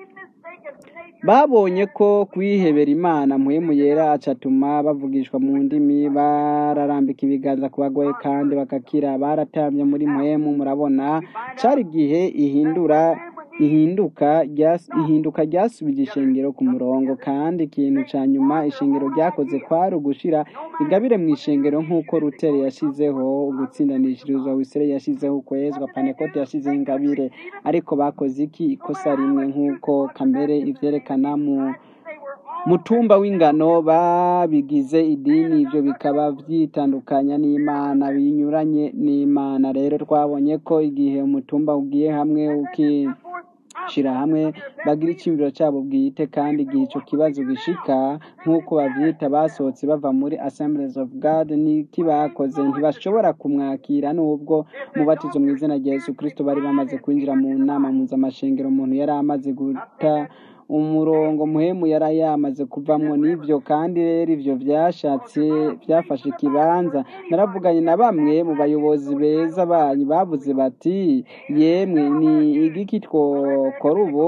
babonye ko kwihebera imana muhemu yera acatuma bavugishwa mu ndimi bararambika ibiganza ku bagoye kandi bagakira baratambye muri muhemu murabona cari igihe ihindura ihinduka ihinduka ryasubije ishengero ku murongo kandi ikintu ca nyuma ishengero ryakoze kwari ugushira ingabire mu ishengero nk'uko rutere yashizeho ugutsindanishirizwa wisere yashizeho ukwezwa panekote yashizeho ingabire ariko bakoze iki ikosa rimwe nk'uko kamere ivyerekana mu mutumba w'ingano babigize idini ivyo bikaba vyitandukanya n'imana binyuranye n'imana rero twabonye ko igihe umutumba ugiye hamwe uki shira hamwe bagira icyumviro cyabo bwite kandi igihe icyo kibazo gishika nk'uko babyita basohotse bava muri assemblies of god niki bakoze ntibashobora kumwakira n'ubwo mubatizo mu izina rya yesu kirisito bari bamaze kwinjira mu nama mpuzamashengero umuntu yari amaze guta umurongo muhemu yari yamaze kuvamwo n'ibyo kandi rero ibyo byashatse byafashe ikibanza naravuganye na bamwe mu bayobozi beza banyu bavuze bati yemwe ni igiki twokora ubu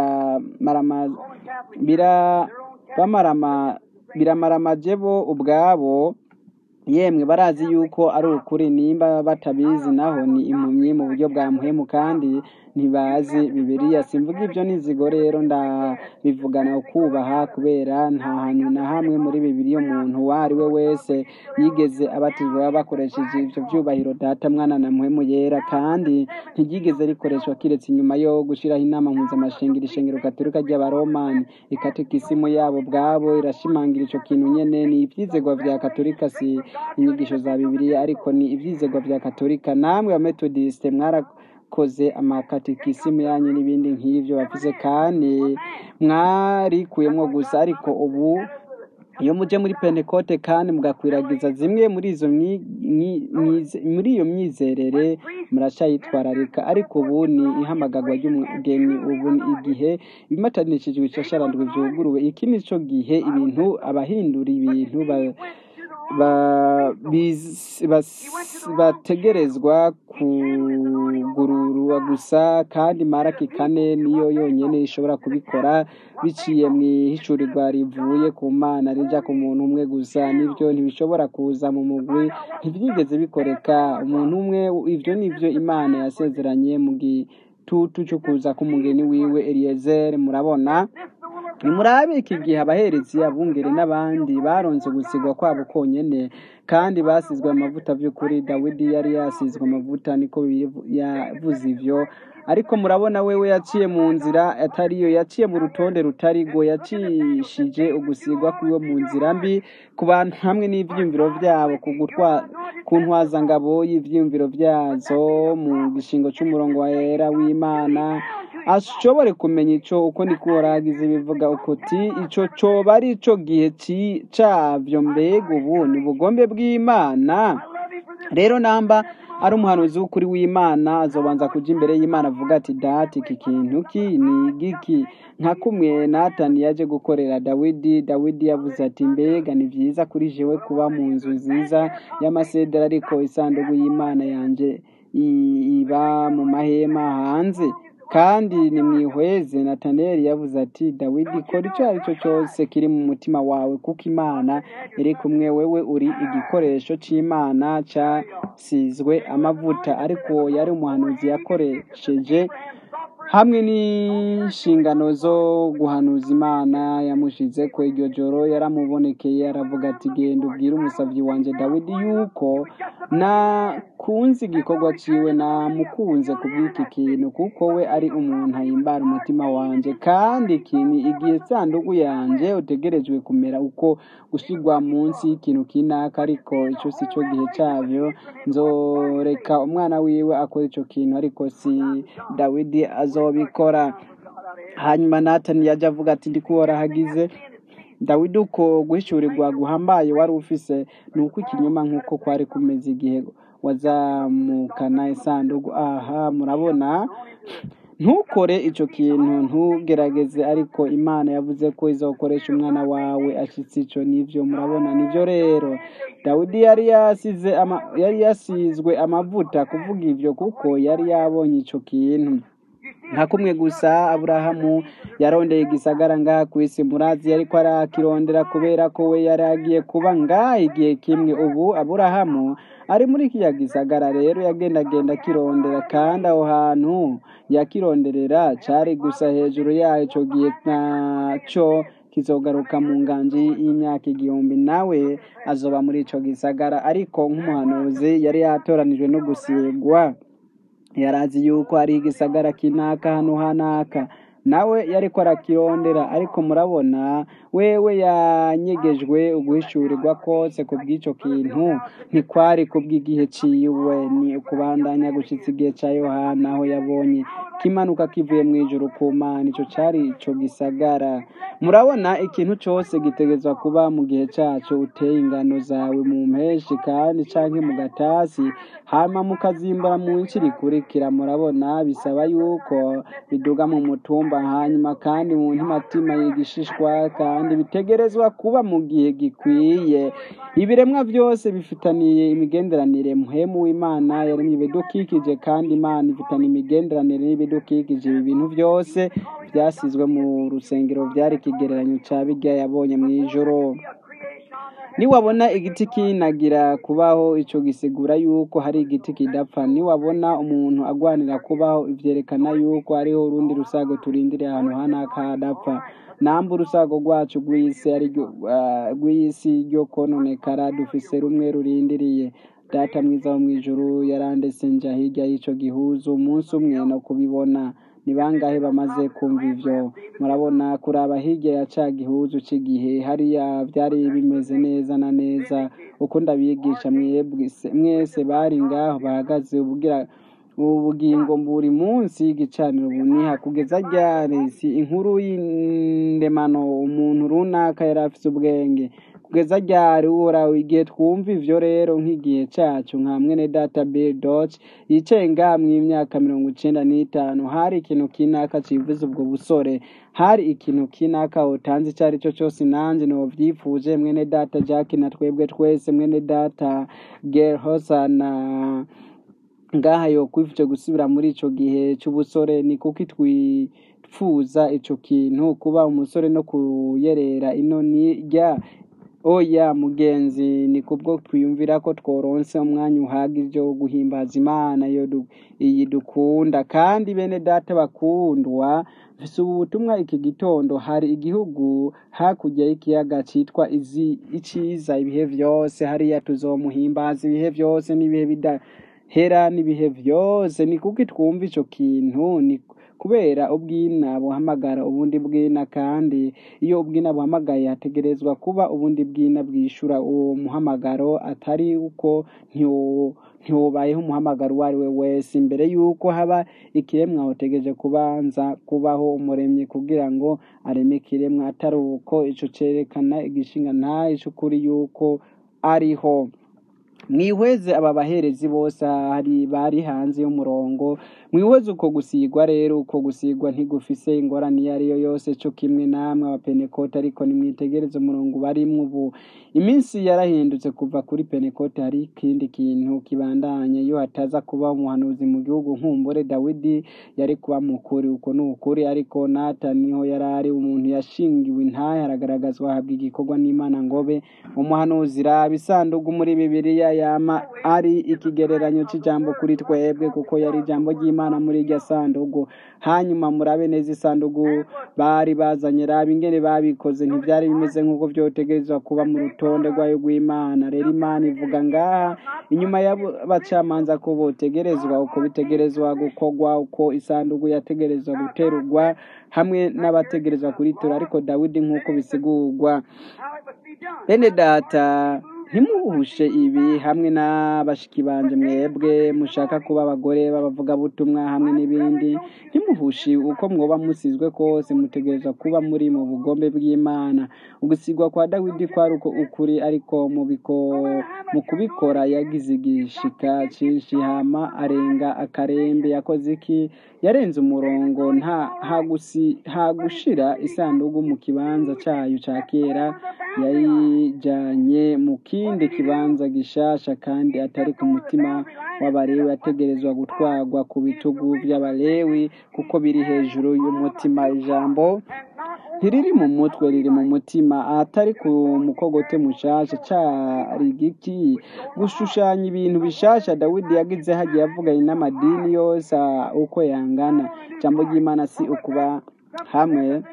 biramaramaje bo ubwabo yemwe barazi yuko ari ukuri nimba batabizi naho ni impumyi mu buryo bwa muhemu kandi ntibazi bibiriya simvuga ibyo nizigo rero ndabivugana ukubaha kubera nta hantu na hamwe muri bibiriya umuntu uwo ari we wese yigeze abatizwa bakoresheje ibyo byubahiro data mwana na muhemu yera kandi ntiryigeze rikoreshwa kiretse inyuma yo gushyiraho inama mpuzamashengero ishengero gaturika ry'abaromani ikatekisimu yabo bwabo irashimangira icyo kintu nyene ni ibyizegwa vya katolika si inyigisho za bibiliya ariko ni ibyizegwa vya katolika namwe abametodiste mwarakoze amakatekisimu yanyu n'ibindi nk'ivyo bavuze kandi mwarikuyemwo gusa ariko ubu iyo muje muri pentekote kandi mugakwiragiza zimwe muri izo myi- myi- myize- muri iyo myizerere muracayitwararika ariko ubu ni ihamagarwa ry'umugeni ubu ni igihe ibimatanishijwe ishasharandwi vyuguruwe iki ni co gihe ibintu abahindura ibintu ba- ba- biz- bas- bategerezwa kugururwa gusa kandi maraki kane niyo yonyene ishobora kubikora biciye mu ihishurirwa rivuye ku mana rija ku muntu umwe gusa nivyo ntibishobora kuza mu mugwi ntivyigeze bikoreka umuntu umwe ivyo nivyo imana yasezeranye mu gitutu co kuza k'umugeni wiwe eliyezeri murabona nimurabe iki gihe abaherezi abungeri n'abandi baronze gusigwa kwabo konyene kandi basizwe amavuta vy'ukuri dawidi yari yasizwe amavuta niko bivu- yavuze ivyo ariko murabona wewe yaciye mu nzira atariyo yaciye mu rutonde rutarigo yacishije ugusigwa kwiwe mu nzira mbi ku bantu hamwe n'ivyiyumviro vyabo ku gutwa ku ntwazangabo y'ivyiyumviro vyazo mu gishingo c'umurongo wera w'imana ashobore kumenya ico uko niko horagize bivuga ukuti ico coba ari ico gihe ci- cavyo mbega ubu ni ubugombe bw'imana rero namba ari umuhanuzi w'ukuri w'imana azobanza kuja imbere y'imana avuga ati dati iki kintu ki ni giki nka kumwe natani yaje gukorera dawidi dawidi yavuze ati mbega ni vyiza kuri jewe kuba mu nzu nziza y'amasedera ariko isanduku y'imana yanje i- iba mu mahema hanze kandi nimwihweze nataneli yavuze ati dawidi kora icyo ari cyo cyose kiri mu mutima wawe kuko imana iri kumwe wewe uri igikoresho cy'imana cyasizwe amavuta ariko yari umuhanuzi yakoresheje hamwe n'inshingano zo guhanuza imana yamushize ko iryo joro yaramubonekeye aravuga ati genda ubwire umusavyi wanje dawidi yuko nakunze igikorwa ciwe namukunze kubw'iki kintu kuko we ari umuntu ahimbara umutima wanje kandi iki ni igihe sanduku yanje utegerejwe kumera uko gushigwa munsi y'ikintu kinaka ariko ico si cyo gihe cavyo nzoreka umwana wiwe akora ico kintu ariko si dawidi azobikora hanyuma natani yaje avuga ati ndikuhora hagize dawidi uko guhishurirwa guhambaye wari ufise ni uko ikinyoma nk'uko kwari kumeze igihe wazamukana isanduku aha murabona ntukore ico kintu ntugerageze ariko imana yavuze ko izokoresha umwana wawe ashitse ico nivyo murabona nivyo rero dawidi yari yasize ama, yari yasizwe amavuta kuvuga ivyo kuko yari yabonye ico kintu nka kumwe gusa aburahamu yarondeye igisagara ngaha ku isi murazi yariko arakirondera kubera ko we yari agiye kuba ngaha igihe kimwe ubu aburahamu ari muri kiriya gisagara rero yagendagenda akirondera kandi aho hantu yakironderera cari gusa hejuru yayo ico gihe naco kizogaruka mu nganji y'imyaka igihumbi nawe azoba muri ico gisagara ariko nk'umuhanuzi yari yatoranijwe no gusigwa yarazi yuko ari igisagara kinaka hano hanaka nawe yariko arakirondera ariko murabona wewe yanyegejwe uguhishurirwa kose ku bw'ico kintu ntikwari ku bw'igihe ciwe ni ukubandanya gushitsa igihe ca yohana aho yabonye kimanuka kivuye mu ijuru ku mana ico cari ico gisagara murabona ikintu cose gitegerezwa kuba mu gihe caco uteye ingano zawe mu mpeshi kandi canke mu gatasi hama mukazimbura mu nsi rikurikira murabona bisaba yuko biduga mu mutumba hanyuma kandi mu ntimatima y'igishishwa kandi bitegerezwa kuba mu gihe gikwiye ibiremwa byose bifitaniye imigenderanire muhemu w'imana yaremye ibidukikije kandi imana ifitanye imigenderanire n'ibidukikije ibi bintu byose byasizwe mu rusengero byari ikigereranyo ca birya yabonye mu ijoro niwabona igiti kinagira kubaho ico gisigura yuko hari igiti kidapfa niwabona umuntu agwanira kubaho ivyerekana yuko hariho urundi rusago turindiriye ahantu hanaka hadapfa namba urusago rwacu rw'isi ari ryo- ah, rw'isi ryo kononekara dufise rumwe rurindiriye data mwiza wo mw'ijuru yarandese nja hirya y'ico gihuzu umunsi umwe no kubibona ni bangahe bamaze kumva ivyo murabona kuraba hirya ya ca gihuzu c'igihe hariya vyari bimeze neza na neza uko ndabigisha mwebwe se- mwese bari ngaho bahagaze ubugira ubu bugingo buri munsi y'igicaniro buniha kugeza ryari si inkuru y'indemano umuntu runaka yari afite ubwenge kugeza ryari uhoraho igihe twumva ivyo rero nk'igihe cacu nka mwene data bill dodge yicaye ngaha mw'imyaka mirongo icenda n'itanu hari ikintu kinaka civuze ubwo busore hari ikintu kinaka utanze ico ari cyo cose nanje novyifuje mwene data jack na twebwe twese mwene data gerhosa na ngaha yokwifuje gusubira muri ico gihe c'ubusore ni kuki twipfuza ico kintu kuba umusore no kuyerera ino nirya oya mugenzi ni kubwo twiyumvira ko tworonse umwanya uhagije wo guhimbaza imana iyo du- iyi dukunda kandi bene data bakundwa mfise ubu butumwa iki gitondo hari igihugu hakurya y'ikiyaga citwa izi iciza ibihe vyose hariya tuzomuhimbaza ibihe vyose n'ibihe bidahera n'ibihe vyose ni kuki twumva ico kintu ni kubera ubwina buhamagara ubundi bwina kandi iyo ubwina buhamagaye hategerezwa kuba ubundi bwina bwishura uwo muhamagaro atari uko ntiwo- ntiwobayeho umuhamagaro uwo ari we wese imbere y'uko haba ikiremwa hotegereje kubanza kubaho umuremyi kugira ngo areme ikiremwa atari uko ico cerekana igishinga ntahe c'ukuri y'uko ariho mwihweze aba baherezi bose hari bari hanze y'umurongo mwihweze uko gusigwa rero uko gusigwa ntigufise ingorane iyo ari yo yose co kimwe namwe abapentekote ariko nimwitegereze umurongo barimwo ubu iminsi yarahindutse kuva kuri pentekote hari ikindi kintu kibandanye iyo hataza kuba umuhanuzi mu gihugu nkumbure dawidi yari kuba mukuri uko ni ukuri ariko natani niho yari ari umuntu yashingiwe intahe aragaragazwa ahabwa igikorwa n'imana ngobe umuhanuzi raba isanduku muri bibiliya yama ari ikigereranyo c'ijambo kuri twebwe kuko yari ijambo ry'imana muri iryo sanduku hanyuma murabe neza isanduku bari bazanye raba ingene babikoze ntivyari bimeze nk'uko vyotegerezwa kuba mu rutonde rwayo rw'imana rero imana ivuga ngaha inyuma y'abacamanza ko botegerezwa uko bitegerezwa gukorwa uko isanduku yategerezwa guterurwa hamwe n'abategerezwa kuritura ariko dawidi nk'uko bisigurwa bene data ntimuhushe ibi hamwe n'abashiki banje mwebwe mushaka kuba abagore b'abavugabutumwa hamwe n'ibindi ntimuhushe uko mwoba musizwe kose mutegerezwa kuba muri mu bugombe bw'imana ugusigwa kwa dawidi kwari uko ukuri ariko mu biko- mu kubikora yagize igishika cinshi hama arenga akarembe yakoze iki yarenze umurongo nta hagusi hagushira isanduku mu kibanza cayo ca kera yayijanye mu kindi kibanza gishasha kandi atari ku mutima w'abalewi ategerezwa gutwarwa ku bitugu by'abalewi kuko biri hejuru y'umutima ijambo ntiriri mu mutwe riri mu mutima ahatari ku mukogote mushasha cari igiki gushushanya ibintu bishasha dawidi yagize hagiye avuganye n'amadini yose ah, uko yangana ijambo ry'imana si ukuba hamwe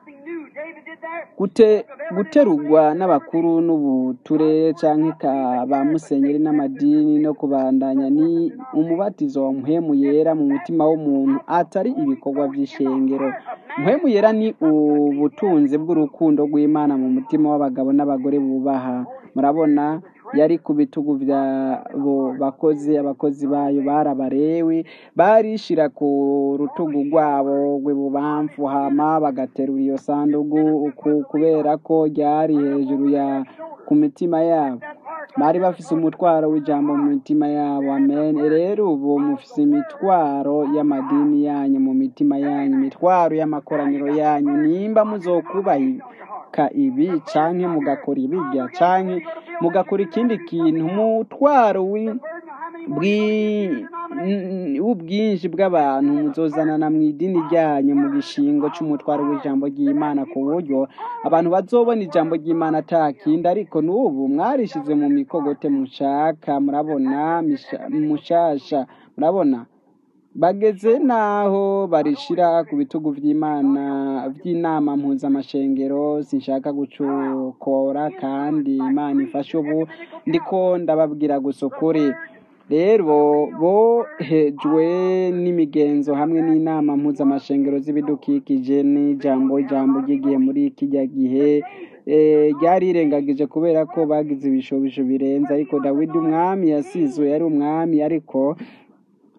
gute guterurwa n'abakuru n'ubuture canke ka ba musenyeri n'amadini no kubandanya ni umubatizo wa muhemu yera mu mutima w'umuntu atari ibikorwa vy'ishengero muhemu yera ni ubutunzi bw'urukundo rw'imana mu mutima w'abagabo n'abagore bubaha murabona yari ku bitugu vyabo bakozi abakozi bayo bari abarewi barishira ku rutugu rwabo rw'ibubamfu hama bagaterura iyo sandugu uku kubera ko ryari hejuru ya ku mitima yabo bari bafise umutwaro w'ijambo mu mitima yabo amen rero ubu mufise imitwaro y'amadini yanyu mu mitima yanyu imitwaro y'amakoraniro yanyu nimba muzokubahika ibi canke mugakora ibirya canke mugakora ikindi kintu umutwaro wi- bwi- n- w'ubwinshi bw'abantu muzozanana mu idini ryanyu mu gishingo c'umutwaro w'ijambo ry'imana ku buryo abantu bazobona ijambo ry'imana ata kindi ariko n'ubu mwarishize mu mikogote mushaka murabona misha- mushasha murabona bageze n'aho barishira ku bitugu vy'imana vy'inama mpuzamashengero sinshaka gucukora kandi imana ifashe ubu ndiko ndababwira gusa ukuri rero bohejwe n'imigenzo hamwe n'inama mpuzamashengero z'ibidukikije n'ijambo ijambo ry'igihe muri kijya gihe eh, ryarirengagije kubera ko bagize ibishobisho birenze ariko dawidi umwami yasizwe yari umwami ariko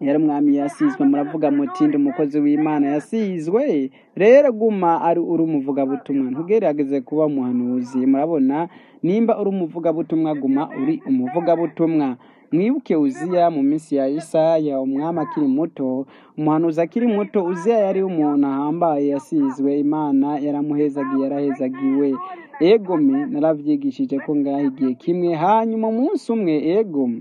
yari umwami yasizwe muravuga muti ndi umukozi w'imana yasizwe rero guma ari uri umuvugabutumwa ntugerageze kuba umuhanuzi murabona nimba uri umuvugabutumwa guma uri umuvugabutumwa mwibuke uziya mu minsi ya isaya umwami akiri muto umuhanuzi akiri muto uziya yari umuntu ahambaye yasizwe imana yaramuhezagiye yarahezagiwe egome narabyigishije ko ngaho igihe kimwe hanyuma umunsi umwe egome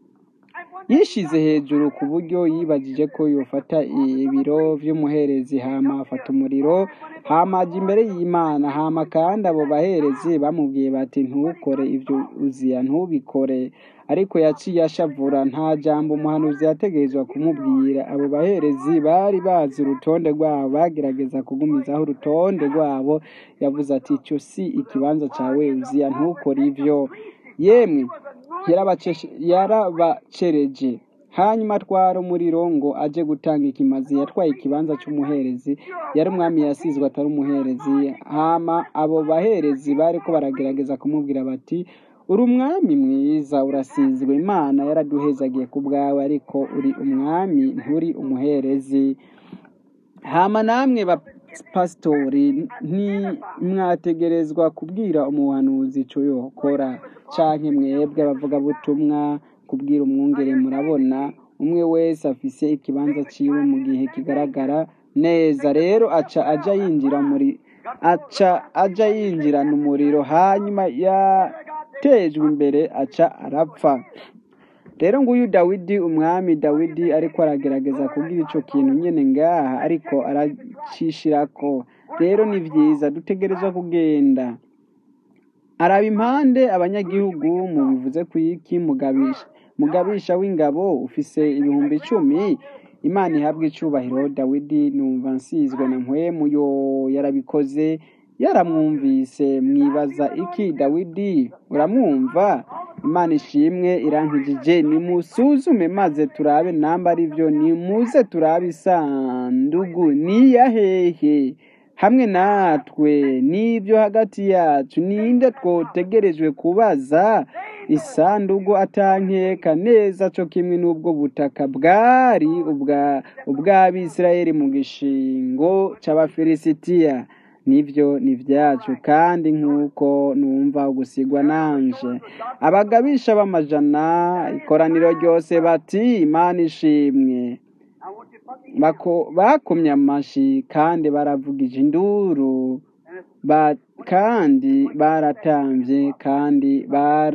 yishize hejuru ku buryo yibagije ko yofata ibiro vy'umuherezi hama afata umuriro hama aja imbere y'imana hama kandi abo baherezi bamubwiye bati ntukore ivyo uziya ntubikore ariko yaciye ashavura nta jambo umuhanuzi yategerezwa kumubwira abo baherezi bari bazi urutonde rwabo bagerageza kugumizaho urutonde rwabo yavuze ati ico si ikibanza cawe uziya ntukore ivyo yemwe yarabaceshe- yarabacereje hanyuma atwara umuriro ngo aje gutanga ikimazi yatwaye ikibanza cy'umuherezi yari umwami yasizwe atari umuherezi hama abo baherezi bariko baragerageza kumubwira bati uri umwami mwiza urasizwe imana yaraduhezagiye ku bwawe ariko uri umwami nturi umuherezi hama namwe bapasitori ntimwategerezwa kubwira umuhanuzi ico yokora canke mwebwe abavugabutumwa kubwira umwungere murabona umwe wese afise ikibanza ciwe mu gihe kigaragara neza rero aca aja yinjira muri aca aja yinjirana umuriro hanyuma yatejwe imbere aca arapfa rero nguyu dawidi umwami dawidi ariko aragerageza kubwira ico kintu nyene ngaha ariko aracishirako rero ni vyiza dutegerezwa kugenda araba impande abanyagihugu mubivuze kwiki mugabisha mugabisha w'ingabo ufise ibihumbi icumi imana ihabwa icubahiro dawidi numva nsizwe na mpwemu yo yarabikoze yaramwumvise mwibaza iki dawidi uramwumva imana ishimwe irankijije nimusuzume maze turabe namba ari byo nimuze turabe isandugu niya hehe hamwe natwe n'ibyo hagati yacu ninde twotegerejwe kubaza isandugu atankeka neza co kimwe n'ubwo butaka bwari ubwa ubw'abisirayeli mu gishingo c'abafilisitiya nivyo ni vyacu kandi nk'uko numva ugusigwa nanje abagabisha b'amajana ikoraniro ryose bati imana ishimwe Bako- bakomye amashi kandi baravugije induru ba, kandi baratamvye kandi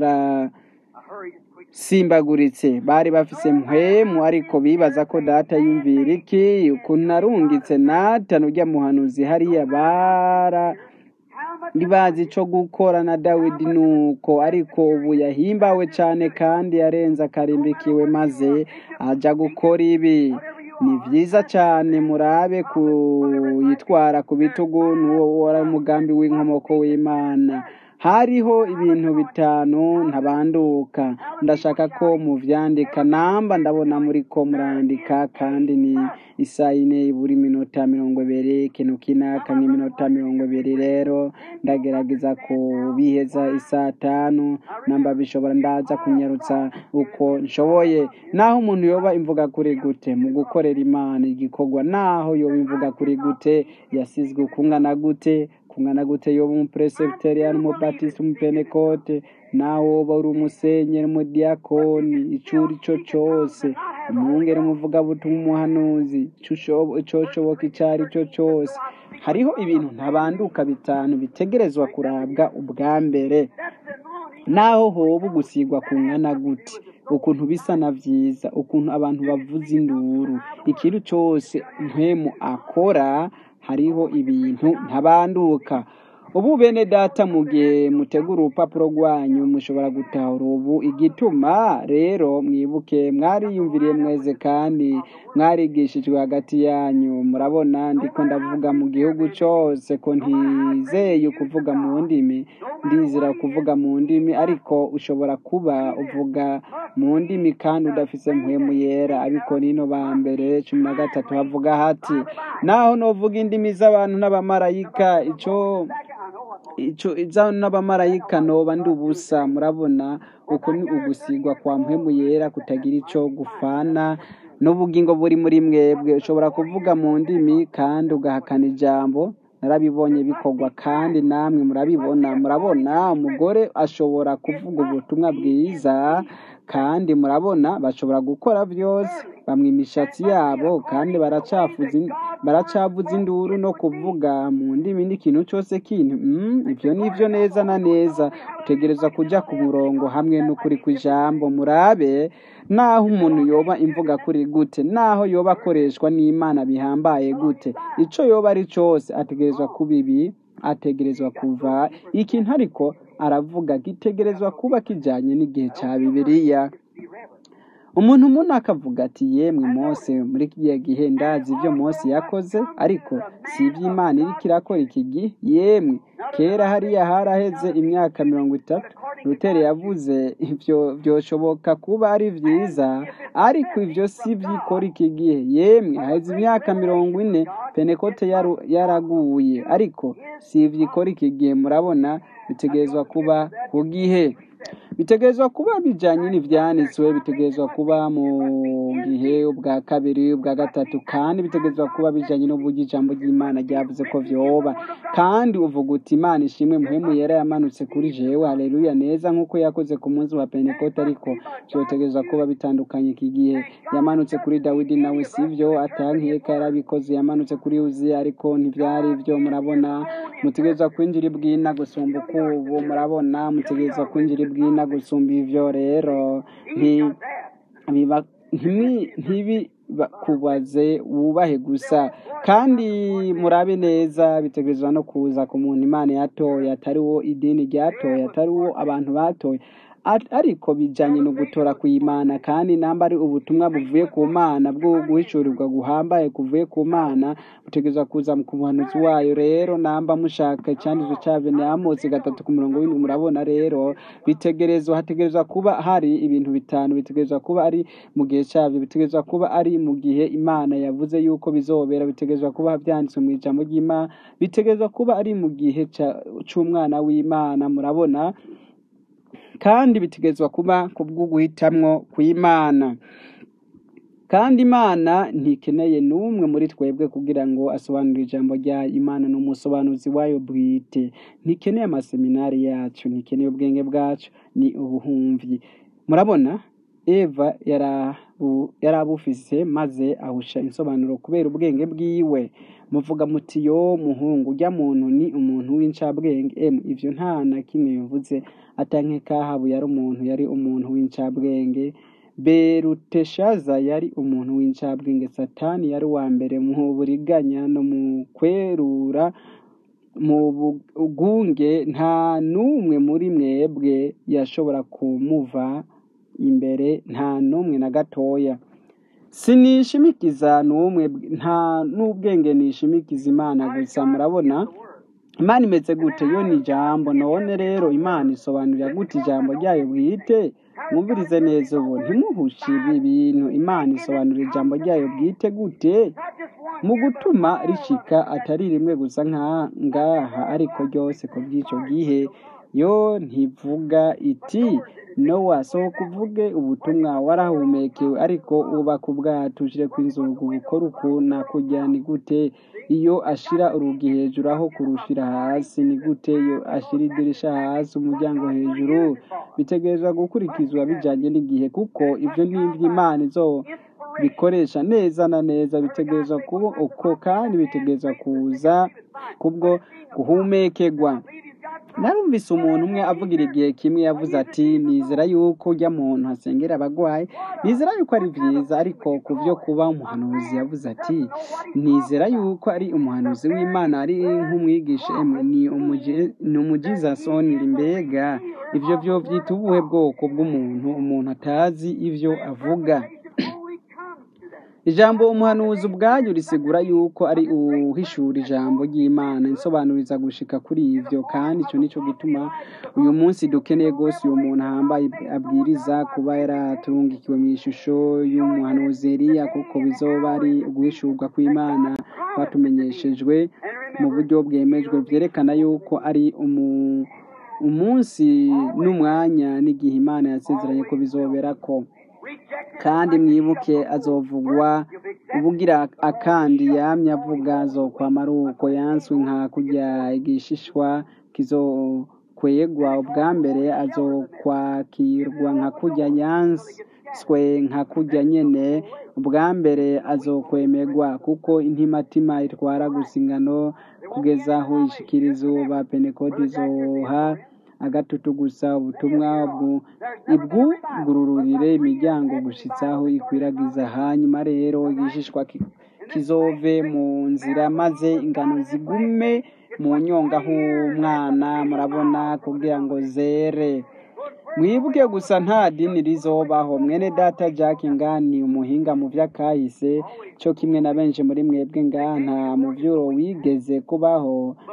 barasimbagurutse bari bafise mpwemu ariko bibaza ko data yumvira iki ukuntu arungitse natani urya muhanuzi hariya bara ntibazi ico gukora na dawidi nuko ariko ubu yahimbawe cane kandi yarenze akarimbikiwe maze aja gukora ibi ni vyiza cane murabe kuyitwara ku bitugu n'uwo wari umugambi w'inkomoko w'imana hariho ibintu bitanu ntabanduka ndashaka ko muvyandika namba ndabona muri ko murandika kandi ni isaha ine buri minota mirongo ibiri ikintu kinaka nk'iminota mirongo ibiri rero ndagerageza kubiheza isaha tanu namba bishobora ndaza kunyarutsa uko nshoboye naho umuntu yoba imvuga kuri gute mu gukorera imana igikorwa naho yoba imvuga kuri gute yasizwe kungana gute kungana gute yoba umupresebiteriyani umubatisi umupenekote naho woba uri umusenyeri umudiyakoni ico uri co cose umwungere umuvugabutumwa umuhanuzi ico ushobo- icoshoboka ico ari co cose hariho ibintu ntabanduka bitanu bitegerezwa kurabwa ubwa mbere naho hoba ugusigwa kungana gute ukuntu bisa na vyiza ukuntu abantu bavuza induru ikintu cose mpwemu akora hariho ibintu ntabanduka ubu bene data mu gihe mutegura urupapuro rwanyu mushobora gutahura ubu igituma rero mwibuke mwariyumviriye mweze kandi mwarigishijwe hagati yanyu murabona ndiko ndavuga mu gihugu cose ko ntizeye kuvuga mu ndimi ndizera kuvuga mu ndimi ariko ushobora kuba uvuga mu ndimi kandi udafise mpwemu yera ariko nino ba mbere cumi na gatatu havuga hati naho novuga indimi z'abantu n'abamarayika ico ico iza n'abamarayika noba ndi ubusa murabona uko ni ugusigwa kwa mpwemu yera kutagira ico gufana n'ubugingo buri muri mwebwe ushobora kuvuga mu ndimi kandi ugahakana ijambo narabibonye bikorwa kandi namwe murabibona murabona umugore ashobora kuvuga ubutumwa bwiza kandi murabona bashobora gukora byose bamwe imishatsi yabo kandi baracafuza in- baracavuza induru no kuvuga mu ndimi n'ikintu cyose kintu mm, ibyo ni byo neza na neza utegereza kujya ku murongo hamwe n'ukuri kw'ijambo murabe naho umuntu yoba imvuga kuri gute naho yoba akoreshwa n'imana bihambaye gute icyo yoba ari cyose ategerezwa kuba ibi ategerezwa kuva ikintu ariko aravuga gitegerezwa kuba kijyanye n'igihe cya bibiliya umuntu umuntu akavuga ati yemwe mose muri kiriya gihe ndazi ibyo mose yakoze ariko si iby'imana iriko irakora iki gihe yemwe kera hariya haraheze imyaka mirongo itatu ruteri yavuze ibyo byoshoboka kuba ari byiza ariko ibyo si byikora iki gihe yemwe haheze imyaka mirongo ine penekote yaru- yaraguye ariko si ibyikora iki gihe murabona bitegerezwa kuba ku gihe bitegerezwa kuba bijyanye n'ibyanditswe bitegerezwa kuba mu gihe ubwa kabiri ubwa gatatu kandi bitegerezwa kuba bijyanye n'uburyo ijambo ry'imana ryavuze ko vyoba kandi uvuga uti imana ishimwe muhemu yera yamanutse kuri jewe haleluya neza nk'uko yakoze ku munsi wa pentekote ariko vyotegerezwa kuba bitandukanye iki gihe yamanutse kuri dawidi nawe sivyo atankeka yarabikoze yamanutse kuri uziya ariko ntivyari vyo murabona mutegerezwa kwinjira ibwina gusumba ukubu murabona mutegerezwa kwinjira ibwina gusumba ivyo rero nti biba ntibi- ntibibakubaze wubahe gusa kandi murabe neza bitegerezwa no kuza ku muntu imana yatoye atari wo idini ryatoye atari wo abantu batoye At- ariko bijanye no gutora kw'imana kandi namba ari ubutumwa buvuye ku mana bwo guhishurirwa guhambaye kuvuye ku mana butegerezwa kuza ku muhanuzi wayo rero namba mushaka icyanditswe cavyo ni amosi gatatu ku murongo w'indwi murabona rero bitegerezwa hategerezwa kuba hari ibintu bitanu bitegerezwa kuba ari mu gihe cyabyo bitegerezwa kuba ari mu gihe imana yavuze yuko bizobera bitegerezwa kuba byanditswe mu ijambo ry'imana bitegerezwa kuba ari mu gihe ca- c'umwana w'imana murabona kandi bitegerezwa kuba kubwo guhitamwo kw'imana kandi imana ntikeneye n'umwe muri twebwe kugira ngo asobanure ijambo rya imana ni umusobanuzi wayo bwite ntikeneye amaseminari yacu ntikeneye ubwenge bwacu ni ubuhumvi murabona eva yarabu- yarabufise maze ahusha insobanuro kubera ubwenge bwiwe muvuga muti yo muhungu ujya muntu ni umuntu w'incabwenge emu ivyo nta na kimwe bivuze atanke kahabu yari umuntu yari umuntu w'incabwenge beruteshaza yari umuntu w'incabwenge satani yari uwa mbere mu buriganya no mu kwerura mu bugunge nta n'umwe muri mwebwe yashobora kumuva imbere nta n'umwe na gatoya sinishimikiza n'umwe nta n'ubwenge nishimikiza imana gusa murabona imana imeze gute yo ni ijambo none rero imana isobanurira gute ijambo ryayo bwite mwumvirize neza ubu ntimuhushe ibi bintu imana isobanura ijambo ryayo bwite gute mu gutuma rishika atari rimwe gusa nka ngaha ariko ryose ku bw'icyo gihe yo ntivuga iti nowa sohoka uvuge ubutumwa warahumekewe ariko ubaka ubwato ushire ku inzugu bukora uku nakujya ni gute iyo ashira urugi hejuru aho kurushira hasi ni gute iyo ashira idirisha hasi umuryango hejuru bitegerezwa gukurikizwa bijanye n'igihe kuko ivyo ni ivy'imana izo bikoresha neza na neza bitegerezwa kuba uko kandi bitegerezwa kuza kubwo guhumekerwa narumvise umuntu umwe avugira igihe kimwe yavuze ati nizera yuko ujya muntu asengera abagwayi nizera yuko ari byiza ariko ku byo kuba umuhanuzi yavuze ati nizera yuko ari umuhanuzi w'imana ari nk'umwigisha emwe ni umuji- ni umujizasoniri mbega ibyo byo byita ubuhe bwoko bw'umuntu umuntu atazi ibyo avuga ijambo umuhanuzi ubwaryo risigura yuko ari uwuhishura ijambo ry'imana insobanuriza gushika kuri ivyo kandi ico nico gituma uyu munsi dukeneye rwose uyu muntu ahambaye abwiriza kuba yaraturungikiwe mu ishusho y'umuhanuzi Eliya kuko bizoba ari uguhishurwa kw'imana kwatumenyeshejwe mu buryo bwemejwe vyerekana yuko ari umu umunsi n'umwanya n'igihe imana yasezeranye ko bizoberako kandi mwibuke azovugwa ubugira akandi yamye avuga azokwama ari uko yanswe nka kurya igishishwa kizokwegwa ubwa mbere azokwakirwa nka kurya yanswe nka kurya nyene ubwa mbere azokwemerwa kuko intimatima itwara gusa ingano kugeza aho ishikira izuba penekodi izoha agatutu gusa ubutumwa ibwugururire imiryango gushitsa aho ikwiragiza hanyuma rero igishishwa kizove mu nzira maze ingano zigume mu nyonga h'umwana murabona kugira ngo zere mwibuke gusa nta dini rizobaho mwene data jack ngani umuhinga mu vy'akahise co kimwe na benshi muri mwebwe ngaha nta muvyuro wigeze kubaho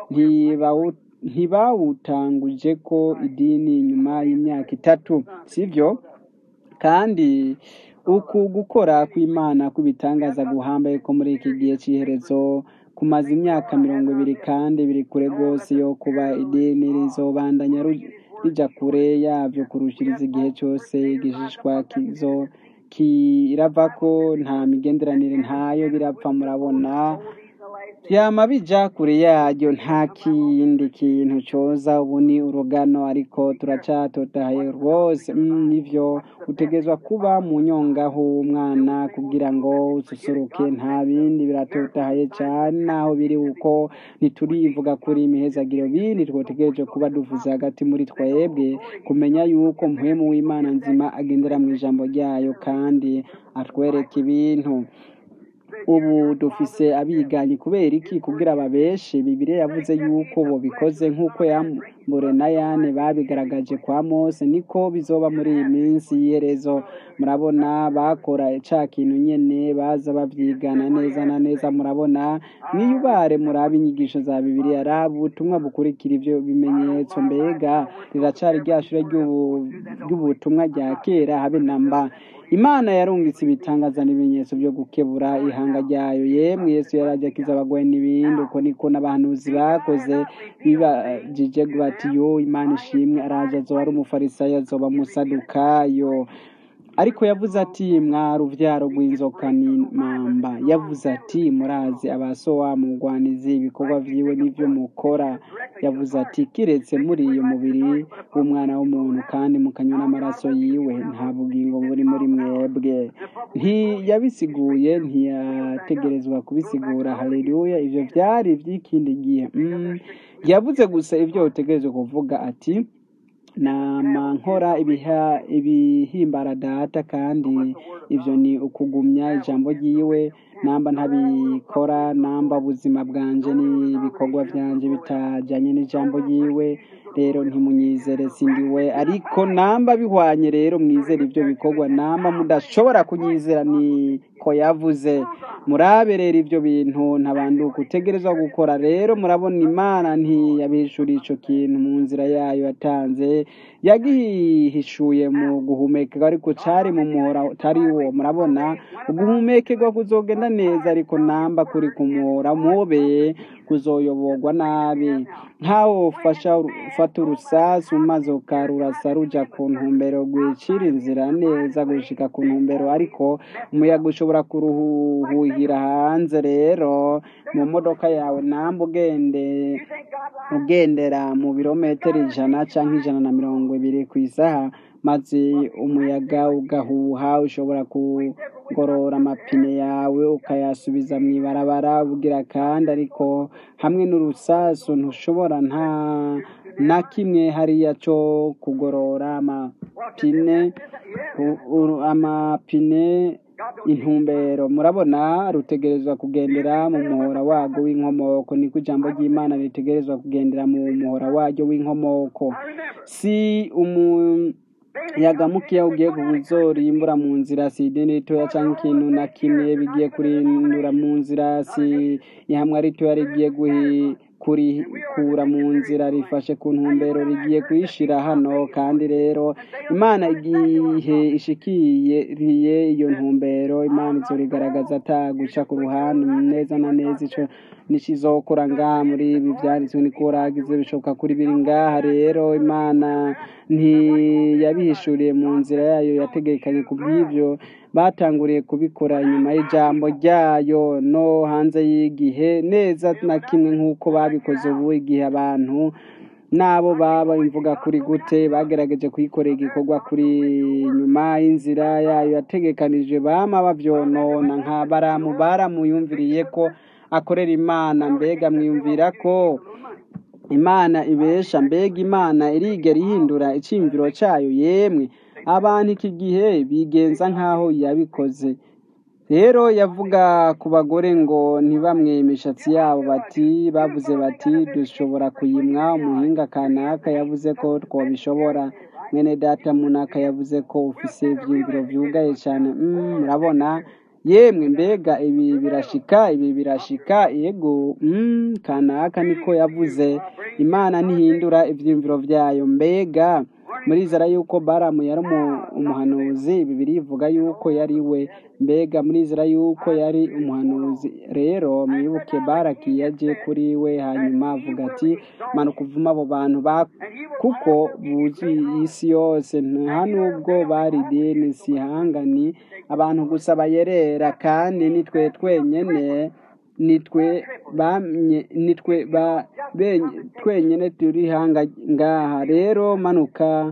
ntibawutanguje ko idini nyuma y'imyaka itatu sivyo kandi uku gukora kw'imana kw'ibitangaza guhambaye ko muri iki gihe c'iherezo kumaze imyaka mirongo ibiri kandi biri kure rwose yo kuba idini rizobandanya rija kure yavyo kurushiriza igihe cose igishishwa kizo kiravako nta migenderanire ntayo birapfa murabona vyama bija kure yaryo nta kindi kintu coza ubu ni urugano ariko turacatotahaye rwose nivyo utegezwa kuba mu nyongaho umwana kugira ngo ususuruke nta bindi biratotahaye cane naho biri uko ntiturivuga kuri imihezagiro bindi twotegereje kuba duvuze hagati muri twebwe kumenya yuko mpwemu w'imana nzima agendera mu ijambo ryayo kandi atwereka ibintu ubu dufise abiganyi kubera iki kugira babeshe bibiriya yavuze yuko bobikoze nk'uko yambure na yane babigaragaje kwa mose niko bizoba muri iyi minsi y'iherezo murabona bakora ca kintu nyene baza bavyigana neza na neza murabona mwiyubare murabe inyigisho za bibiriya raba ubutumwa bukurikira ivyo bimenyetso mbega riracari rya shure ry'ubutumwa rya kera habe namba imana yarungitse ibitangaza n'ibimenyetso byo gukebura ihanga ryayo yemwe yesu yaraje akiza abagwayi n'ibindi uko niko n'abahanuzi bakoze bibajije bati yo imana ishimwe araje azoba ari umufarisayo azoba musadukayo ariko yavuze ati mwari uruvyaro rw'inzoka n'imamba yavuze ati murazi abasowa mugwanizi ibikorwa vyiwe n'ivyo mukora yavuze ati kiretse muri iyo mubiri w'umwana w'umuntu kandi mukanywa n'amaraso yiwe nta bugingo buri muri mwebwe ntiyabisiguye ntiyategerezwa kubisigura haleluya ivyo vyari ivy'ikindi gihe mm. yavuze gusa ivyo utegerezwa kuvuga ati nama nkora ibihimbara data kandi ivyo ni ukugumya ijambo ryiwe namba ntabikora namba ubuzima bwanje n'ibikorwa vyanje bitajanye n'ijambo ryiwe rero ntimunyizere sindiwe ariko namba bihwanye rero mwizere ivyo bikorwa namba mudashobora kunyizera niko yavuze murabe rero ivyo bintu ntabanduka utegerezwa gukora rero murabona imana ntiyabishura ico kintu mu nzira yayo yatanze yagihishuye mu guhumekerwa ariko cari mu muhora utari wo murabona uguhumekerwa kuzogenda neza ariko namba kuri ku muhora mubeye kuzoyoborwa nabi nkaho ufasha ufata urusasu maze ukarurasa ruja ku ntumbero rwicira inzira neza gushika ku ntumbero ariko umuyaga ushobora kuruhuhira hanze rero mu modoka yawe namba ugende ugendera mu birometero ijana canke ijana na mirongo ibiri ku isaha maze umuyaga ugahuha ushobora kugorora amapine yawe ukayasubiza mu ibarabara bugira kandi ariko hamwe n'urusasu ntushobora nta na kimwe hariya cyo kugorora amapine amapine intumbero murabona rutegerezwa kugendera mu muhora warwo w'inkomoko niko ijambo ry'imana ritegerezwa kugendera mu muhora waryo w'inkomoko si umu yagamukiya ugiye kuzorimbura mu nzira si idini ritoya cyangwa ikintu na kimwe bigiye kurindura mu nzira si ihamwa ritoya rigiye kurikura mu nzira rifashe ku ntumbero rigiye kuyishira hano kandi rero imana igihe ishikiriye iyo ntumbero imana izorigaragaza ataguca ku ruhande neza na neza ico nikizokora ngaha muri ibi byanditswe niko uragize bishoboka kuri biri ngaha rero imana ntiyabihishuriye mu nzira yayo yategekanye ku bw'ibyo batanguriye kubikora inyuma y'ijambo ryayo no hanze y'igihe neza na kimwe nk'uko babikoze ubu igihe abantu n'abo baba imvuga kuri gute bagerageje kuyikorera igikorwa kuri nyuma y'inzira yayo yategekanije bama babyonona nka baramu baramuyumviriye ko akorera imana mbega mwiyumvira ko imana ibesha mbega imana irigera ihindura icyiyumviro cyayo yemwe abantu iki gihe bigenza nk'aho yabikoze rero yavuga ku bagore ngo ntibamwe imishatsi yabo bati bavuze bati dushobora kuyimwa umuhinga kanaka yavuze ko twabishobora mwene data munaka yavuze ko ufise ibyiyumviro byugaye cyane murabona yemwe mbega ibi birashika ibi birashika yego kanaka niko yavuze imana ntihindura ibyiyumviro byayo mbega murizera yuko baramu yari umuhanuzi bibiri ivuga yuko yari we mbega murizera yuko yari umuhanuzi rero mwibuke baraki yaje kuri we hanyuma avuga ati manuka uvuma abo bantu kuko buzuye isi yose nta nubwo bari dini sihangani abantu gusa bayerera kandi nitwe twenyene nitwe bamye nitwe ba twenyine turi hanga ngaha rero manuka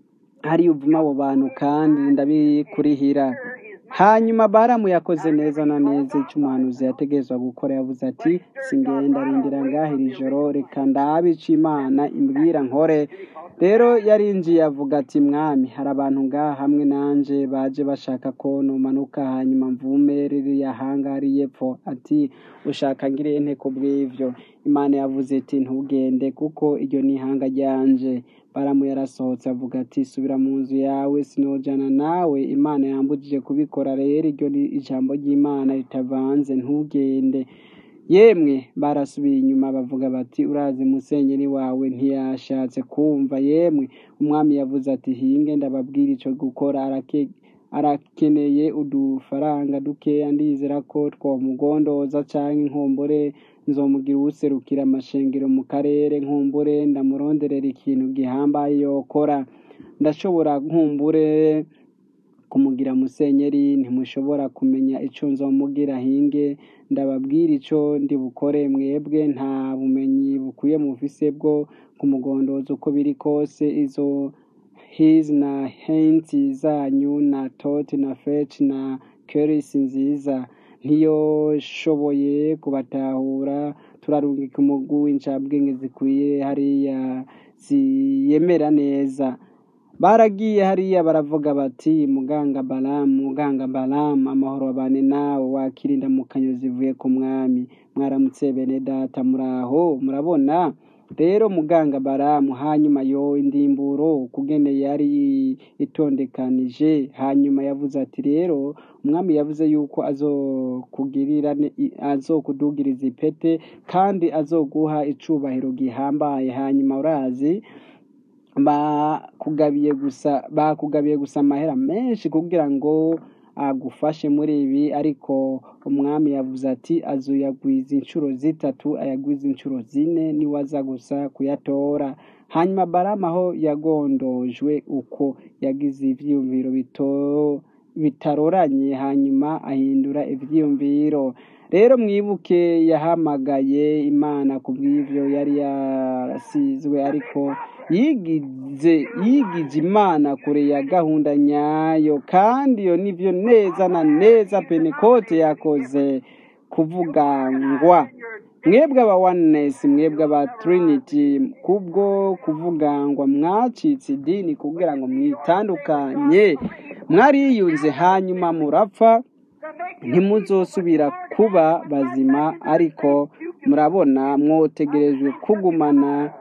hari uvuma abo bantu kandi ndabikurihira hanyuma baramu yakoze neza na neza icyo umuhanuzi yategerezwa gukora yavuze ati singenda rindira ngaha iri joro reka ndabica imana imbwira nkore rero yarinjiye avuga ati mwami hari abantu ngaha hamwe nanje baje bashaka ko numanuka hanyuma mvume ririya hanga hariya epfo ati ushaka ngire nte ku bw'ibyo imana yavuze iti ntugende kuko iryo ni ihanga ryanje baramu yarasohotse avuga ati subira mu nzu yawe sinojana nawe imana yambujije kubikora rero iryo ni ijambo ry'imana ritavanze ntugende yemwe barasubiye inyuma bavuga bati urazi musenyeri wawe ntiyashatse kumva yemwe umwami yavuze ati hinge ndababwira icyo gukora arakeneye udufaranga dukeya ndizera ko twamugondoza cyangwa inkombore nzomugira uwuserukira amashengero mu karere nkumbure ndamuronderera ikintu gihambaye yokora ndashobora nkumbure kumugira musenyeri ntimushobora kumenya icyo nzomugira hinge ndababwira icyo ndi bukore mwebwe nta bumenyi bukwiye mufise bwo kumugondoza uko biri kose izo hizi na henti zanyu na toti na feci na kerisi nziza ntiyoshoboye kubatahura turarungika umugwi w'incabwenge zikwiye hariya ziyemera neza baragiye hariya baravuga bati muganga baramu muganga baramu amahoro abane nawe wakirinda mu kanyo zivuye ku mwami mwaramutse bene data muraho murabona rero muganga baramu hanyuma yo indimburo kugene yari itondekanije hanyuma yavuze ati rero umwami yavuze yuko azokugirira azokudugiriza ipete kandi azoguha icubahiro gihambaye hanyuma urazi bakugabiye gusa bakugabiye gusa amahera menshi kugira ngo agufashe muri ibi ariko umwami yavuze ati azoyagwiza inshuro zitatu ayagwiza inshuro zine niwaza gusa kuyatora hanyuma baramu aho yagondojwe uko yagize ibyiyumviro bitaroranye hanyuma ahindura ibyiyumviro rero mwibuke yahamagaye imana ku bw'ibyo yari yarasizwe ariko yigize yigize imana kure ya gahunda nyayo kandi iyo nibyo neza na neza penekote yakoze kuvugangwa mwebwe aba oneness mwebwe aba trinity kubwo kuvugangwa mwacitse idini kugira ngo mwitandukanye mwariyunze hanyuma murapfa ntimuzosubira kuba bazima ariko murabona mwotegerejwe kugumana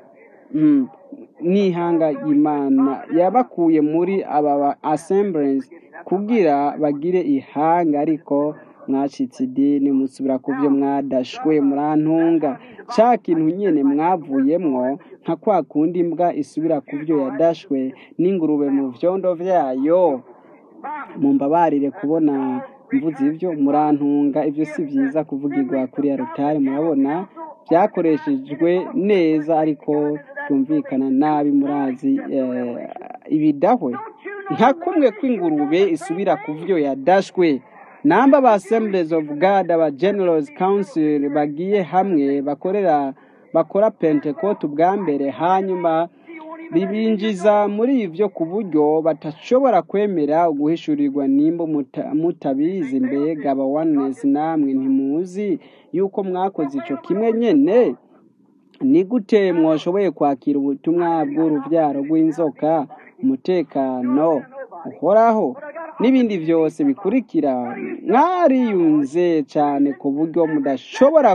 n'ihanga y'imana yabakuye muri aba assemblies kugira bagire ihanga ariko mwacitse idini musubira ku byo mwadashwe murantunga cya kintu nyine mwavuyemwo nka kwa kundi imbwa isubira ku byo yadashwe n'ingurube mu byondo byayo mumbabarire kubona mvuze ibyo murantunga ibyo si byiza kuvugirwa kuri arutari murabona byakoreshejwe neza ariko byumvikana nabi murazi eh, ibidahwe nka kumwe kw'ingurube isubira ku byo yadashwe namba ba assemblies of god aba generals council bagiye hamwe bakorera bakora pentecote ubwa mbere hanyuma bibinjiza muri ibyo ku buryo batashobora kwemera guhishurirwa nimba muta- mutabizi mbega aba oneness namwe ntimuzi yuko mwakoze icyo kimwe nyene ni gute mwashoboye kwakira ubutumwa bw'urubyaro rw'inzoka umutekano uhoraho n'ibindi byose bikurikira mwariyunze cyane ku buryo mudashobora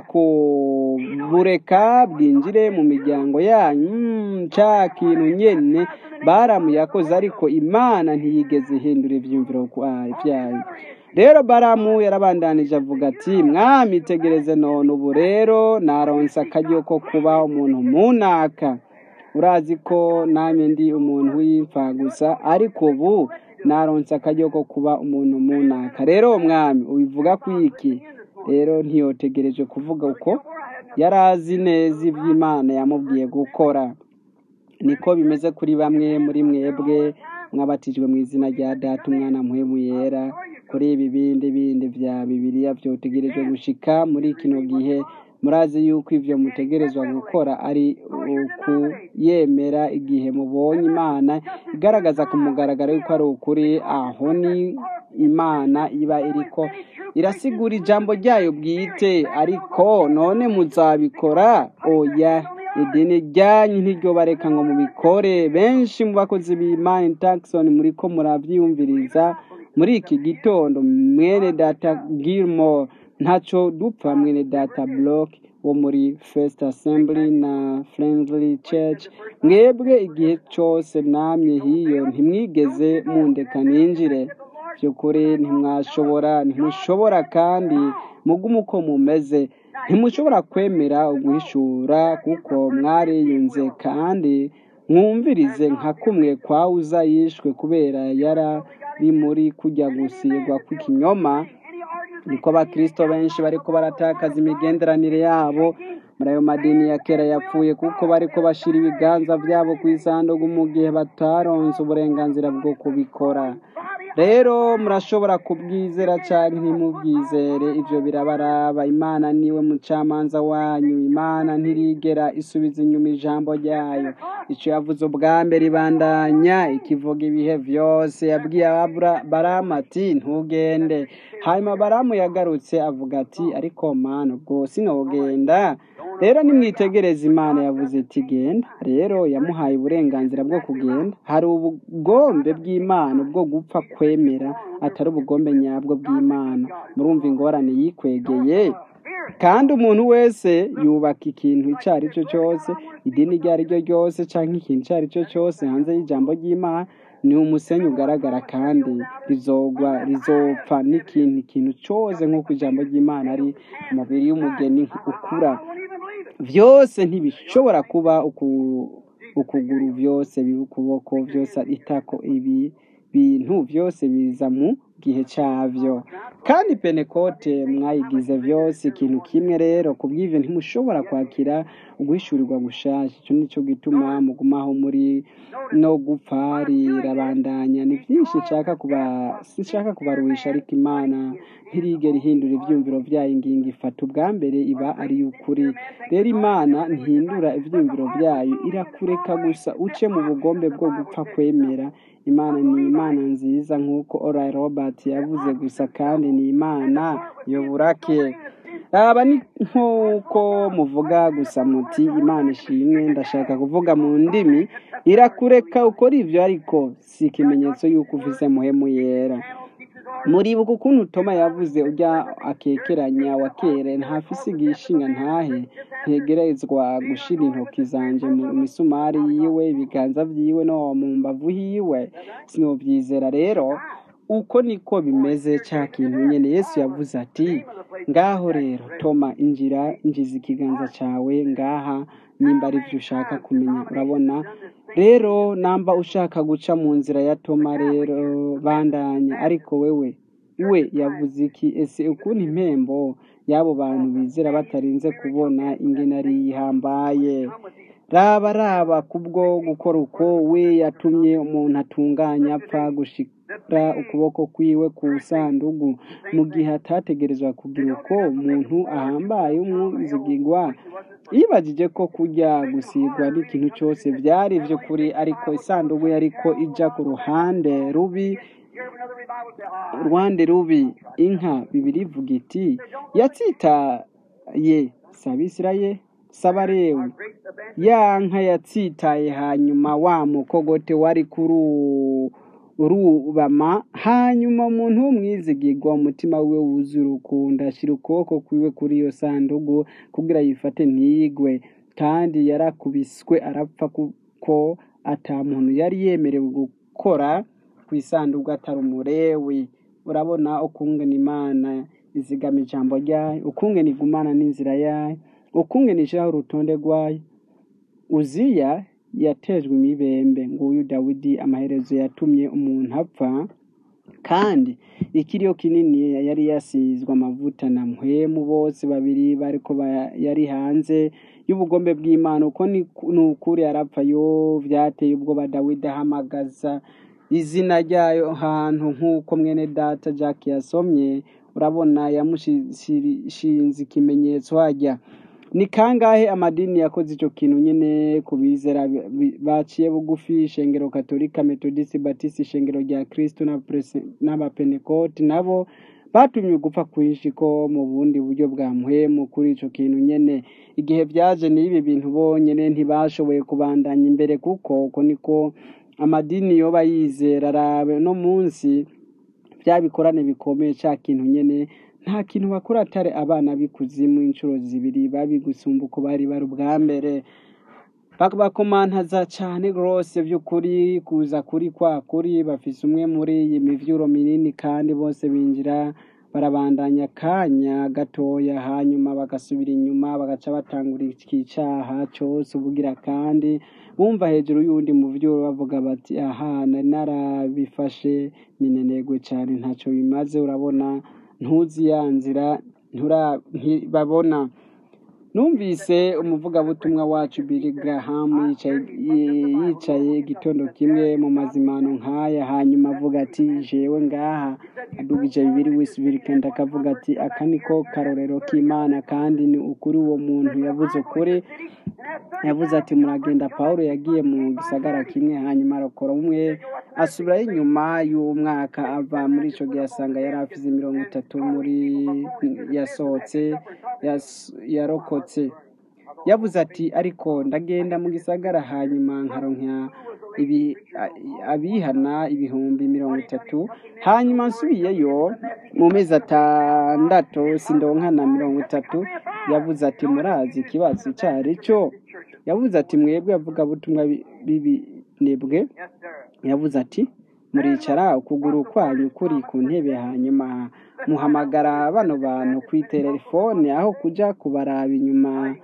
kubureka bwinjire mu miryango yanyu Mm, ca kintu nyene baramu yakoze ariko imana ntiyigeze ihindura ivyumviro kwa- vyayo rero baramu yarabandanije avuga ati mwami tegereze none ubu rero naronse akaryo ko kuba umuntu munaka urazi ko namye ndi umuntu w'imfa gusa ariko ubu naronse akaryo ko kuba umuntu munaka rero mwami ubivuga ku iki rero ntiyotegereje kuvuga uko yari azi neza iby'imana yamubwiye gukora niko bimeze kuri bamwe muri mwebwe mwabatijwe mu izina rya data umwana muhemu yera kuri ibi bindi bindi bya bibiliya byotegerejwe gushika muri kino gihe murazi yuko ibyo mutegerezwa gukora ari ukuyemera igihe mubonye imana igaragaza ku mugaragaro yuko ari ukuri aho ni imana iba iriko irasigura ijambo ryayo bwite ariko none muzabikora oya idini ryanyu ntiryo bareka ngo mubikore benshi mu bakozi b'imana Jackson muri ko murabyiyumviriza muri iki gitondo mwene data Gilmore ntaco dupfa mwene data Block wo muri First Assembly na Friendly Church mwebwe igihe cyose namye hiyo ntimwigeze mundeka ninjire by'ukuri ntimwashobora ntimushobora kandi mugume uko mumeze ntimushobora kwemera uguhishura kuko mwariyunze kandi mwumvirize nka kumwe kwa uza yishwe kubera yarari muri kujya gusigwa kw'ikinyoma niko abakristo benshi bariko baratakaza imigenderanire yabo muri ayo madini ya kera yapfuye kuko bariko bashira ibiganza byabo ku isanduku mu gihe bataronse uburenganzira bwo kubikora rero murashobora kubwizera cyangwa ntimubwizere ibyo birabaraba imana niwe mucamanza wanyu imana ntirigera isubiza inyuma ijambo ryayo icyo yavuze ubwa mbere ibandanya ikivuga ibihe byose yabwiye Abura- baramu ati ntugende hanyuma baramu yagarutse avuga ati ariko mana ubwo sinogenda rero nimwitegereze imana yavuze iti genda rero yamuhaye uburenganzira bwo kugenda hari ubugombe bw'imana bwo gupfa kwemera atari ubugombe nyabwo bw'imana murumva ingorane yikwegeye kandi umuntu wese yubaka ikintu icyo ari cyo cyose idini iryo ari ryo ryose cyangwa ikintu icyo ari cyo cyose hanze y'ijambo ry'imana ni umusenyi ugaragara kandi rizogwa rizopfa n'ikindi kintu cyose nk'uko ijambo ry'imana ari umubiri w'umugeni ukura byose ntibishobora kuba uku- ukuguru byose biba ukuboko byose itako ibi bintu byose biza mu gihe cyabyo kandi penekote mwayigize byose ikintu kimwe rero ku bw'ibyo ntimushobora kwakira uguhishurirwa gushasha icyo nicyo gituma mugumaho muri no gupfa rirabandanya ni byinshi nshaka kuba sinshaka kubaruhisha ariko imana ntirigera ihindura ibyumviro byayo ingingo ifata ubwa mbere iba ari ukuri rero imana ntihindura ibyumviro byayo irakureka gusa uce mu bugombe bwo gupfa kwemera imana ni imana nziza nk'uko ora robert yavuze gusa kandi ni imana yoburake aba ni nk'uko muvuga gusa muti imana ishimwe ndashaka kuvuga mu ndimi irakureka ukora ibyo ariko si ikimenyetso y'uko uvuze muhemu yera muribuka ukuntu toma yavuze ujya akekeranya wa kera ntafise igishinga ntahe ntegerezwa gushira intoki zanje mu misumari yiwe ibiganza vyiwe no mu mbavu hiwe sinovyizera rero uko niko bimeze ca kintu nyene yesu yavuze ati ngaho rero toma injira injiza ikiganza cawe ngaha nimba ari vyo ushaka kumenya urabona rero namba ushaka guca mu nzira ya toma rero bandanya ariko wewe we yavuze iki ese ukuntu impembo y'abo bantu bizera batarinze kubona ingene ari yihambaye raba raba kubwo gukora uko we yatumye umuntu atunganya apfa gushira ukuboko kwiwe ku sandugu mu gihe atategerezwa kugira uko umuntu ahambaye umwizigigwa yibagije ko kujya gusigwa n'ikintu cyose byari by'ukuri ariko isanduku yariko ija ku ruhande rubi ruhande rubi inka bibiri ivuga iti yatsitaye sabisiraye sabarewe ya nka yatsitaye hanyuma wa mukogote wari kuri urubama hanyuma umuntu w'umwizigirwa umutima we wuzuye urukundo ashyira ukuboko kwiwe kuri iyo sandugu kugira yifate ntiyigwe kandi yarakubiswe arapfa kuko ata muntu yari yemerewe gukora ku isanduku atari umurewi urabona ukungena imana izigama ijambo ryayo ukungena igumana n'inzira yayo ukungena ishyiraho urutonde rwayo uziya yatejwe imibembe nguyu dawidi amaherezo yatumye umuntu apfa kandi ikiriyo kinini yari yasizwe amavuta na muhemu bose babiri bariko yari hanze y'ubugombe bw'imana uko ni ukuri arapfa yo byateye ubwoba dawidi ahamagaza izina ryayo hantu nk'uko mwene data jack yasomye urabona yamushinze ikimenyetso hajya ni kangahe amadini yakoze icyo kintu nyine ku bizera baciye bugufi ishengero katolika metodisi batisi ishengero rya kirisito n'abapenekoti nabo batumye gupfa kwinshi ko mu bundi buryo bwa muhemu kuri icyo kintu nyine igihe byaje n'ibi bintu bonyine ntibashoboye kubandanya imbere kuko uko niko amadini yoba yizera arabe no munsi bya bikorane bikomeye cya kintu nyine nta kintu bakora atari abana b'ikuzimu inshuro zibiri babi gusumba uko bari bari ubwa mbere bakomantaza cyane rwose by'ukuri kuza kuri kwa kuri bafise umwe muri iyi mivyuro minini kandi bose binjira barabandanya akanya gatoya hanyuma bagasubira inyuma bagaca batangura ikicaha cyose ubugira kandi bumva hejuru y'uwundi muvyuro bavuga bati aha nari narabifashe minenegwe cyane ntacyo bimaze urabona ntuzi ya nzira ntibabona numvise umuvugabutumwa wacu Billy Graham yicaye igitondo kimwe mu mazimano nk'aya hanyuma avuga ati jewe ngaha adugije bibiri wisubira kandi akavuga ati aka niko karorero k'imana kandi ni ukuri uwo muntu yavuze ukuri yavuze ati muragenda paul yagiye mu gisagara kimwe hanyuma arakora umwe asubirayo inyuma y'umwaka ava muri icyo gihe asanga yari afite mirongo itatu muri yasohotse yarokotse yavuze ati ariko ndagenda mu gisagara hanyuma nkaronka abihana ibihumbi mirongo itatu hanyuma nsubiyeyo mu mezi atandatu sindonkana mirongo itatu yavuze ati murazi ikibazo icyo ari cyo yavuze ati mwebwe yavuga butumwa bibinebwe yavuze ati muricara ukuguru kwanyu kuri ku ntebe hanyuma muhamagara bano bantu ku itelefone aho kujya kubaraba inyuma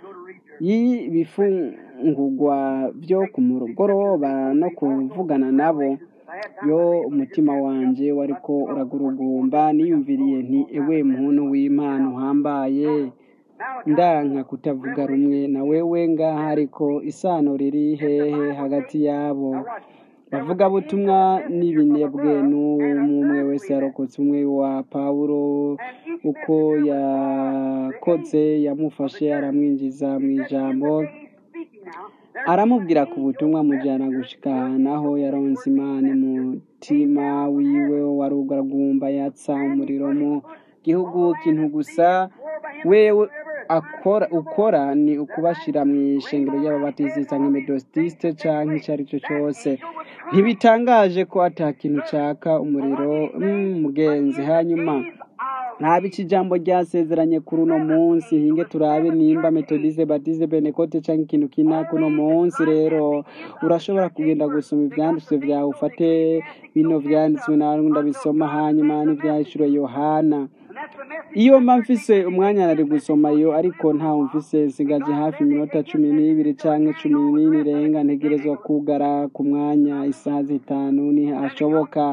y'ibifungugwa byo ku mugoroba no kuvugana nabo yo umutima wanjye wari ko uragurugumba niyumviriye nti ewe muntu w'imana uhambaye ndanka kutavuga rumwe na wewe ngaha ariko isano riri hehe hagati yabo bavuga butumwa n'ibinebwe n'umwe wese yarokotse umwe wa pawulo uko yakoze yamufashe aramwinjiza mu ijambo aramubwira ku butumwa mujyana gushika naho yaronse imana umutima wiwe warugagumba yatsa umuriro mu gihugu kintu gusa wewe akora ukora ni ukubashyira mu ishengero ry'ababatizi cyangwa imedositiste cyangwa icyo ari cyo cyose ntibitangaje ko atakintu cyaka umuriro mugenzi hanyuma ntabe iki jambo ryasezeranye kuri uno munsi hinge turabe nimba metodize badize benekote cyangwa ikintu kinaka uno munsi rero urashobora kugenda gusoma ibyanditswe byawe ufate bino byanditswe nawe ndabisoma hanyuma n'ibyahishuro yohana iyo mba mfise umwanya nari gusoma iyo ariko ntawe mfise nsigaje hafi iminota cumi n'ibiri cyangwa cumi n'ine irenga ntegerezwa kugara ku mwanya isaha zitanu ntihashoboka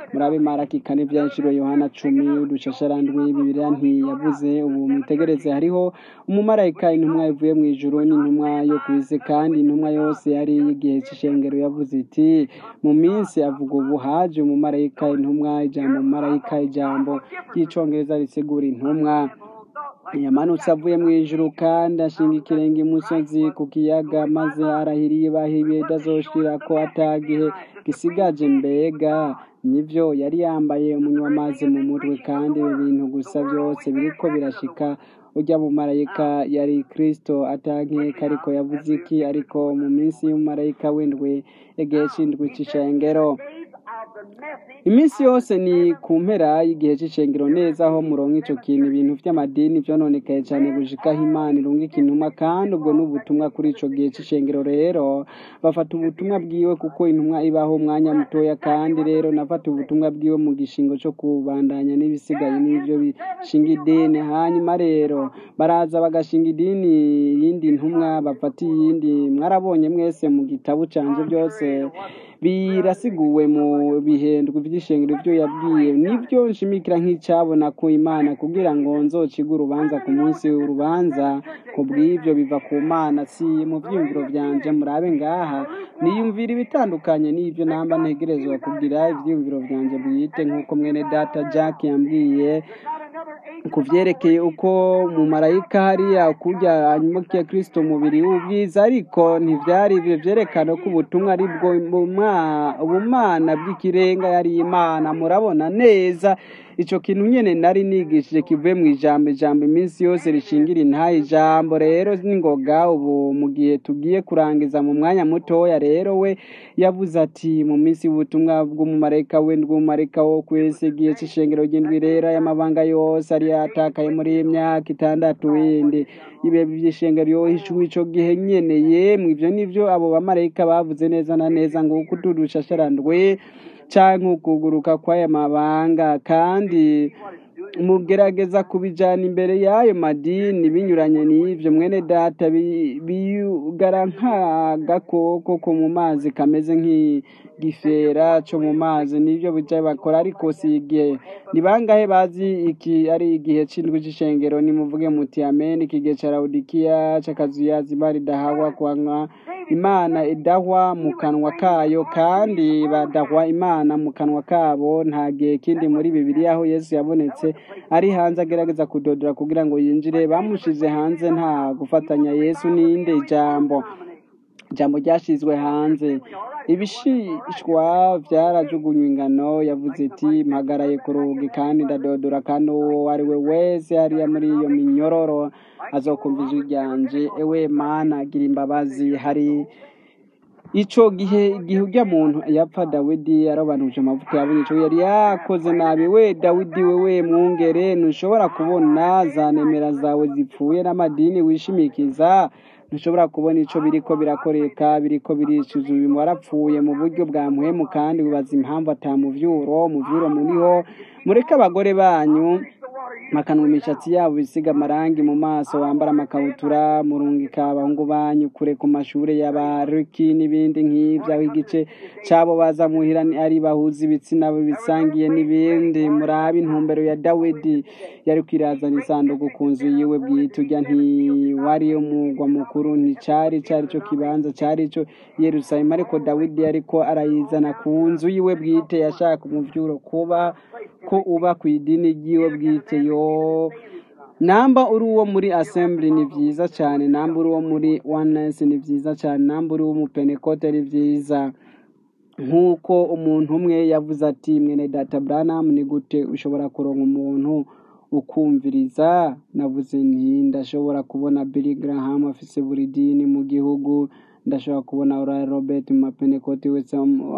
murabe maraki kane byashiro yohana cumi udushasharandwi bibiliya ntiyavuze ubu mwitegereze hariho umumarayika intumwa ivuye mu ijuru n'intumwa yo ku isi kandi intumwa yose yari y'igihe cy'ishengero yavuze iti mu minsi avuga ubu haje umumarayika intumwa ijambo umumarayika ijambo ry'icongereza risigura intumwa yamanutse avuye mu ijuru kandi ashinga ikirenge imusozi ku kiyaga maze arahiriye bahibiye idazoshira ko atagihe gisigaje mbega nibyo yari yambaye umunyamazi mu mutwe kandi ibi bintu gusa byose biriko birashika ujya mu marayika yari kristo atankeka ariko yavuze iki ariko mu minsi y'umumarayika w'indwi igihe c'indwi c'ishengero iminsi yose ni ku mpera y'igihe cy'ishengero neza aho muronka ico kintu ibintu vy'amadini vyononekaye cane gushikaho imana irungika intumwa kandi ubwo ni ubutumwa kuri ico gihe c'ishengero rero bafata ubutumwa bwiwe kuko intumwa ibaho umwanya mutoya kandi rero nafata ubutumwa bwiwe mu gishingo co kubandanya n'ibisigaye n'ivyo bishinga idini hanyuma rero baraza bagashinga idini yindi ntumwa bafata iyindi mwarabonye mwese mu gitabo canje byose birasiguwe mu bihendwe by'ishengero ibyo yabwiye nibyo nshimikira nk'icyabona ku imana kugira ngo nzociga urubanza ku munsi w'urubanza ku bw'ibyo biva ku mana si mu byiyumviro byanje murabe ngaha niyumvira ibitandukanye n'ibyo namba ntegerezwa kugira ibyiyumviro byanje bwite nk'uko mwene data jack yambwiye ku byerekeye uko mu marayika hariya kurya hanyuma ya kirisito umubiri w'ubwiza ariko ntibyari ibyo byerekana ko ubutumwa ari bwo ubumana bw'ikirenga yari imana murabona neza icyo kintu nyine nari nigishije kivuye mu ijambo ijambo iminsi yose rishingira intaha ijambo rero n'ingoga ubu mu gihe tugiye kurangiza mu mwanya mutoya rero we yavuze ati mu minsi y'ubutumwa bw'umumarayika we ndw'umumarayika wo ku isi igihe cy'ishengero ry'indwi rero y'amabanga yose ari yatakaye muri iyi myaka itandatu yindi ibe by'ishengero yohishwe ico gihe nyene yemwe ivyo nivyo abo bamarayika bavuze neza na neza ngo uko tudushasharandwe canke ukuguruka kw'aya mabanga kandi mugerageza kubijana imbere y'ayo madini binyuranye n'ivyo mwene data biyugara nk'agakoko ko mu mazi kameze nk'igifera co mu mazi nivyo bija bakora ariko si igihe ni bangahe bazi iki ari igihe c'indwi c'ishengero nimuvuge muti amen iki gihe ca lawodikiya c'akazuyazi imana idahagwa kwanywa imana idahwa mu kanwa kayo kandi badahwa imana mu kanwa kabo nta gihe kindi muri bibiliya aho yesu yabonetse ari hanze agerageza kudodora kugira ngo yinjire bamushize hanze nta gufatanya yesu n'inde ijambo ijambo ryashizwe hanze ibishishwa byarajugunywe ingano yavuze iti mpagaraye ku rugi kandi ndadodora kandi uwo ari we wese hariya muri iyo minyororo azokumva ijwi ryanje ewe mana gira imbabazi hari ico gihe igihe urya muntu yapfa dawidi yarobanuje amavuta yabonye ico yari yakoze nabi we dawidi wewe mwungere ntushobora kubona za nemera zawe zipfuye n'amadini wishimikiza ntushobora kubona ico biriko birakoreka biriko biricuza uyu warapfuye mu buryo bwa muhemu kandi wibaza impamvu atamuvyuro muvyuro muriho mureke abagore banyu makanwa imishatsi yabo bisiga amarangi mu maso wambara amakabutura murungika abahungu banyu kure ku mashure y'abariki n'ibindi nk'ivyo aho igice cabo baza muhira ari bahuza ibitsina bisangiye n'ibindi murabe intumbero ya dawidi yari kwirazana isanduku ku nzu yiwe bwite urya ntiwari umugwa mukuru nticari cari co kibanza cari ico yerusalemu ariko dawidi yariko arayizana ku nzu yiwe bwite yashaka umuvyuro kuba ko uba ku idini ryiwe bwite yo namba uri uwo muri assembly ni vyiza cyane namba uri uwo muri oneness ni vyiza cyane namba uri uwo mu pentecote ni vyiza nk'uko umuntu umwe yavuze ati mwene data branham ni gute ushobora kuronka umuntu ukumviriza navuze nti ndashobora kubona billy graham afise buri dini mu gihugu ndashobora kubona ora robert mu mapentecote wese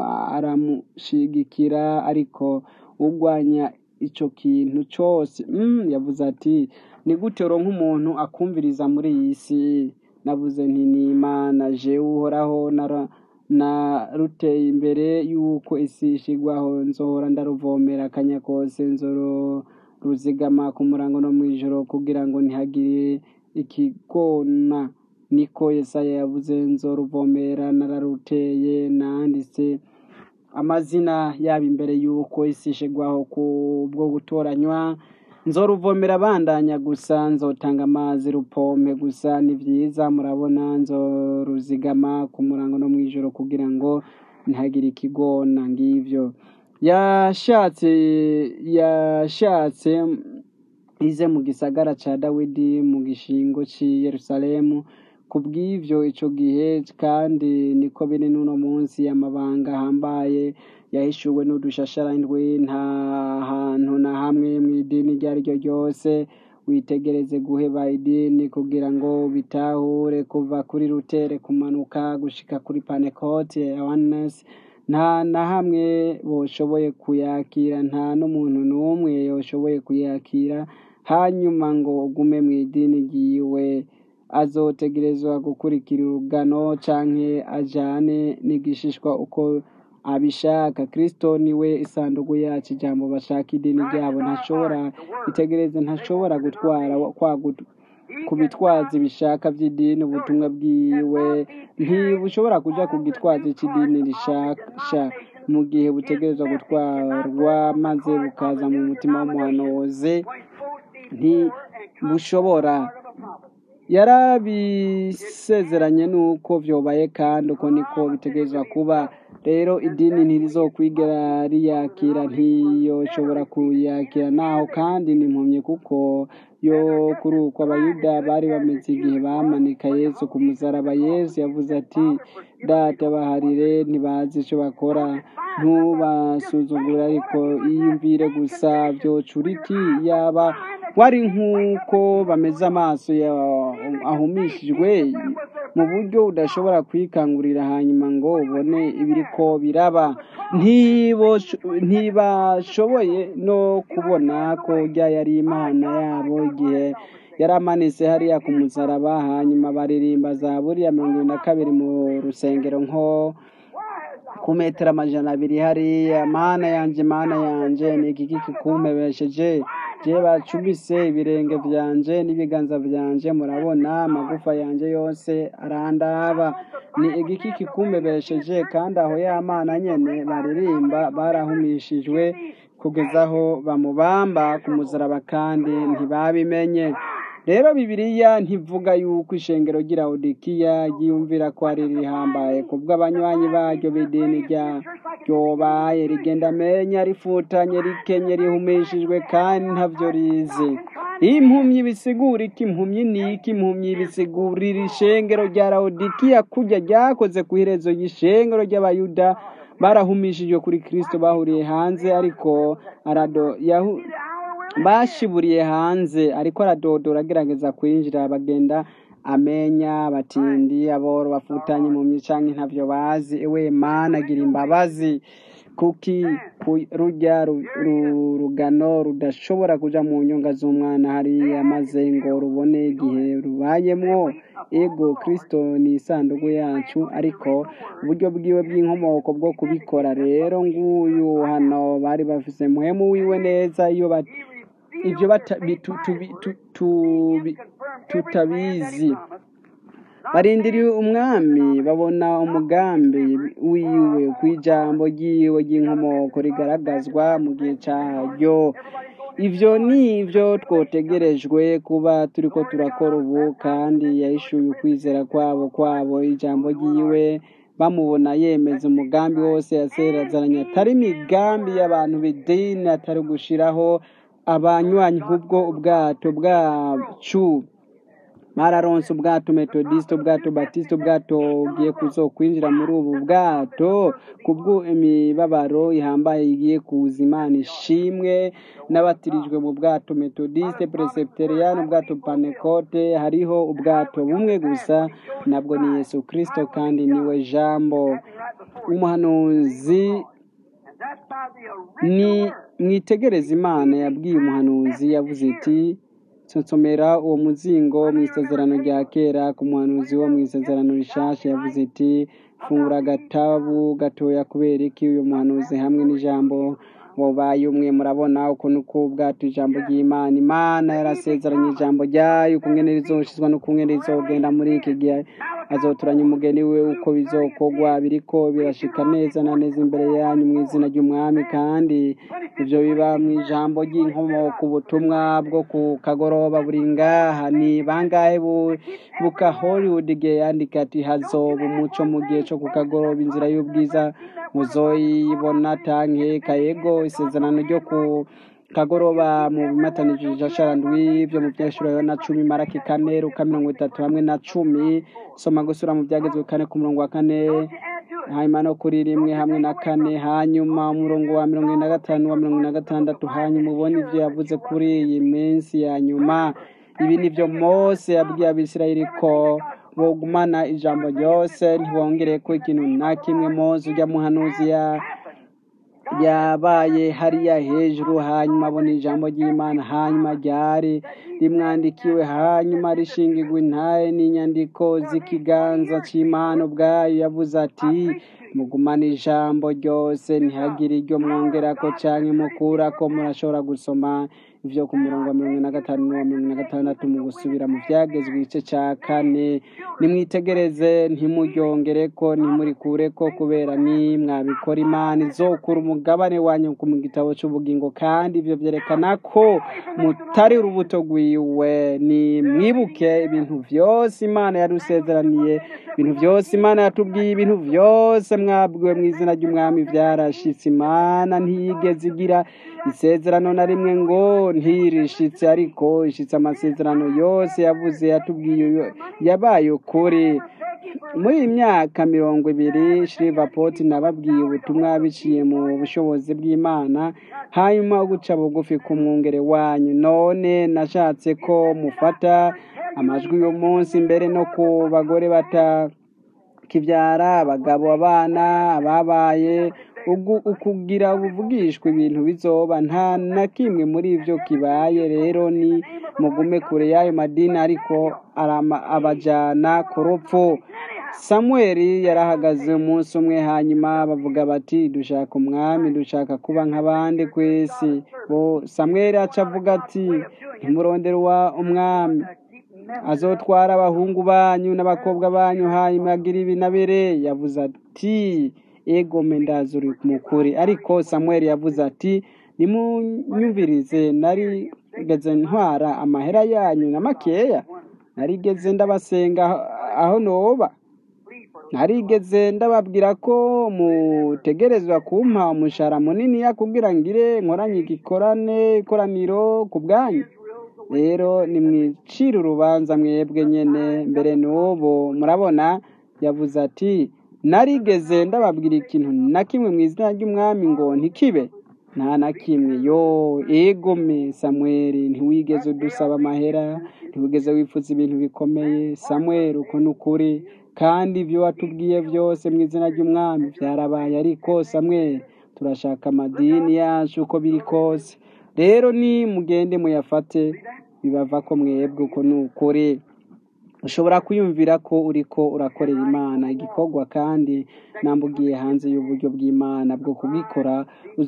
aramushigikira ariko urwanya ico kintu cose mm, yavuze ati ni gute uronka umuntu akumviriza muri iyi si navuze nti ni imana jewe uhoraho nara naruteye imbere y'uko isi ishigwaho nzohora ndaruvomera akanya kose nzoro ruzigama ku murango no mw'ijoro kugira ngo ntihagire ikigona niko yesaya yavuze nzoruvomera nararuteye nanditse amazina yaba imbere y'uko isi ishigwaho ku bwo gutoranywa nzoruvomera bandanya gusa nzotanga amazi rupompe gusa ni byiza murabona nzoruzigama ku murango no mw'ijoro kugira ngo ntihagire ikigona ngivyo yashatse yashatse ize mu gisagara ca dawidi mu gishingo c'i yerusalemu kubw'ivyo ico gihe kandi niko biri n'uno munsi amabanga ahambaye yahishuwe n'udushashara indwi nta hantu na hamwe mw'idini iryo ari ryo ryose witegereze guheba idini kugira ngo bitahure kuva kuri rutere kumanuka gushika kuri panekote ya oneness nta na hamwe boshoboye kuyakira nta n'umuntu n'umwe yoshoboye kuyakira hanyuma ngo ugume mu idini ryiwe azotegerezwa gukurikira urugano canke ajane n'igishishwa uko abishaka kristo niwe isanduku yacu ijambo bashaka idini ryabo ntashobora itegereze ntashobora gutwara kwa gut- ku bitwazi bishaka by'idini ubutumwa bwiwe ntibushobora kuja ku gitwazi c'idini rishasha mu gihe butegerezwa gutwarwa maze bukaza mu mutima w'umuhanuzi ntibushobora yarabisezeranye nuko vyobaye kandi uko niko bitegerezwa kuba rero idini ntirizokwigera riyakira ntiyoshobora kuyakira naho kandi nimpumye kuko yo kuri uko abayuda bari bameze igihe bamanika yesu ku musaraba yesu yavuze ati data baharire ntibazi ico bakora ntubasuzugure ariko iyumvire gusa vyocura iki yaba wari nk'uko bameze amaso ya- ahumishijwe mu buryo udashobora kwikangurira hanyuma ngo ubone ibiriko biraba Ntibosho- ntibashoboye no kubona ko rya yari imana yabo igihe yari amanitse hariya ku musaraba hanyuma baririmba zaburi ya mirongo ibiri na kabiri mu rusengero nko ku metero amajana abiri hariya mana yanje mana yanje ni iki kikumpebesheje je bacumise ibirenge vyanje n'ibiganza vyanje murabona amagufa yanje yose arandaba ni igiki kikumpebesheje kandi aho ya mana nyene baririmba barahumishijwe kugeza aho bamubamba ku musaraba kandi ntibabimenye rero bibiliya ntivuga yuko ishengero ry'iraudikiya ryiyumvira ko ari rihambaye kubwo abanywanyi baryo b'idini rya ryobaye rigenda amenya rifutanye rikenye rihumishijwe kandi ntavyo rizi impumyi bisigura iki impumyi ni iki impumyi bisigurira ishengero rya laudikiya kurya ryakoze ku iherezo y'ishengero ry'abayuda barahumishijwe kuri kristo bahuriye hanze ariko arado yahu bashiburiye hanze ariko aradodora agerageza kwinjira bagenda amenya batindi aboro bafutanye mu canke ntavyo bazi ewe mana agira imbabazi kuki ku- rurya ru- ru- rugano rudashobora kuja mu nyonga z'umwana hariya maze ngo rubone igihe rubayemwo ego kristo ni isanduku yacu ariko uburyo bwiwe bw'inkomoko bwo kubikora rero nguyu hano bari bafise muhemu wiwe neza iyo bat- ivyo bata- bitu- tubi- tu- tubi- tutabizi barindiriye umwami babona umugambi wiwe ku ijambo ryiwe ry'inkomoko rigaragazwa mu gihe caryo ivyo ni ivyo twotegerejwe kuba turiko turakora ubu kandi yahishuye ukwizera kwabo kwabo ijambo ryiwe bamubona yemeza umugambi wose yaserazaranye atari imigambi y'abantu b'idini atari gushiraho abanywanyi nk'ubwo ubwato bwacu bararonse ubwato metodisite ubwato batisite ubwato ugiye kuzokwinjira muri ubu bwato kubwo imibabaro ihambaye igiye kuza imana ishimwe n'abatirijwe mu bwato metodisite presepteriyani ubwato panekote hariho ubwato bumwe gusa nabwo ni yesu kirisito kandi niwe jambo umuhanuzi ni mwitegereze imana yabwiye umuhanuzi yavuze iti nsonsomera uwo muzingo mu isezerano rya kera ku muhanuzi wo mu isezerano rishasha yavuze iti fungura agatabu gatoya kubera iki uyu muhanuzi hamwe n'ijambo wabaye umwe murabona ukuntu kubwato ijambo ry'imana imana yarasezeranye ijambo ryayo ukungene rizoshizwa n'ukungene rizogenda muri iki gihe azoturanya umugeni we uko bizokorwa biriko birashika neza na neza imbere yanyu mu izina ry'umwami kandi ibyo biba mu ijambo ry'inkomoko ubutumwa bwo ku kagoroba buri ngaha ni bangahe bu- buka hollywood igihe yandika ati hazoba umuco mu gihe cyo ku kagoroba inzira y'ubwiza muzoyibona tanke kayego isezerano ryo ku kagoroba mu bimatanije jasharandwi byo mu byashuro na cumi maraki kane ruka mirongo itatu hamwe na cumi soma gusura mu byagezwe kane ku murongo wa kane hanyuma no kuri rimwe hamwe na kane hanyuma umurongo wa mirongo ine na gatanu wa mirongo ine na gatandatu hanyuma ubone ibyo yavuze kuri iyi minsi ya nyuma ibi ni byo mose yabwiye abisirayeli ko bogumana ijambo ryose ntibongere ko ikintu na kimwe mose ujya muhanuzi ya yabaye hariya hejuru hanyuma abona ijambo ry'imana hanyuma ryari rimwandikiwe hanyuma rishingirwa intaye n'inyandiko z'ikiganza cy'imana ubwayo yavuze ati mugumane ijambo ryose ntihagire iryo mwongerako cyangwa mukurako murashobora gusoma ibyo ku murongo wa mirongo ine na gatanu n'uwa mirongo ine na gatandatu mu gusubira mu byagezwe igice cya kane nimwitegereze ntimuryongereko ntimurikureko kubera ni mwabikora imana izokura umugabane wanyu ku mu gitabo cy'ubugingo kandi ibyo byerekana ko mutari urubuto rwiwe ni mwibuke ibintu byose imana yarusezeraniye ibintu byose imana yatubwiye ibintu byose mwabwiwe mu izina ry'umwami byarashitse imana ntiyigeze igira isezerano na rimwe ngo ntirishitse ariko ishitse amasezerano yose yavuze yatubwiye yabaye ukuri muri iyi myaka mirongo ibiri shirivapoti nababwiye ubutumwa biciye mu bushobozi bw'imana hanyuma guca bugufi ku mwungere wanyu none nashatse ko mufata amajwi y'umunsi mbere no ku bagore batakibyara abagabo abana ababaye ugu- ukugira buvugishwa ibintu bizoba nta na kimwe muri ibyo kibaye rero ni mugume kure y'ayo madini ariko arama- abajana ku rupfu samweli yarahagaze umunsi umwe hanyuma bavuga bati dushaka umwami dushaka kuba nk'abandi ku isi bo samweli aca avuga ati ntimurondere uwa umwami azotwara abahungu banyu n'abakobwa banyu hanyuma agira ibi na bire yavuze ati ego mendazi uri mukuri ariko samweli yavuze ati nimunyumvirize narigeze ntwara amahera yanyu na makeya narigeze ndabasenga aho noba narigeze ndababwira ko mutegerezwa kumpa umushahara munini kugira ngire nkoranye igikorane ikoraniro ku bwanyu rero nimwicire urubanza mwebwe nyene mbere n'ubu murabona yavuze ati narigeze ndababwira ikintu na kimwe mu izina ry'umwami ngo ntikibe nta na kimwe yo egome samweli ntiwigeze udusaba amahera ntiwigeze wifuza ibintu bikomeye samweli uko ni ukuri kandi ibyo watubwiye byose mu izina ry'umwami byarabaye ariko samweli turashaka amadini yacu uko biri kose rero ni mugende muyafate bibava ko mwebwe uko ni ukuri ushobora kwiyumvira ko uriko urakorera imana igikorwa kandi nambugiye hanze y'uburyo bw'imana bwo kubikora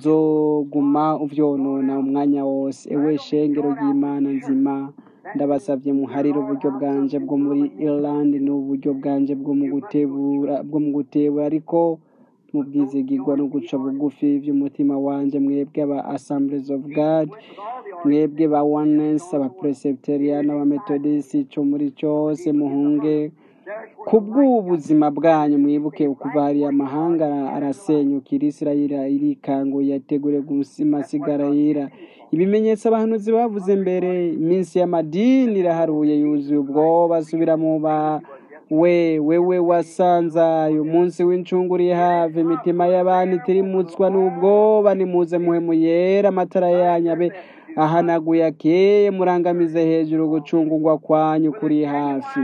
uzoguma uvyonona umwanya wose ewe shengero ry'imana nzima ndabasabye muharire uburyo bwanje bwo muri Ireland n'uburyo bwanje bwo mu gutebura bwo mu gutebura ariko mu bwizigirwa no guca bugufi by'umutima wanje mwebwe aba Assemblies of God mwebwe ba Oneness aba Presbyterian aba Methodist ico muri cyose muhunge kubw'ubuzima bwanyu mwibuke kuva hariya amahanga arasenyukira isirayeli irikanguye yategure gusimasigara yira ibimenyetso abahanuzi bavuze mbere iminsi y'amadini iraharuye yuzuye ubwoba asubira mu ba we wewe wasanzaye umunsi w'incunguri have imitima y'abantu itirimutswa n'ubwoba nimuze muhemu yera amatara yanyu abe ahanaguye akeye murangamize hejuru gucungurwa kwanyu kuri hafi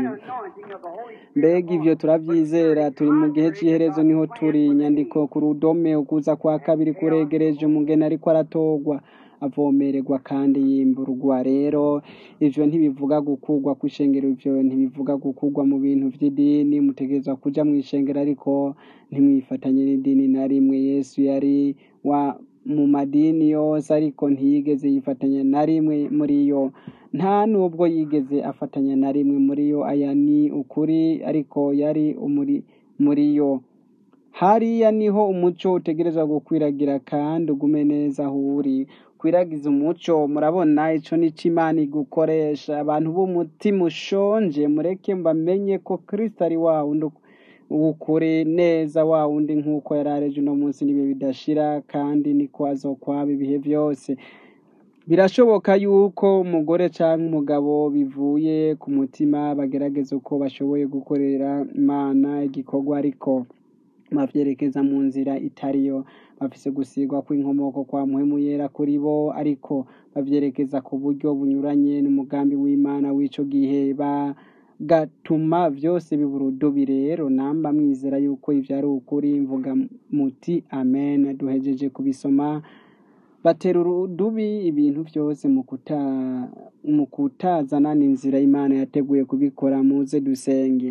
mbega ivyo turavyizera turi mu gihe c'iherezo niho turi inyandiko ku rudome ukuza kwa kabiri kuregereje umugeni ariko aratorwa avomererwa kandi yimburwa rero ivyo ntibivuga gukurwa kw'ishengero ivyo ntibivuga gukurwa mu bintu vy'idini mutegerezwa kuja mw'ishengero ariko ntimwifatanye n'idini na rimwe yesu yari wa mu madini yose ariko ntiyigeze yifatanya na rimwe muri yo nta nubwo yigeze afatanya na rimwe muri yo aya ni ukuri ariko yari umuri muri yo hariya niho umuco utegerezwa gukwiragira kandi ugume neza aho uri kwiragiza umuco murabona ico nico imana igukoresha abantu b'umutima ushonje mureke mbamenye ko kristo ari wa wundi ukuri neza wa wundi nk'uko yari areje uno munsi n'ibihe bidashira kandi niko azokwaba ibihe byose birashoboka yuko umugore cyangwa umugabo bivuye ku mutima bagerageza uko bashoboye gukorera imana igikorwa ariko bavyerekeza mu nzira itariyo bafise gusigwa kw'inkomoko kwa muhemu yera kuri bo ariko bavyerekeza ku buryo bunyuranye n'umugambi w'imana w'ico gihe bagatuma vyose bibura urudubi rero namba mwizera yuko ivyo ari ukuri mvuga muti amen duhejeje kubisoma batera urudubi ibintu byose mu kuta mu kutazana n'inzira imana yateguye kubikora muze dusenge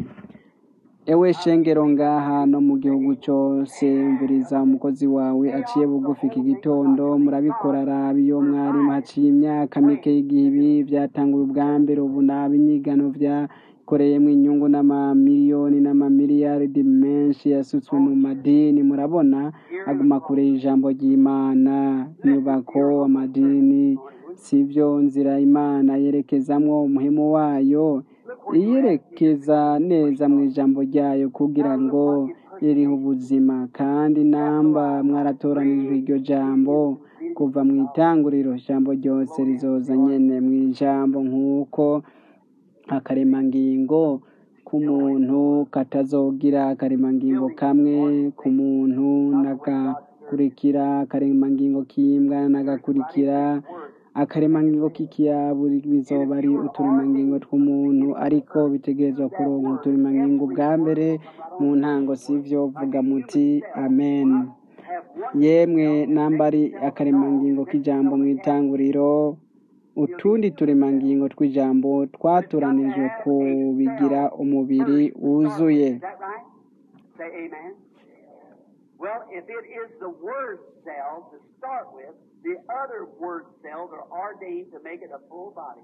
ewe shengero ngaha no mu gihugu cyose mviriza umukozi wawe aciye bugufi iki gitondo murabikora rabi iyo mwarimu haciye imyaka mike y'igihe ibi byatanguye ubwa mbere ubu naba inyigano byakoreyemo inyungu n'amamiliyoni n'amamiliyaridi menshi yasutswe mu madini murabona aguma kure y'ijambo ry'imana inyubako amadini sivyo nzira imana yerekezamwo umuhemu wayo iyerekeza neza mu ijambo ryayo kugira ngo ririho ubuzima kandi namba mwaratoranijwe iryo jambo kuva mu itanguriro ijambo ryose rizoza nyene mu ijambo nk'uko akaremangingo k'umuntu katazogira akaremangingo kamwe ku muntu nagakurikira akaremangingo k'imbwa nagakurikira akaremangingo k'ikiyabu bizoba ari uturemangingo tw'umuntu ariko bitegerezwa kuronka uturemangingo bwa mbere mu ntango sivyo vuga muti amen yemwe namba ari akaremangingo k'ijambo mu itanguriro utundi turemangingo tw'ijambo twatoranijwe kubigira umubiri wuzuye Well, if it is the word cell to start with, the other word cells are ordained to make it a full body.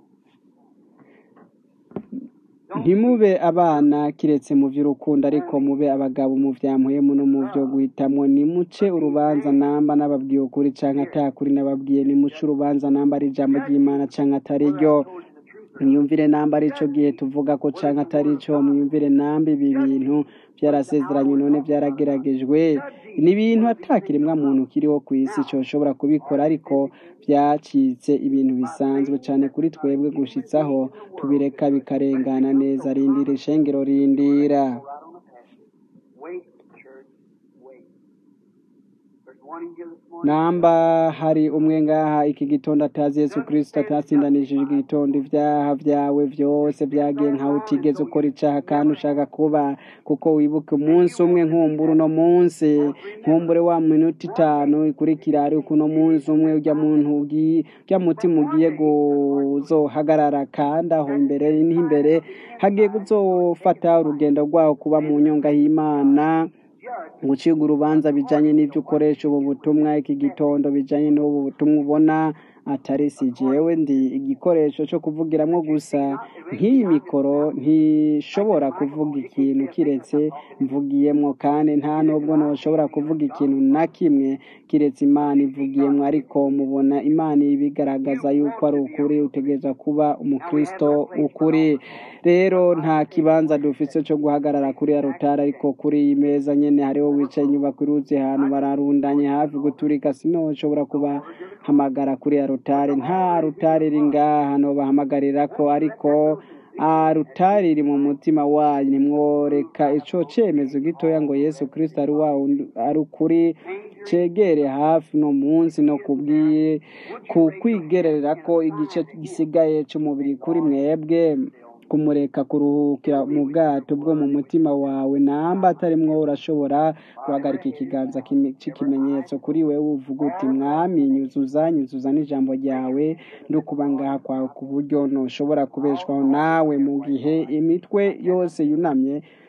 ntimube abana kiretse mu by'urukundo ariko mube abagabo mu bya muhemu no mu byo guhitamwo nimuce urubanza namba nababwiye ukuri canke atakuri nababwiye nimuce urubanza namba ari ijambo ry'imana canke atari ryo mwiyumvire namba ari ico gihe tuvuga ko canke atari co mwiyumvire namba ibi bintu byarasezeranye none byarageragejwe ni ibintu atakiremwa muntu kiriho ku isi coshobora kubikora ariko byacitse ibintu bisanzwe cane kuri twebwe gushitsaho tubireka bikarengana neza rindira ishengero rindira Wait, church, wait. There's one in here this morning. namba hari umwe ngaha iki gitondo atazi yesu kirisito atatsindanishije igitondo ibyaha byawe byose byagiye nkaho utigeze ukora icaha kandi ushaka kuba kuko wibuke umunsi umwe nkumbura uno munsi nkumbure wa minota itanu ikurikira ariko uno munsi umwe ujya muntu ugiye ujya mutima ugiye guzohagarara kandi aho imbere n'imbere hagiye kuzofata urugendo rwaho kuba mu nyonga y'imana gucibwa urubanza bijanye n'ibyo ukoresha ubu butumwa iki gitondo bijanye n'ubu butumwa ubona atari si jewe ndi igikoresho cyo kuvugiramwo gusa nk'iyi mikoro ntishobora kuvuga ikintu kiretse mvugiyemwo kandi nta nubwo noshobora kuvuga ikintu na kimwe kiretse imana ivugiyemwo ariko mubona imana ibigaragaza yuko ari ukuri utegereza kuba umukristo ukuri rero nta kibanza dufise cyo guhagarara kuri ya rutari ariko kuri iyi meza nyene hariho wicaye inyubako iruzi ahantu bararundanye hafi guturika sinoshobora kubahamagara kuri ya rutari nta rutari iri ngaha nobahamagarira ko ariko ah, rutari iri mu mutima wanyu nimworeka ico cemezo gitoya ngo yesu kristo ari wa wundi- ari ukuri cegere hafi no munsi no kubwiye ku kwigerera ko igice gisigaye c'umubiri kuri mwebwe kumureka kuruhukira mu bwato bwo mu mutima wawe namba atarimwo urashobora guhagarika ikiganza kimi- c'ikimenyetso kuri wewe uvuga uti mwami nyuzuza nyuzuza n'ijambo ryawe ndukuba ngaha kwawe ku buryo ntushobora kubeshwaho nawe mu gihe imitwe yose yunamye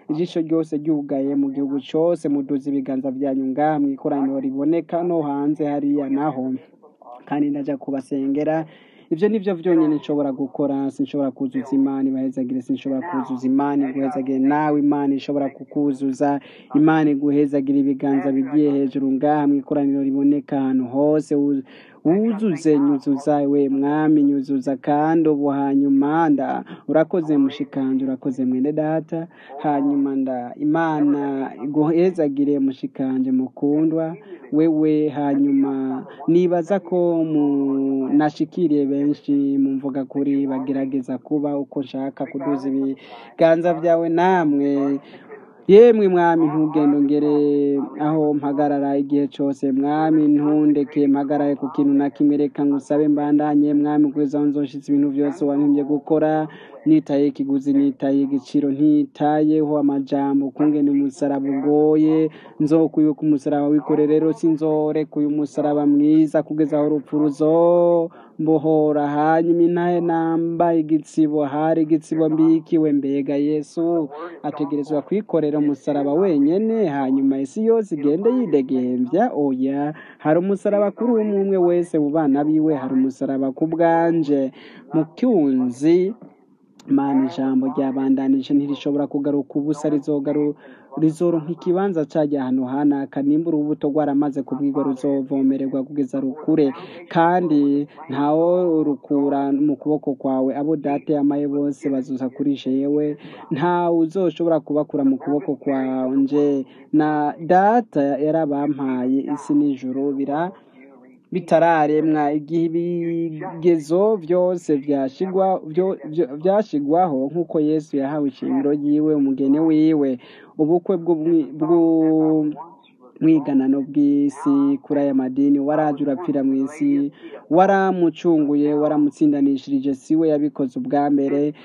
ijisho ryose ryugaye mu gihugu cyose muduza ibiganza byanyu ngaha mu ikoraniro riboneka no hanze hariya naho kandi ndajya kubasengera ibyo ni byo byonyine nshobora gukora sinshobora kuzuza imana ibahezagire sinshobora kuzuza imana iguhezagire nawe imana ishobora kukuzuza imana iguhezagire ibiganza bigiye hejuru ngaha mu ikoraniro riboneka ahantu hose wu- wuzuze nyuzuza we mwami nyuzuza kandi ubu hanyuma nda urakoze mushikanje urakoze mwene data hanyuma nda imana iguhezagire mushikanje mukundwa wewe hanyuma nibaza ko mu- nashikiriye benshi mu mvuga kuri bagerageza kuba uko nshaka kuduza ibiganza byawe namwe yemwe mwami ntugende ngere aho mpagarara igihe cyose mwami ntundeke mpagarare ku kintu na kimwe reka ngusabe mbandanye mwami kugeza aho nzoshitse ibintu byose wantumye gukora nitaye ikiguzi nitaye igiciro ntitayeho amajambo kungene umusaraba ugoye nzokwibuka umusaraba wikore rero sinzoreka uyu musaraba mwiza kugeza aho urupfu ruzombohora hanyuma intahe namba igitsibo hari igitsibo mbikiwe mbega yesu ategerezwa kwikorera umusaraba wenyene hanyuma isi yose igende yidegembya oya hari umusaraba kuri umwe umwe wese mu bana biwe hari umusaraba ku bwanje mu cyunzi mana ijambo ryabandanije ntirishobora kugaruka ubusa rizogaru rizoronka ikibanza cajya ahantu hanaka nimba urubuto rwaramaze kubwirwa ruzovomererwa kugeza rukure kandi ntawo rukura mu kuboko kwawe abo data yamaye bose bazuza kuri jewe ntawe uzoshobora kubakura mu kuboko kwanje na data yarabampaye isi n'ijuru bira bitararemwa igihe ibigezo byose byashigwa byo- byo- byashigwaho nk'uko yesu yahawe ishingiro ryiwe umugeni wiwe ubukwe bw'umwi- bw'u- mwiganano bw'isi kuri aya madini waraje urapfira mu isi waramucunguye waramutsindanishirije si we yabikoze ubwa mbere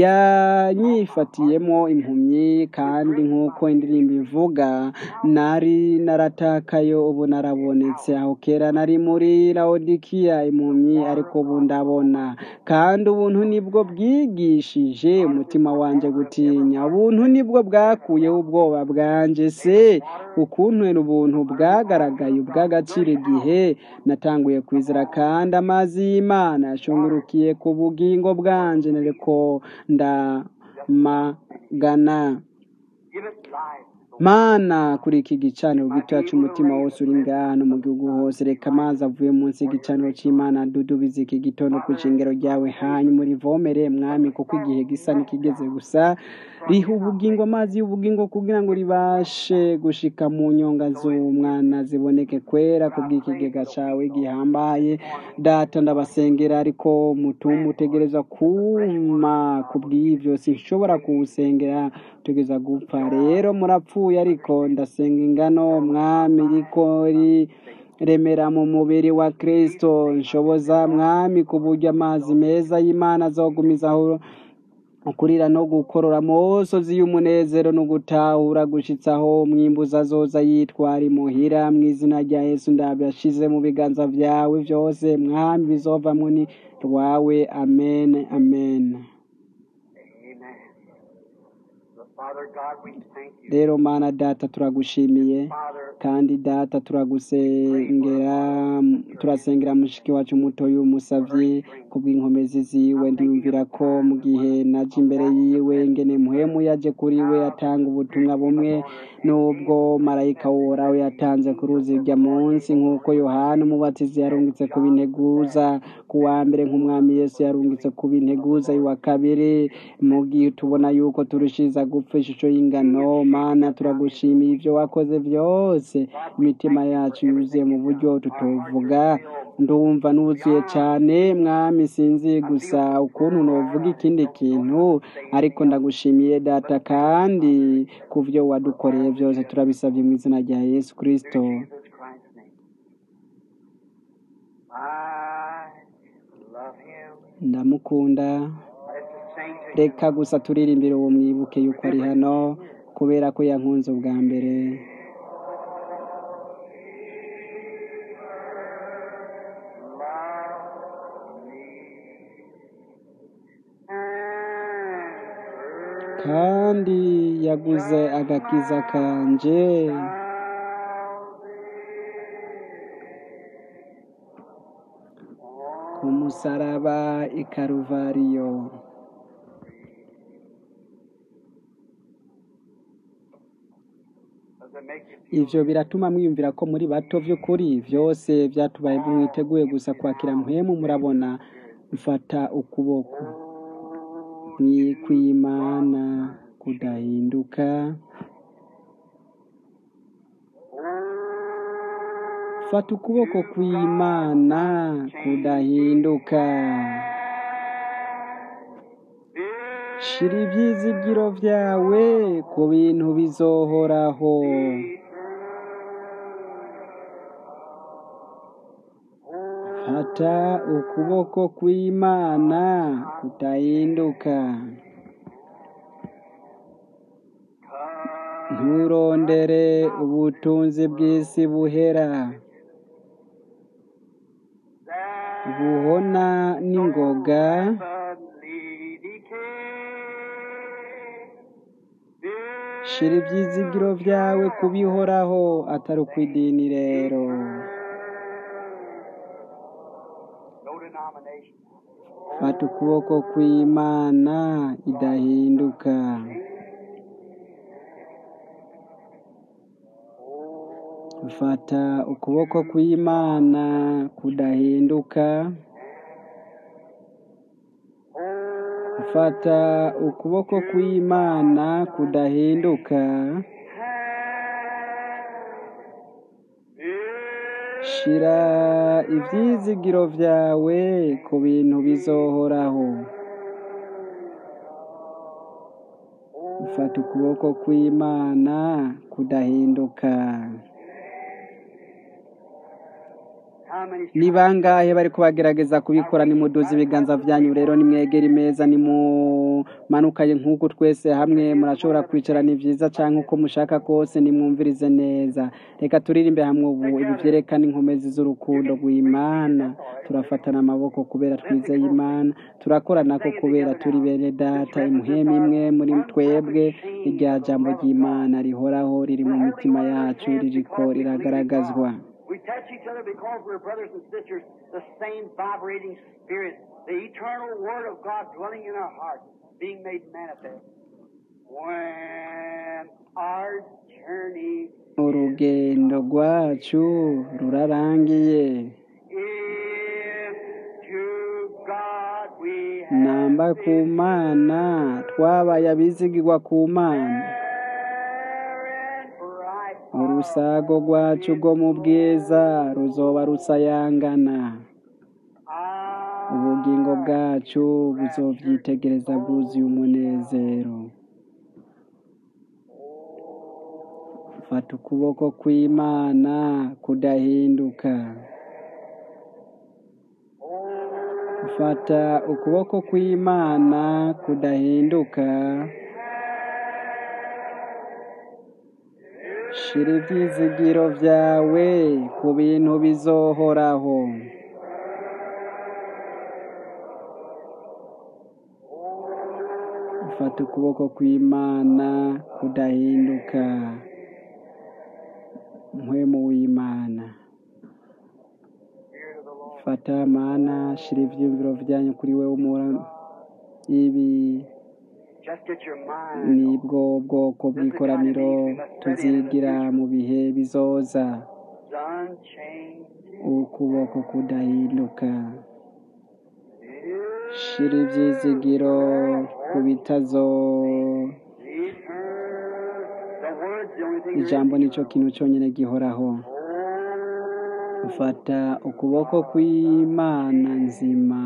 yanyifatiyemo impumyi kandi nk'uko indirimbo ivuga nari naratakayo ubu narabonetse aho kera nari muri laodikiya impumyi ariko ubu ndabona kandi ubuntu nibwo bwigishije umutima wanjye gutinya ubuntu nibwo bwakuyeho ubwoba bwanjye se ukuntu ubuntu bwagaragaye ubw'agaciro igihe natanguye kwizera kandi amazi y'imana yashungurukiye ku bugingo bwanjye nariko ndamagana mana kuri iki gicaniro gitoya cy'umutima wose uri ngaha no mu gihugu hose reka amazi avuye munsi y'igicaniro cy'imana dudubize iki gitondo ku ishingiro ryawe hanyuma urivomere mwami kuko igihe gisa n'ikigeze gusa riha ubugingo amazi y'ubugingo kugira ngo ribashe gushika mu nyonga z'umwana ziboneke kwera ku bw'ikigega cyawe gihambaye data ndabasengera ariko mutumba utegereza kuma ku bw'ibyo sinshobora kuwusengera tugeza gupfa rero murapfuye ariko ndasenga ingano mwami riko ri remera mu mubiri wa kristo nshoboza mwami ku buryo amazi meza y'imana azogumizaho ukurira no gukorora amosozi y'umunezero no gutahura gushitsaho umwimbuzi azoza yitwara imuhira mu izina rya yesu ndabyashize mu biganza byawe byose mwami bizovamwo ni rwawe amen amen Father God, we thank you. rero mana data turagushimiye Father, kandi data turagusengera turasengera mushiki wacu mutoya umusavyi ku bw'inkomezi ziwe ndiyumvira ko mu gihe naje imbere yiwe ngene muhemu yaje kuri we atanga ubutumwa bumwe n'ubwo marayika woraho yatanze ku ruzi rya munsi nk'uko yohana umubatizi yarungitse ku binteguza ku wa mbere nk'umwami yesu yarungitse ku binteguza wa kabiri mu gihe tubona yuko turushiriza gupfa ishusho y'ingano mana turagushimiye ibyo wakoze byose imitima yacu yuzuye mu buryo tutovuga ndumva nuzuye cyane mwami sinzi gusa ukuntu novuga ikindi kintu ariko ndagushimiye data kandi ku byo wadukoreye byose turabisabye mu izina rya yesu kirisito Jesus Christ's name. I love him. ndamukunda Let's just sing to him. reka gusa turirimbire uwo mwibuke yuko ari hano kubera ko yankunze ubwa mbere Love me. And kandi yaguze agakiza kanje ku musaraba i karuvariyo Does it make you feel ivyo biratuma mwiyumvira ko muri bato vy'ukuri vyose vyatubaye mwiteguye gusa kwakira mpwemu murabona mfata ukuboko mwikwimana kudahinduka fata ukuboko kw'imana kudahinduka shira ivyizigiro vyawe ku bintu bizohoraho fata ukuboko kw'imana kudahinduka nturondere ubutunzi bw'isi buhera buhona n'ingoga shira ivyizigiro vyawe kubihoraho atari ukw'idini rero no denomination? fata ukuboko kw'imana idahinduka fata ukuboko kw'imana kudahinduka fata ukuboko kw'imana kudahinduka shira ivyizigiro vyawe ku bintu bizohoraho fata ukuboko kw'imana kudahinduka How many ni bangahe bariko bagerageza kubikora nimuduza ibiganza vyanyu rero nimwegera imeza nimumanukaye nk'uku twese hamwe murashobora kwicara ni vyiza canke uko mushaka kose nimwumvirize neza reka turirimbe hamwe ubu ibi vyerekana inkomezi z'urukundo rw'imana turafatana amaboko kubera twizeye imana turakoranako kubera turi bene data imuhemu imwe muri twebwe irya jambo ry'imana rihoraho riri mu mitima yacu ririko riragaragazwa We touch each other because we're brothers and sisters, the same vibrating spirit, the eternal Word of God dwelling in our hearts, being made manifest. When our journey urugendo rwacu rurarangiye is to God we have namba ku mana twabaye abizigirwa ku mana and bright urusago rwacu rwo mu bwiza ruzoba rusayangana ubugingo bwacu buzovyitegereza bwuzuye umunezero fata ukuboko kw'imana kudahinduka fata ukuboko kw'imana kudahinduka shira ivyizigiro vyawe ku bintu bizohoraho fata ukuboko kw'imana kudahinduka mpwemu w'imana fata mana shira ivyiyumviro vyanyu kuri wewe umura ibi Just get your mind nibwo bwoko bw'ikoraniro tuzigira mu bihe bizoza unchanged. ukuboko kudahinduka shira ivyizigiro ku bitazo The word's the only thing ijambo nico kintu conyene gihoraho fata ukuboko kw'imana nzima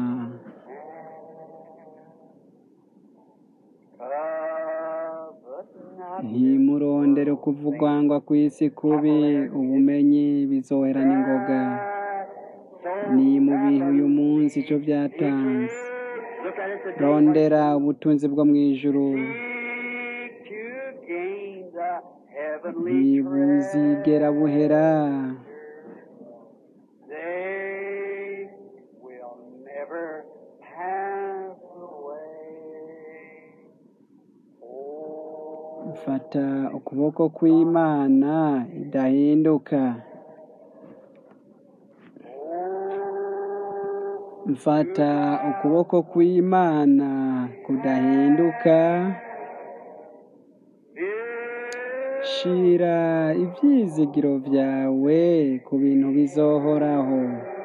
ntimurondere kuvugwangwa kw'isi kubi ubumenyi bizohera n'ingoga ni mu bihe uyu munsi ico vyatanze Look at it today. rondera ubutunzi bwo mw'ijuru Seek to gain the heavenly ntibuzigera buhera They will never pass away. Oh, fata mfata ukuboko kw'imana idahinduka mfata ukuboko kw'imana kudahinduka shira ibyizigiro byawe ku bintu bizohoraho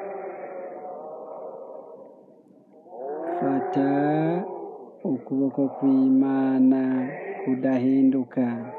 fata ukuboko kw'imana kudahinduka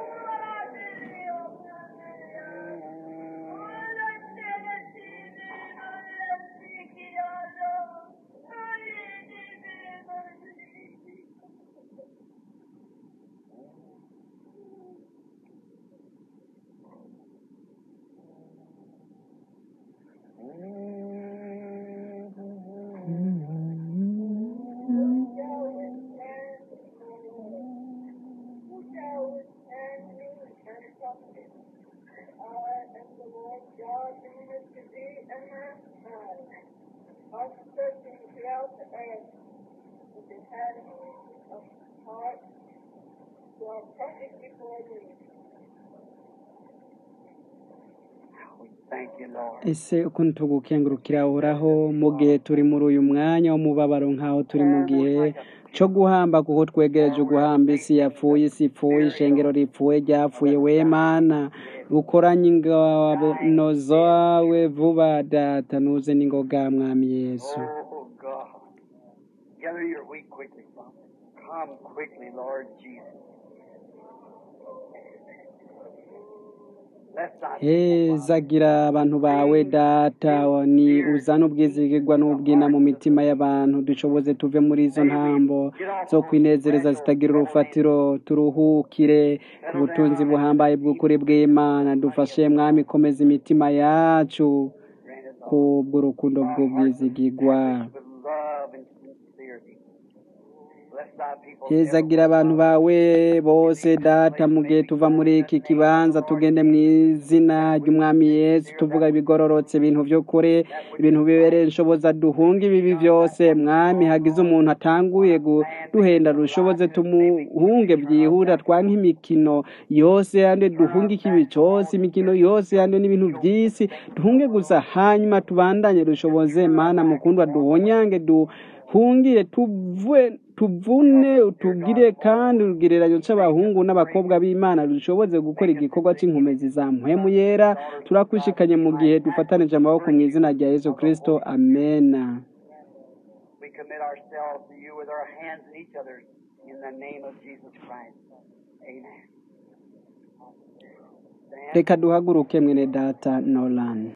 Thank you, Lord. ese ukuntu tugukengurukira uhoraho mu gihe turi muri uyu mwanya w'umubabaro nk'aho turi mu gihe cyo guhamba kuko twegereje uguhamba isi yapfuye isi ipfuye ishengero ripfuye ryapfuye we mana ukoranye ingabano zawe vuba data nuze n'ingoga mwami yesu Oh, God. Gather your weak quickly, Father. Come quickly, Lord Jesus. Bless thy people, Father. hezagira abantu bawe data ni uzana ubwizigirwa n'ubwina mu mitima y'abantu dushoboze tuve muri izo ntambo zo kwinezereza zitagira urufatiro turuhukire ku butunzi buhambaye bw'ukuri bw'imana dufashe mwami komeza imitima yacu Grant us all kubw'urukundo bw'ubwizigirwa with love and sincerity. Bless thy people. hezagira abantu bawe bose data mu gihe tuva muri iki kibanza tugende mu izina ry'umwami yesu tuvuga ibigororotse ibintu byo kure ibintu bibereye inshoboza duhunga ibibi byose mwami hagize umuntu atanguye duhenda rushoboze tumuhunge byihura twanke imikino yose yande duhunge ikibi cyose imikino yose yande n'ibintu by'isi duhunge gusa hanyuma tubandanye dushoboze mana mukundwa duhonyange duhungire tuve tuvune utugire kandi urugereranyo cy'abahungu n'abakobwa b'imana dushoboze gukora igikorwa cy'inkomezi za mpwemu yera turakwishikanye mu gihe dufatanije amaboko mu izina rya yesu kirisito amena We commit ourselves to you with our hands in each other in the name of Jesus Christ. Amen. Stand. reka duhaguruke mwene data nolan